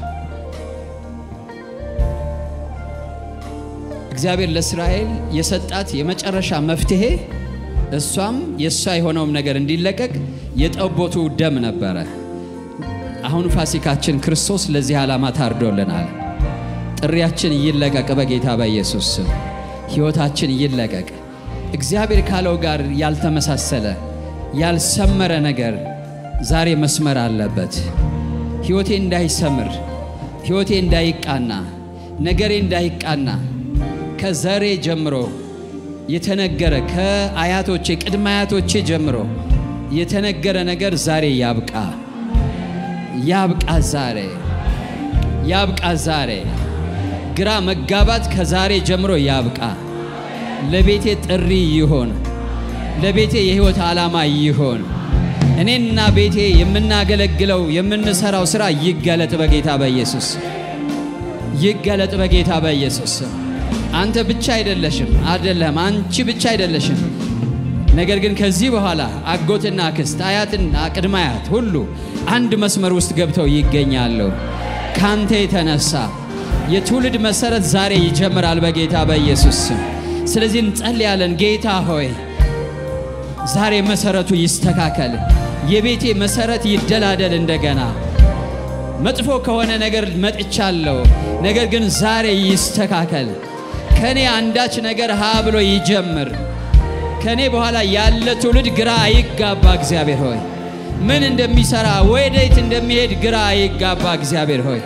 እግዚአብሔር ለእስራኤል የሰጣት የመጨረሻ መፍትሄ እሷም የእሷ የሆነውም ነገር እንዲለቀቅ የጠቦቱ ደም ነበረ። አሁን ፋሲካችን ክርስቶስ ለዚህ ዓላማ ታርዶልናል። ጥሪያችን ይለቀቅ በጌታ በኢየሱስ ስም። ሕይወታችን ይለቀቅ። እግዚአብሔር ካለው ጋር ያልተመሳሰለ ያልሰመረ ነገር ዛሬ መስመር አለበት። ሕይወቴ እንዳይሰምር፣ ሕይወቴ እንዳይቃና፣ ነገሬ እንዳይቃና ከዘሬ ጀምሮ የተነገረ ከአያቶቼ ቅድመ አያቶቼ ጀምሮ የተነገረ ነገር ዛሬ ያብቃ ያብቃ ዛሬ ያብቃ ዛሬ ግራ መጋባት ከዛሬ ጀምሮ ያብቃ። ለቤቴ ጥሪ ይሆን፣ ለቤቴ የህይወት ዓላማ ይሆን። እኔና ቤቴ የምናገለግለው የምንሰራው ስራ ይገለጥ በጌታ በኢየሱስ ይገለጥ በጌታ በኢየሱስ አንተ ብቻ አይደለሽም፣ አይደለም አንቺ ብቻ አይደለሽም። ነገር ግን ከዚህ በኋላ አጎትና አክስት፣ አያትና ቅድመ አያት ሁሉ አንድ መስመር ውስጥ ገብተው ይገኛሉ። ካንተ የተነሳ የትውልድ መሰረት ዛሬ ይጀምራል በጌታ በኢየሱስ ስም። ስለዚህ እንጸልያለን። ጌታ ሆይ ዛሬ መሰረቱ ይስተካከል፣ የቤቴ መሰረት ይደላደል። እንደገና መጥፎ ከሆነ ነገር መጥቻለሁ፣ ነገር ግን ዛሬ ይስተካከል። ከኔ አንዳች ነገር ሀ ብሎ ይጀምር። ከኔ በኋላ ያለ ትውልድ ግራ አይጋባ። እግዚአብሔር ሆይ ምን እንደሚሰራ ወዴት እንደሚሄድ ግራ አይጋባ። እግዚአብሔር ሆይ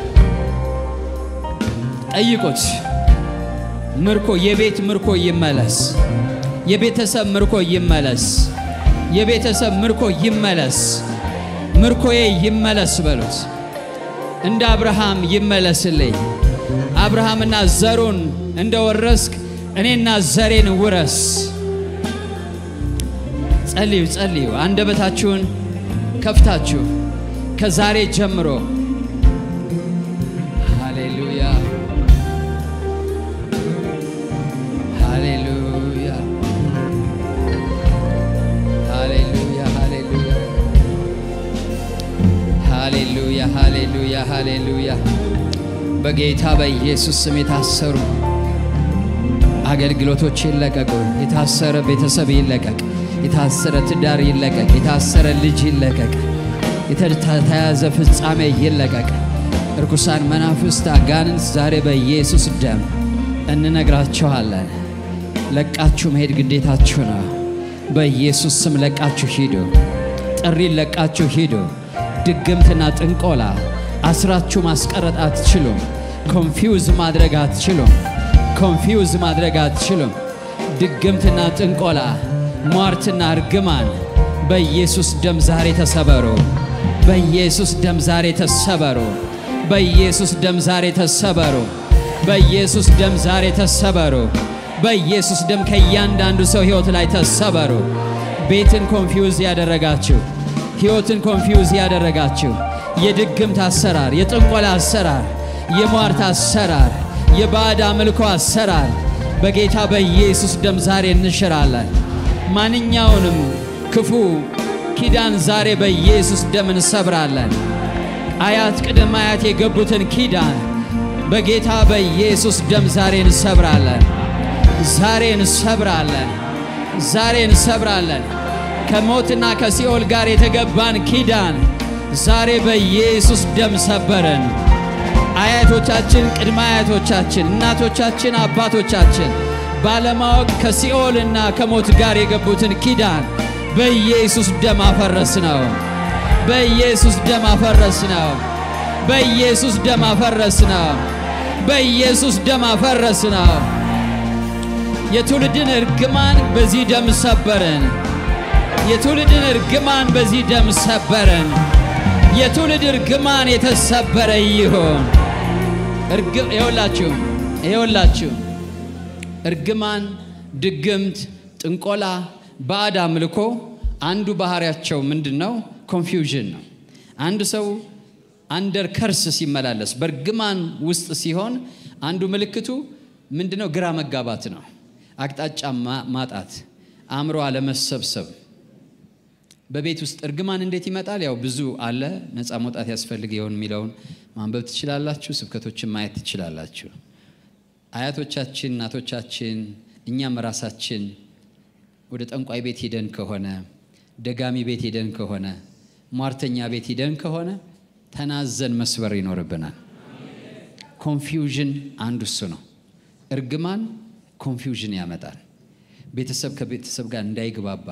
ጠይቁት። ምርኮ የቤት ምርኮ ይመለስ። የቤተሰብ ምርኮ ይመለስ። የቤተሰብ ምርኮ ይመለስ። ምርኮዬ ይመለስ በሉት። እንደ አብርሃም ይመለስልኝ። አብርሃምና ዘሩን እንደ ወረስክ እኔና ዘሬን ውረስ። ጸልዩ ጸልዩ። አንደበታችሁን ከፍታችሁ ከዛሬ ጀምሮ ሃሌሉያ ሃሌሉያ ሃሌሉያ ሃሌሉያ ሃሌሉያ ሃሌሉያ ሃሌሉያ በጌታ በኢየሱስ ስም የታሰሩ አገልግሎቶች ይለቀቁ። የታሰረ ቤተሰብ ይለቀቅ። የታሰረ ትዳር ይለቀቅ። የታሰረ ልጅ ይለቀቅ። የተያዘ ፍጻሜ ይለቀቅ። እርኩሳን መናፍስት፣ አጋንንት ዛሬ በኢየሱስ ደም እንነግራችኋለን። ለቃችሁ መሄድ ግዴታችሁ ነው። በኢየሱስ ስም ለቃችሁ ሂዱ። ጥሪን ለቃችሁ ሂዱ። ድግምትና ጥንቆላ አስራችሁ ማስቀረጥ አትችሉም። ኮንፊውዝ ማድረግ አትችሉም። ኮንፊውዝ ማድረግ አትችሉም። ድግምትና ጥንቆላ፣ ሟርትና እርግማን በኢየሱስ ደም ዛሬ ተሰበሩ። በኢየሱስ ደም ዛሬ ተሰበሩ። በኢየሱስ ደም ዛሬ ተሰበሩ። በኢየሱስ ደም ዛሬ ተሰበሩ። በኢየሱስ ደም ከእያንዳንዱ ሰው ሕይወት ላይ ተሰበሩ። ቤትን ኮንፊውዝ ያደረጋችሁ፣ ሕይወትን ኮንፊውዝ ያደረጋችሁ የድግምት አሰራር፣ የጥንቆላ አሰራር፣ የሟርት አሰራር፣ የባዕድ አምልኮ አሰራር በጌታ በኢየሱስ ደም ዛሬ እንሽራለን። ማንኛውንም ክፉ ኪዳን ዛሬ በኢየሱስ ደም እንሰብራለን። አያት ቅድመ አያት የገቡትን ኪዳን በጌታ በኢየሱስ ደም ዛሬ እንሰብራለን። ዛሬ እንሰብራለን። ዛሬ እንሰብራለን። ከሞትና ከሲኦል ጋር የተገባን ኪዳን ዛሬ በኢየሱስ ደም ሰበርን። አያቶቻችን፣ ቅድመ አያቶቻችን፣ እናቶቻችን፣ አባቶቻችን ባለማወቅ ከሲኦልና ከሞት ጋር የገቡትን ኪዳን በኢየሱስ ደም አፈረስ ነው። በኢየሱስ ደም አፈረስ ነው። በኢየሱስ ደም አፈረስ ነው። በኢየሱስ ደም አፈረስ ነው። የትውልድን እርግማን በዚህ ደም ሰበርን። የትውልድን እርግማን በዚህ ደም ሰበርን። የትውልድ እርግማን የተሰበረ ይሆን። ይኸውላችሁ ይኸውላችሁ እርግማን፣ ድግምት፣ ጥንቆላ፣ ባዕድ አምልኮ አንዱ ባህሪያቸው ምንድን ነው? ኮንፊውዥን ነው። አንድ ሰው አንደር ከርስ ሲመላለስ በእርግማን ውስጥ ሲሆን አንዱ ምልክቱ ምንድን ነው? ግራ መጋባት ነው። አቅጣጫ ማጣት፣ አእምሮ አለመሰብሰብ። በቤት ውስጥ እርግማን እንዴት ይመጣል? ያው ብዙ አለ። ነፃ መውጣት ያስፈልግ ይሆን የሚለውን ማንበብ ትችላላችሁ። ስብከቶችን ማየት ትችላላችሁ። አያቶቻችን፣ እናቶቻችን፣ እኛም ራሳችን ወደ ጠንቋይ ቤት ሄደን ከሆነ ደጋሚ ቤት ሄደን ከሆነ ሟርተኛ ቤት ሄደን ከሆነ ተናዘን መስበር ይኖርብናል። ኮንፊውዥን አንዱ እሱ ነው። እርግማን ኮንፊውዥን ያመጣል። ቤተሰብ ከቤተሰብ ጋር እንዳይግባባ፣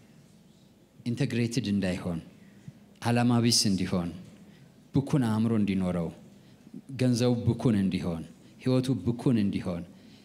ኢንተግሬትድ እንዳይሆን፣ ዓላማ ቢስ እንዲሆን፣ ብኩን አእምሮ እንዲኖረው፣ ገንዘቡ ብኩን እንዲሆን፣ ህይወቱ ብኩን እንዲሆን።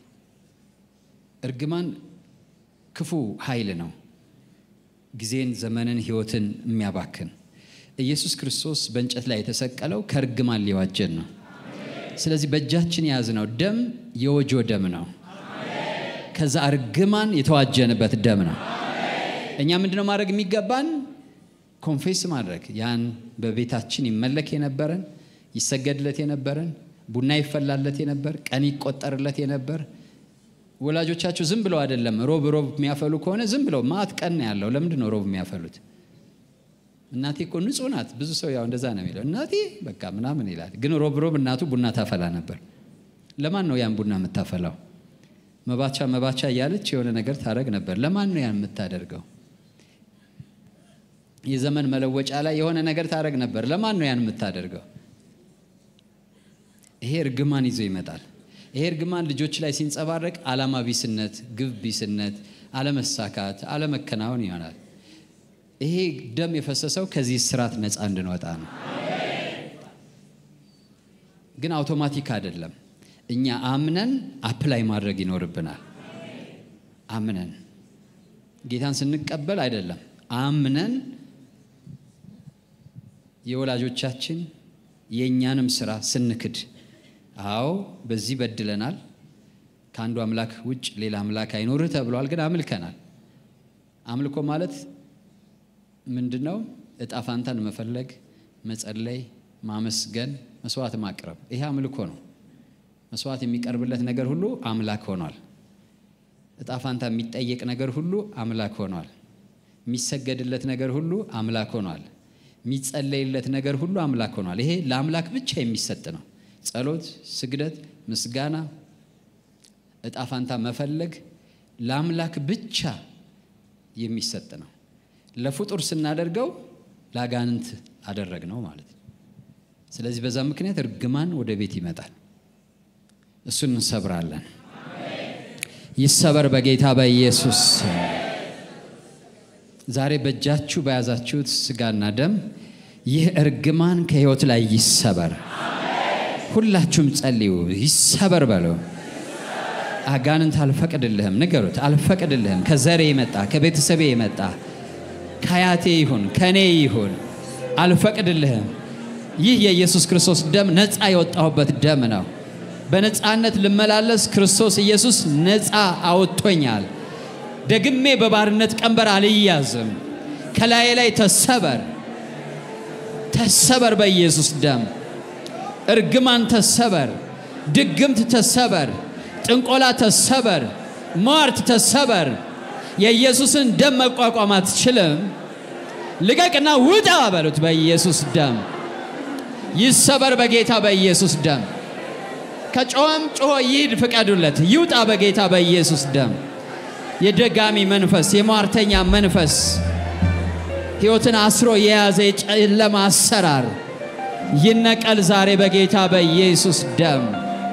እርግማን ክፉ ኃይል ነው። ጊዜን፣ ዘመንን፣ ህይወትን የሚያባክን ኢየሱስ ክርስቶስ በእንጨት ላይ የተሰቀለው ከእርግማን ሊዋጀን ነው። ስለዚህ በእጃችን የያዝነው ደም የወጆ ደም ነው። ከዛ እርግማን የተዋጀንበት ደም ነው። እኛ ምንድነው ማድረግ የሚገባን? ኮንፌስ ማድረግ ያን በቤታችን ይመለክ የነበረን ይሰገድለት የነበረን ቡና ይፈላለት የነበር ቀን ይቆጠርለት የነበር ወላጆቻችሁ ዝም ብለው አይደለም ሮብ ሮብ የሚያፈሉ ከሆነ ዝም ብለው ማት ቀን ነው ያለው። ለምንድን ነው ሮብ የሚያፈሉት? እናቴ እኮ ንጹህ ናት። ብዙ ሰው ያው እንደዛ ነው የሚለው እናቴ በቃ ምናምን ይላል። ግን ሮብ ሮብ እናቱ ቡና ታፈላ ነበር። ለማን ነው ያን ቡና የምታፈላው? መባቻ መባቻ እያለች የሆነ ነገር ታደረግ ነበር። ለማን ነው ያን የምታደርገው? የዘመን መለወጫ ላይ የሆነ ነገር ታደረግ ነበር። ለማን ነው ያን የምታደርገው? ይሄ እርግማን ይዞ ይመጣል። ይሄ እርግማን ልጆች ላይ ሲንጸባረቅ ዓላማ ቢስነት፣ ግብ ቢስነት፣ አለመሳካት፣ አለመከናወን ይሆናል። ይሄ ደም የፈሰሰው ከዚህ ስርዓት ነፃ እንድንወጣ ነው። ግን አውቶማቲክ አይደለም። እኛ አምነን አፕላይ ማድረግ ይኖርብናል። አምነን ጌታን ስንቀበል አይደለም፣ አምነን የወላጆቻችን የእኛንም ስራ ስንክድ፣ አዎ በዚህ በድለናል፣ ከአንዱ አምላክ ውጭ ሌላ አምላክ አይኖርህ ተብሏል። ግን አምልከናል። አምልኮ ማለት ምንድን ነው? እጣ ፋንታን መፈለግ፣ መጸለይ፣ ማመስገን፣ መስዋዕት ማቅረብ። ይሄ አምልኮ ነው። መስዋዕት የሚቀርብለት ነገር ሁሉ አምላክ ሆኗል። እጣ ፋንታ የሚጠየቅ ነገር ሁሉ አምላክ ሆኗል። የሚሰገድለት ነገር ሁሉ አምላክ ሆኗል። የሚጸለይለት ነገር ሁሉ አምላክ ሆኗል። ይሄ ለአምላክ ብቻ የሚሰጥ ነው። ጸሎት፣ ስግደት፣ ምስጋና፣ እጣ ፋንታ መፈለግ ለአምላክ ብቻ የሚሰጥ ነው። ለፍጡር ስናደርገው ለአጋንንት አደረግ ነው ማለት ነው። ስለዚህ በዛ ምክንያት እርግማን ወደ ቤት ይመጣል። እሱን እንሰብራለን። ይሰበር በጌታ በኢየሱስ ዛሬ በእጃችሁ በያዛችሁት ስጋና ደም ይህ እርግማን ከህይወት ላይ ይሰበር። ሁላችሁም ጸልዩ። ይሰበር በለው። አጋንንት አልፈቅድልህም፣ ንገሩት። አልፈቅድልህም። ከዘሬ የመጣ ከቤተሰቤ የመጣ ከአያቴ ይሁን ከእኔ ይሁን አልፈቅድልህም። ይህ የኢየሱስ ክርስቶስ ደም ነፃ የወጣሁበት ደም ነው። በነፃነት ልመላለስ ክርስቶስ ኢየሱስ ነፃ አወጥቶኛል። ደግሜ በባርነት ቀንበር አልያዝም። ከላዬ ላይ ተሰበር፣ ተሰበር በኢየሱስ ደም። እርግማን ተሰበር፣ ድግምት ተሰበር፣ ጥንቆላ ተሰበር፣ ሟርት ተሰበር። የኢየሱስን ደም መቋቋም አትችልም። ልቀቅና ውጣ በሉት በኢየሱስ ደም። ይሰበር በጌታ በኢየሱስ ደም። ከጮኸም ጮሆ ይሂድ ፍቀዱለት፣ ይውጣ በጌታ በኢየሱስ ደም። የደጋሚ መንፈስ፣ የሟርተኛ መንፈስ፣ ሕይወትን አስሮ የያዘ የጨለማ አሰራር ይነቀል ዛሬ በጌታ በኢየሱስ ደም።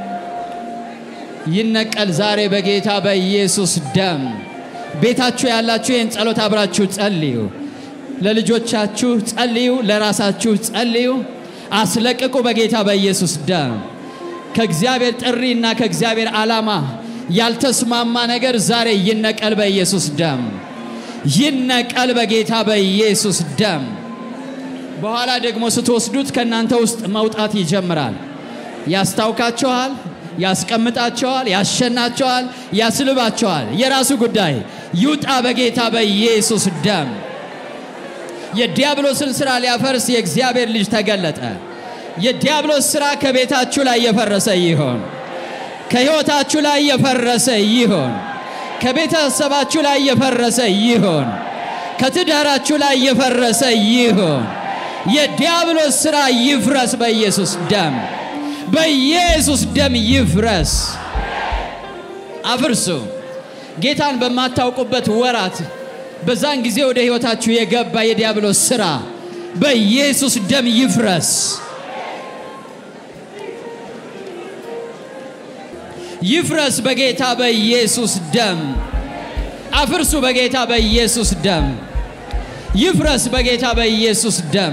ይነቀል ዛሬ በጌታ በኢየሱስ ደም። ቤታችሁ ያላችሁ ይህን ጸሎት አብራችሁ ጸልዩ። ለልጆቻችሁ ጸልዩ፣ ለራሳችሁ ጸልዩ። አስለቅቁ በጌታ በኢየሱስ ደም። ከእግዚአብሔር ጥሪና ከእግዚአብሔር ዓላማ ያልተስማማ ነገር ዛሬ ይነቀል በኢየሱስ ደም። ይነቀል በጌታ በኢየሱስ ደም። በኋላ ደግሞ ስትወስዱት ከእናንተ ውስጥ መውጣት ይጀምራል። ያስታውካችኋል፣ ያስቀምጣቸዋል፣ ያሸናቸዋል፣ ያስልባቸዋል። የራሱ ጉዳይ ይውጣ በጌታ በኢየሱስ ደም። የዲያብሎስን ሥራ ሊያፈርስ የእግዚአብሔር ልጅ ተገለጠ። የዲያብሎስ ሥራ ከቤታችሁ ላይ የፈረሰ ይሆን፣ ከሕይወታችሁ ላይ የፈረሰ ይሆን፣ ከቤተሰባችሁ ላይ የፈረሰ ይሆን፣ ከትዳራችሁ ላይ የፈረሰ ይሆን። የዲያብሎስ ሥራ ይፍረስ በኢየሱስ ደም፣ በኢየሱስ ደም ይፍረስ። አፍርሱ። ጌታን በማታውቁበት ወራት በዛን ጊዜ ወደ ሕይወታችሁ የገባ የዲያብሎስ ሥራ በኢየሱስ ደም ይፍረስ። ይፍረስ በጌታ በኢየሱስ ደም። አፍርሱ በጌታ በኢየሱስ ደም። ይፍረስ በጌታ በኢየሱስ ደም።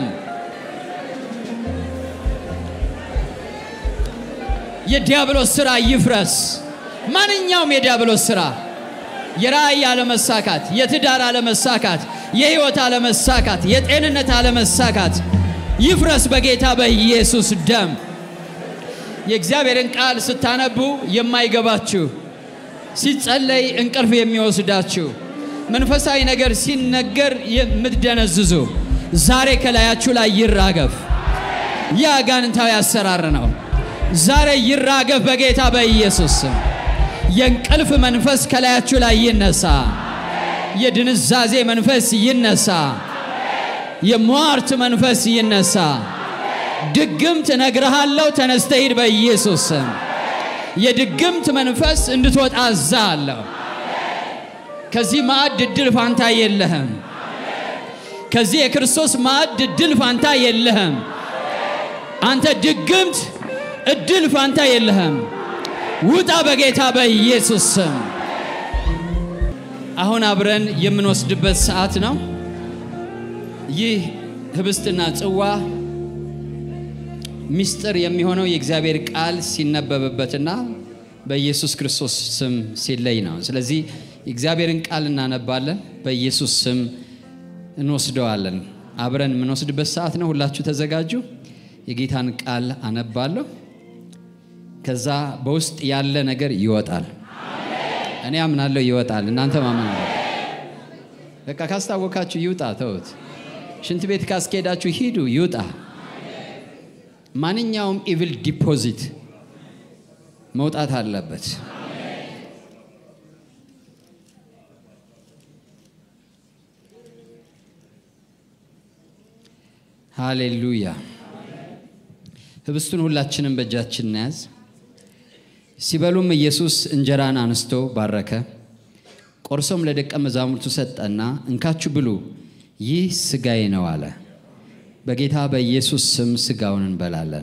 የዲያብሎስ ሥራ ይፍረስ። ማንኛውም የዲያብሎስ ሥራ የራእይ አለመሳካት፣ የትዳር አለመሳካት፣ የሕይወት አለመሳካት፣ የጤንነት አለመሳካት ይፍረስ በጌታ በኢየሱስ ደም። የእግዚአብሔርን ቃል ስታነቡ የማይገባችሁ ሲጸለይ እንቅልፍ የሚወስዳችሁ መንፈሳዊ ነገር ሲነገር የምትደነዝዙ ዛሬ ከላያችሁ ላይ ይራገፍ። ይህ አጋንንታዊ አሰራር ነው። ዛሬ ይራገፍ በጌታ በኢየሱስ ስም። የእንቅልፍ መንፈስ ከላያችሁ ላይ ይነሳ። የድንዛዜ መንፈስ ይነሳ። የሟርት መንፈስ ይነሳ። ድግምት እነግርሃለሁ፣ ተነስተህ ሂድ በኢየሱስ ስም። የድግምት መንፈስ እንድትወጣ አዛለሁ። ከዚህ ማዕድ እድል ፋንታ የለህም። ከዚህ የክርስቶስ ማዕድ እድል ፋንታ የለህም። አንተ ድግምት እድል ፋንታ የለህም። ውጣ በጌታ በኢየሱስ ስም። አሁን አብረን የምንወስድበት ሰዓት ነው። ይህ ህብስትና ጽዋ ምስጢር የሚሆነው የእግዚአብሔር ቃል ሲነበብበትና በኢየሱስ ክርስቶስ ስም ሲለይ ነው። ስለዚህ የእግዚአብሔርን ቃል እናነባለን፣ በኢየሱስ ስም እንወስደዋለን። አብረን የምንወስድበት ሰዓት ነው። ሁላችሁ ተዘጋጁ። የጌታን ቃል አነባለሁ። ከዛ በውስጥ ያለ ነገር ይወጣል። እኔ አምናለሁ ይወጣል። እናንተ ማመን በቃ ካስታወካችሁ ይውጣ። ተውት። ሽንት ቤት ካስኬዳችሁ ሂዱ፣ ይውጣ። ማንኛውም ኢቪል ዲፖዚት መውጣት አለበት። ሃሌሉያ። ህብስቱን ሁላችንም በእጃችን እናያዝ። ሲበሉም ኢየሱስ እንጀራን አንስቶ ባረከ፣ ቆርሶም ለደቀ መዛሙርቱ ሰጠና እንካችሁ ብሉ፣ ይህ ስጋዬ ነው አለ። በጌታ በኢየሱስ ስም ስጋውን እንበላለን።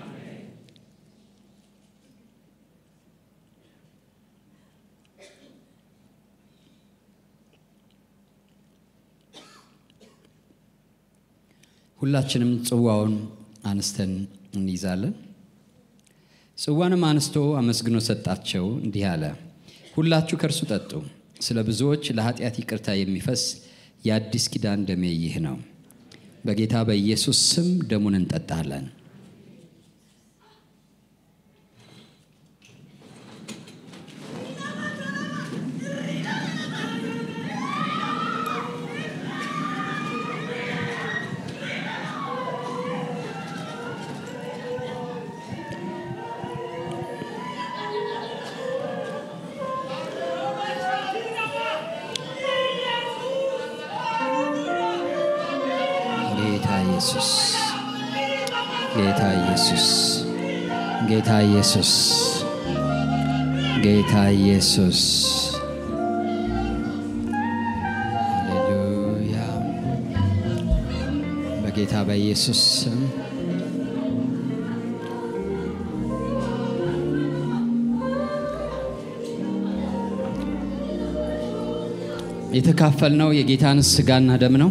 ሁላችንም ጽዋውን አንስተን እንይዛለን። ጽዋንም አንስቶ አመስግኖ ሰጣቸው፣ እንዲህ አለ፣ ሁላችሁ ከእርሱ ጠጡ። ስለ ብዙዎች ለኃጢአት ይቅርታ የሚፈስ የአዲስ ኪዳን ደሜ ይህ ነው። በጌታ በኢየሱስ ስም ደሙን እንጠጣለን። ጌታ ኢየሱስ ጌታ ኢየሱስ ጌታ ኢየሱስ ጌታ ኢየሱስ ሃሌሉያ በጌታ በኢየሱስ ስም የተካፈልነው የጌታን ስጋና ደም ነው።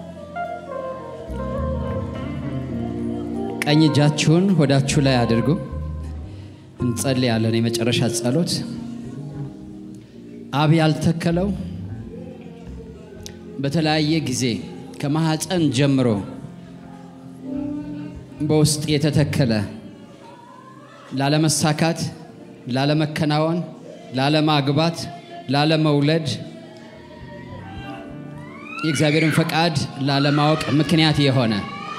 ቀኝ እጃችሁን ሆዳችሁ ላይ አድርጉ። እንጸልያለን። የመጨረሻ ጸሎት። አብ ያልተከለው በተለያየ ጊዜ ከማኅፀን ጀምሮ በውስጥ የተተከለ ላለመሳካት፣ ላለመከናወን፣ ላለማግባት፣ ላለመውለድ የእግዚአብሔርን ፈቃድ ላለማወቅ ምክንያት የሆነ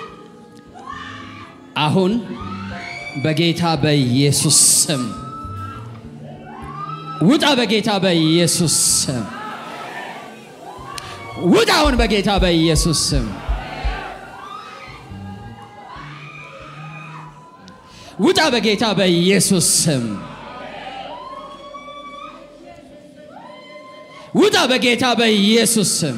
አሁን በጌታ በኢየሱስ ስም ውጣ። በጌታ በኢየሱስ ስም ውጣ። አሁን በጌታ በኢየሱስ ስም ውጣ። በጌታ በኢየሱስ ስም ውጣ። በጌታ በኢየሱስ ስም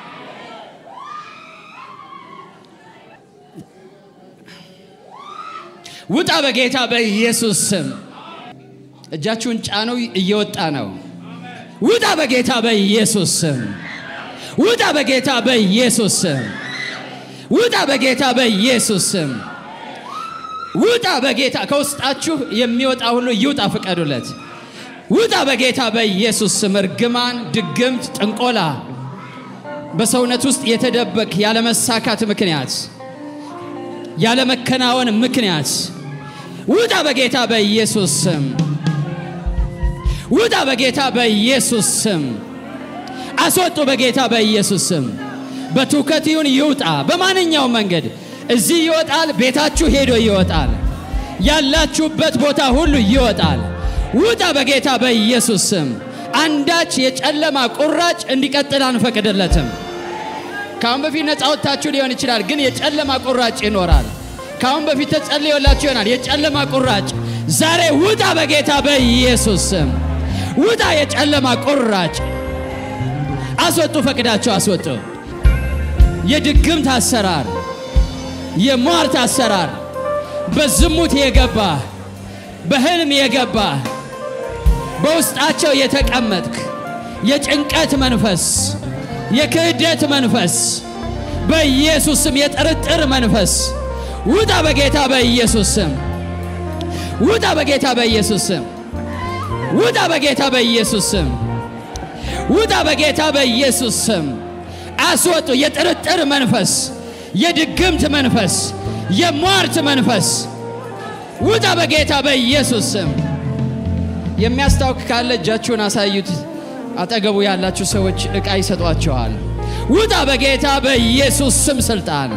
ውጣ በጌታ በኢየሱስ ስም። እጃችሁን ጫኑ፣ እየወጣ ነው። ውጣ በጌታ በኢየሱስ ስም። ውጣ በጌታ በኢየሱስ ስም። ውጣ በጌታ በኢየሱስ ስም። ውጣ በጌታ ከውስጣችሁ የሚወጣ ሁሉ ይውጣ፣ ፍቀዱለት። ውጣ በጌታ በኢየሱስ ስም። እርግማን፣ ድግምት፣ ጥንቆላ በሰውነት ውስጥ የተደበቅ ያለመሳካት ምክንያት ያለመከናወን ምክንያት ውጣ በጌታ በኢየሱስ ስም። ውጣ በጌታ በኢየሱስ ስም። አስወጡ በጌታ በኢየሱስ ስም። በትውከት ይሁን ይውጣ። በማንኛውም መንገድ እዚህ ይወጣል፣ ቤታችሁ ሄዶ ይወጣል፣ ያላችሁበት ቦታ ሁሉ ይወጣል። ውጣ በጌታ በኢየሱስ ስም። አንዳች የጨለማ ቁራጭ እንዲቀጥል አንፈቅድለትም። ከአሁን በፊት ነፃ ወጥታችሁ ሊሆን ይችላል፣ ግን የጨለማ ቁራጭ ይኖራል። ከአሁን በፊት ተጸልዮላችሁ ይሆናል። የጨለማ ቁራጭ ዛሬ ውጣ በጌታ በኢየሱስ ስም። ውጣ የጨለማ ቁራጭ አስወጡ፣ ፈቅዳቸው አስወጡ። የድግምት አሰራር፣ የሟርት አሰራር፣ በዝሙት የገባ በህልም የገባ በውስጣቸው የተቀመጥክ የጭንቀት መንፈስ፣ የክህደት መንፈስ፣ በኢየሱስ ስም የጥርጥር መንፈስ ውጣ በጌታ በኢየሱስ ስም። ውጣ በጌታ በኢየሱስ ስም። ውጣ በጌታ በኢየሱስ ስም። ውጣ በጌታ በኢየሱስ ስም። አስወጡ። የጥርጥር መንፈስ፣ የድግምት መንፈስ፣ የሟርት መንፈስ ውጣ በጌታ በኢየሱስ ስም። የሚያስታውክ ካለ እጃችሁን አሳዩት። አጠገቡ ያላችሁ ሰዎች ዕቃ ይሰጧችኋል። ውጣ በጌታ በኢየሱስ ስም ስልጣን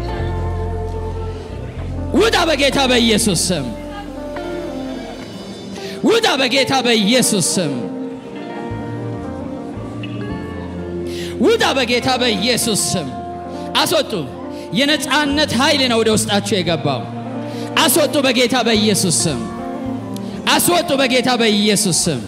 ውጣ በጌታ በኢየሱስ ስም። ውጣ በጌታ በኢየሱስ ስም። ውጣ በጌታ በኢየሱስ ስም። አስወጡ። የነፃነት ኃይል ነው ወደ ውስጣችሁ የገባው። አስወጡ በጌታ በኢየሱስ ስም። አስወጡ በጌታ በኢየሱስ ስም።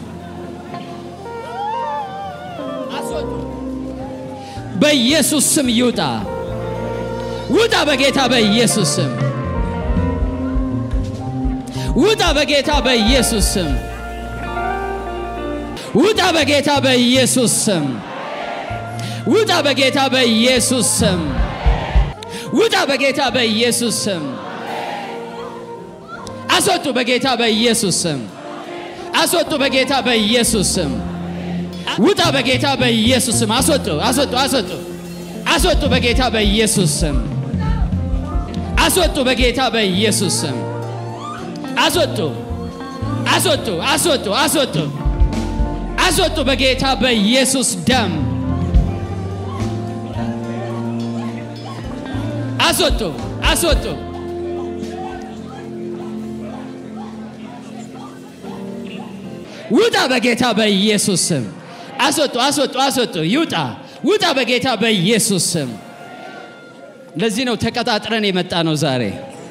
አስወጡ በኢየሱስ ስም ይውጣ። ውጣ በጌታ በኢየሱስ ስም። ውጣ በጌታ በኢየሱስ ስም። ውጣ በጌታ በኢየሱስ ስም። ውጣ በጌታ በኢየሱስ ስም። ውጣ በጌታ በኢየሱስ ስም። አስወጡ በጌታ በኢየሱስ ስም። አስወጡ በጌታ በኢየሱስ ስም። ውጣ በጌታ በኢየሱስ ስም። አስወጡ አስወጡ አስወጡ አስወጡ በጌታ በኢየሱስ ስም። አስወጡ በጌታ በኢየሱስ ስም። አስወጡ አስወጡ አስወጡ አስወጡ አስወጡ በጌታ በኢየሱስ ደም አስወጡ አስወጡ ውጣ በጌታ በኢየሱስ ስም አስወጡ አስወጡ አስወጡ ይውጣ ውጣ በጌታ በኢየሱስ ስም ለዚህ ነው ተቀጣጥረን የመጣ ነው ዛሬ።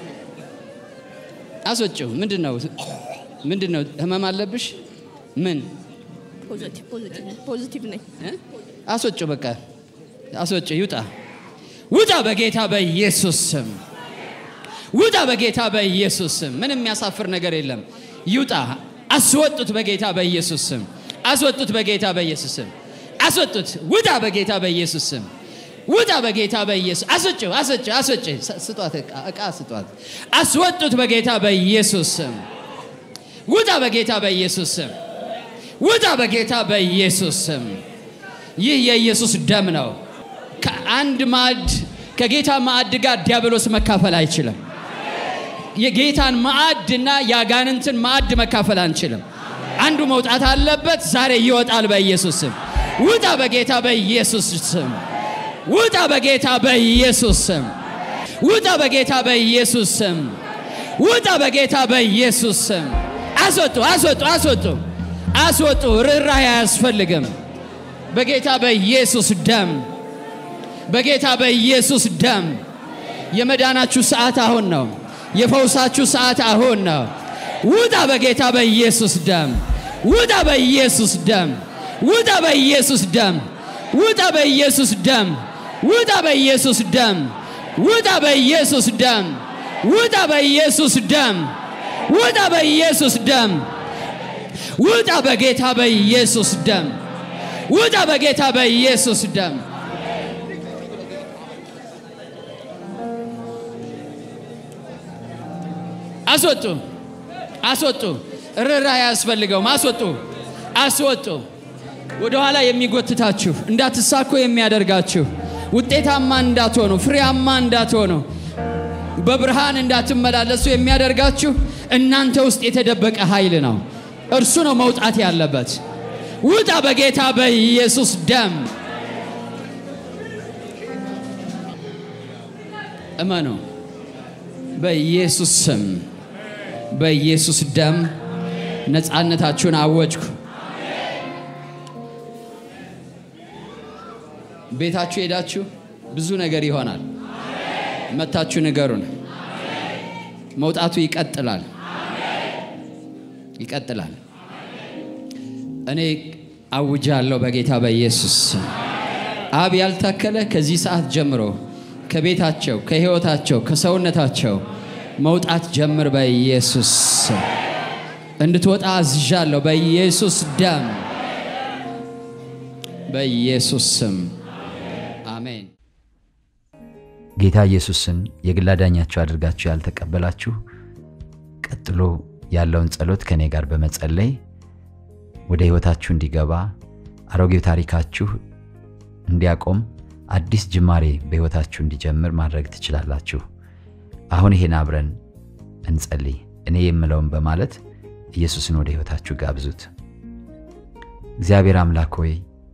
አስወጪው። ምንድን ነው ምንድን ነው? ህመም አለብሽ? ምን ፖዚቲቭ ፖዚቲቭ ነኝ ፖዚቲቭ ነኝ። እ? አስወጪው። በቃ አስወጪው። ይውጣ፣ ውጣ በጌታ በኢየሱስ ስም ውጣ በጌታ በኢየሱስ ስም። ምንም የሚያሳፍር ነገር የለም። ይውጣ። አስወጡት በጌታ በኢየሱስ ስም። አስወጡት በጌታ በኢየሱስ ስም። አስወጡት። ውጣ በጌታ በኢየሱስ ስም። ውጣ በጌታ በኢየሱስ አስወጪው፣ አስወጪው፣ አስወጪው። ስ- ስጧት፣ ዕቃ ዕቃ ስጧት። አስወጡት በጌታ በኢየሱስ ስም። ውጣ በጌታ በኢየሱስ ስም። ውጣ በጌታ በኢየሱስ ስም። ይህ የኢየሱስ ደም ነው። ከአንድ ማዕድ ከጌታ ማዕድ ጋር ዲያብሎስ መካፈል አይችልም። የጌታን ማዕድና የአጋንንትን ማዕድ መካፈል አንችልም። አንዱ መውጣት አለበት። ዛሬ ይወጣል በኢየሱስ ስም። ውጣ በጌታ በኢየሱስ ስም። ውጣ በጌታ በኢየሱስ ስም። ውጣ በጌታ በኢየሱስ ስም። ውጣ በጌታ በኢየሱስ ስም። አስወጡ፣ አስወጡ፣ አስወጡ፣ አስወጡ። ርኅራኄ አያስፈልግም። በጌታ በኢየሱስ ደም በጌታ በኢየሱስ ደም የመዳናችሁ ሰዓት አሁን ነው። የፈውሳችሁ ሰዓት አሁን ነው። ውጣ በጌታ በኢየሱስ ደም። ውጣ በኢየሱስ ደም። ውጣ በኢየሱስ ደም። ውጣ በኢየሱስ ደም። ውጣ በኢየሱስ ደም። ውጣ በኢየሱስ ደም። ውጣ በኢየሱስ ደም። ውጣ በኢየሱስ ደም። ውጣ በጌታ በኢየሱስ ደም። ውጣ በጌታ በኢየሱስ ደም። አስወጡ፣ አስወጡ። ርኅራኄ አያስፈልገውም። አስወጡ፣ አስወጡ። ወደኋላ የሚጎትታችሁ እንዳትሳኩ የሚያደርጋችሁ ውጤታማ እንዳትሆኑ፣ ፍሬያማ እንዳትሆኑ፣ በብርሃን እንዳትመላለሱ የሚያደርጋችሁ እናንተ ውስጥ የተደበቀ ኃይል ነው። እርሱ ነው መውጣት ያለበት። ውጣ በጌታ በኢየሱስ ደም። እመኑ። በኢየሱስ ስም በኢየሱስ ደም ነፃነታችሁን አወጅኩ። ቤታችሁ ሄዳችሁ ብዙ ነገር ይሆናል። መታችሁ ንገሩን። መውጣቱ ይቀጥላል፣ ይቀጥላል። እኔ አውጃለሁ በጌታ በኢየሱስ ስም። አብ ያልታከለ ከዚህ ሰዓት ጀምሮ ከቤታቸው፣ ከህይወታቸው፣ ከሰውነታቸው መውጣት ጀምር በኢየሱስ ስም። እንድትወጣ አዝዣለሁ በኢየሱስ ደም፣ በኢየሱስ ስም አሜን። ጌታ ኢየሱስን የግል አዳኛችሁ አድርጋችሁ ያልተቀበላችሁ ቀጥሎ ያለውን ጸሎት ከእኔ ጋር በመጸለይ ወደ ሕይወታችሁ እንዲገባ አሮጌው ታሪካችሁ እንዲያቆም አዲስ ጅማሬ በሕይወታችሁ እንዲጀምር ማድረግ ትችላላችሁ። አሁን ይሄን አብረን እንጸልይ። እኔ የምለውን በማለት ኢየሱስን ወደ ሕይወታችሁ ጋብዙት። እግዚአብሔር አምላክ ሆይ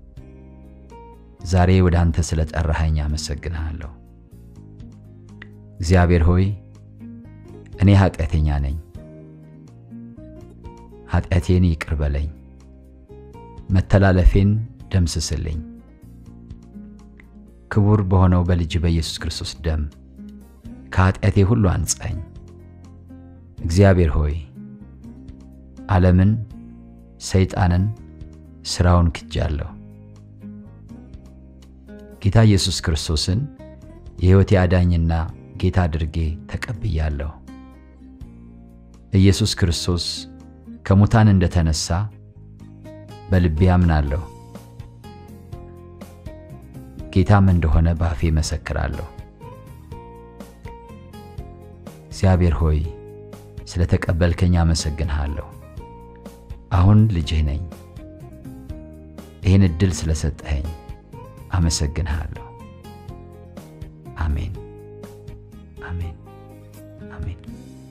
ዛሬ ወደ አንተ ስለ ጠራኸኝ አመሰግንሃለሁ። እግዚአብሔር ሆይ እኔ ኃጢአተኛ ነኝ፣ ኃጢአቴን ይቅር በለኝ፣ መተላለፌን ደምስስልኝ። ክቡር በሆነው በልጅ በኢየሱስ ክርስቶስ ደም ከኃጢአቴ ሁሉ አንጻኝ። እግዚአብሔር ሆይ ዓለምን፣ ሰይጣንን፣ ሥራውን ክጃለሁ። ጌታ ኢየሱስ ክርስቶስን የሕይወቴ አዳኝና ጌታ አድርጌ ተቀብያለሁ። ኢየሱስ ክርስቶስ ከሙታን እንደተነሳ በልቤ አምናለሁ። ጌታም እንደሆነ በአፌ መሰክራለሁ። እግዚአብሔር ሆይ ስለ ተቀበልከኝ አመሰግንሃለሁ። አሁን ልጅህ ነኝ። ይህን ዕድል ስለሰጠኸኝ አመሰግንሃለሁ።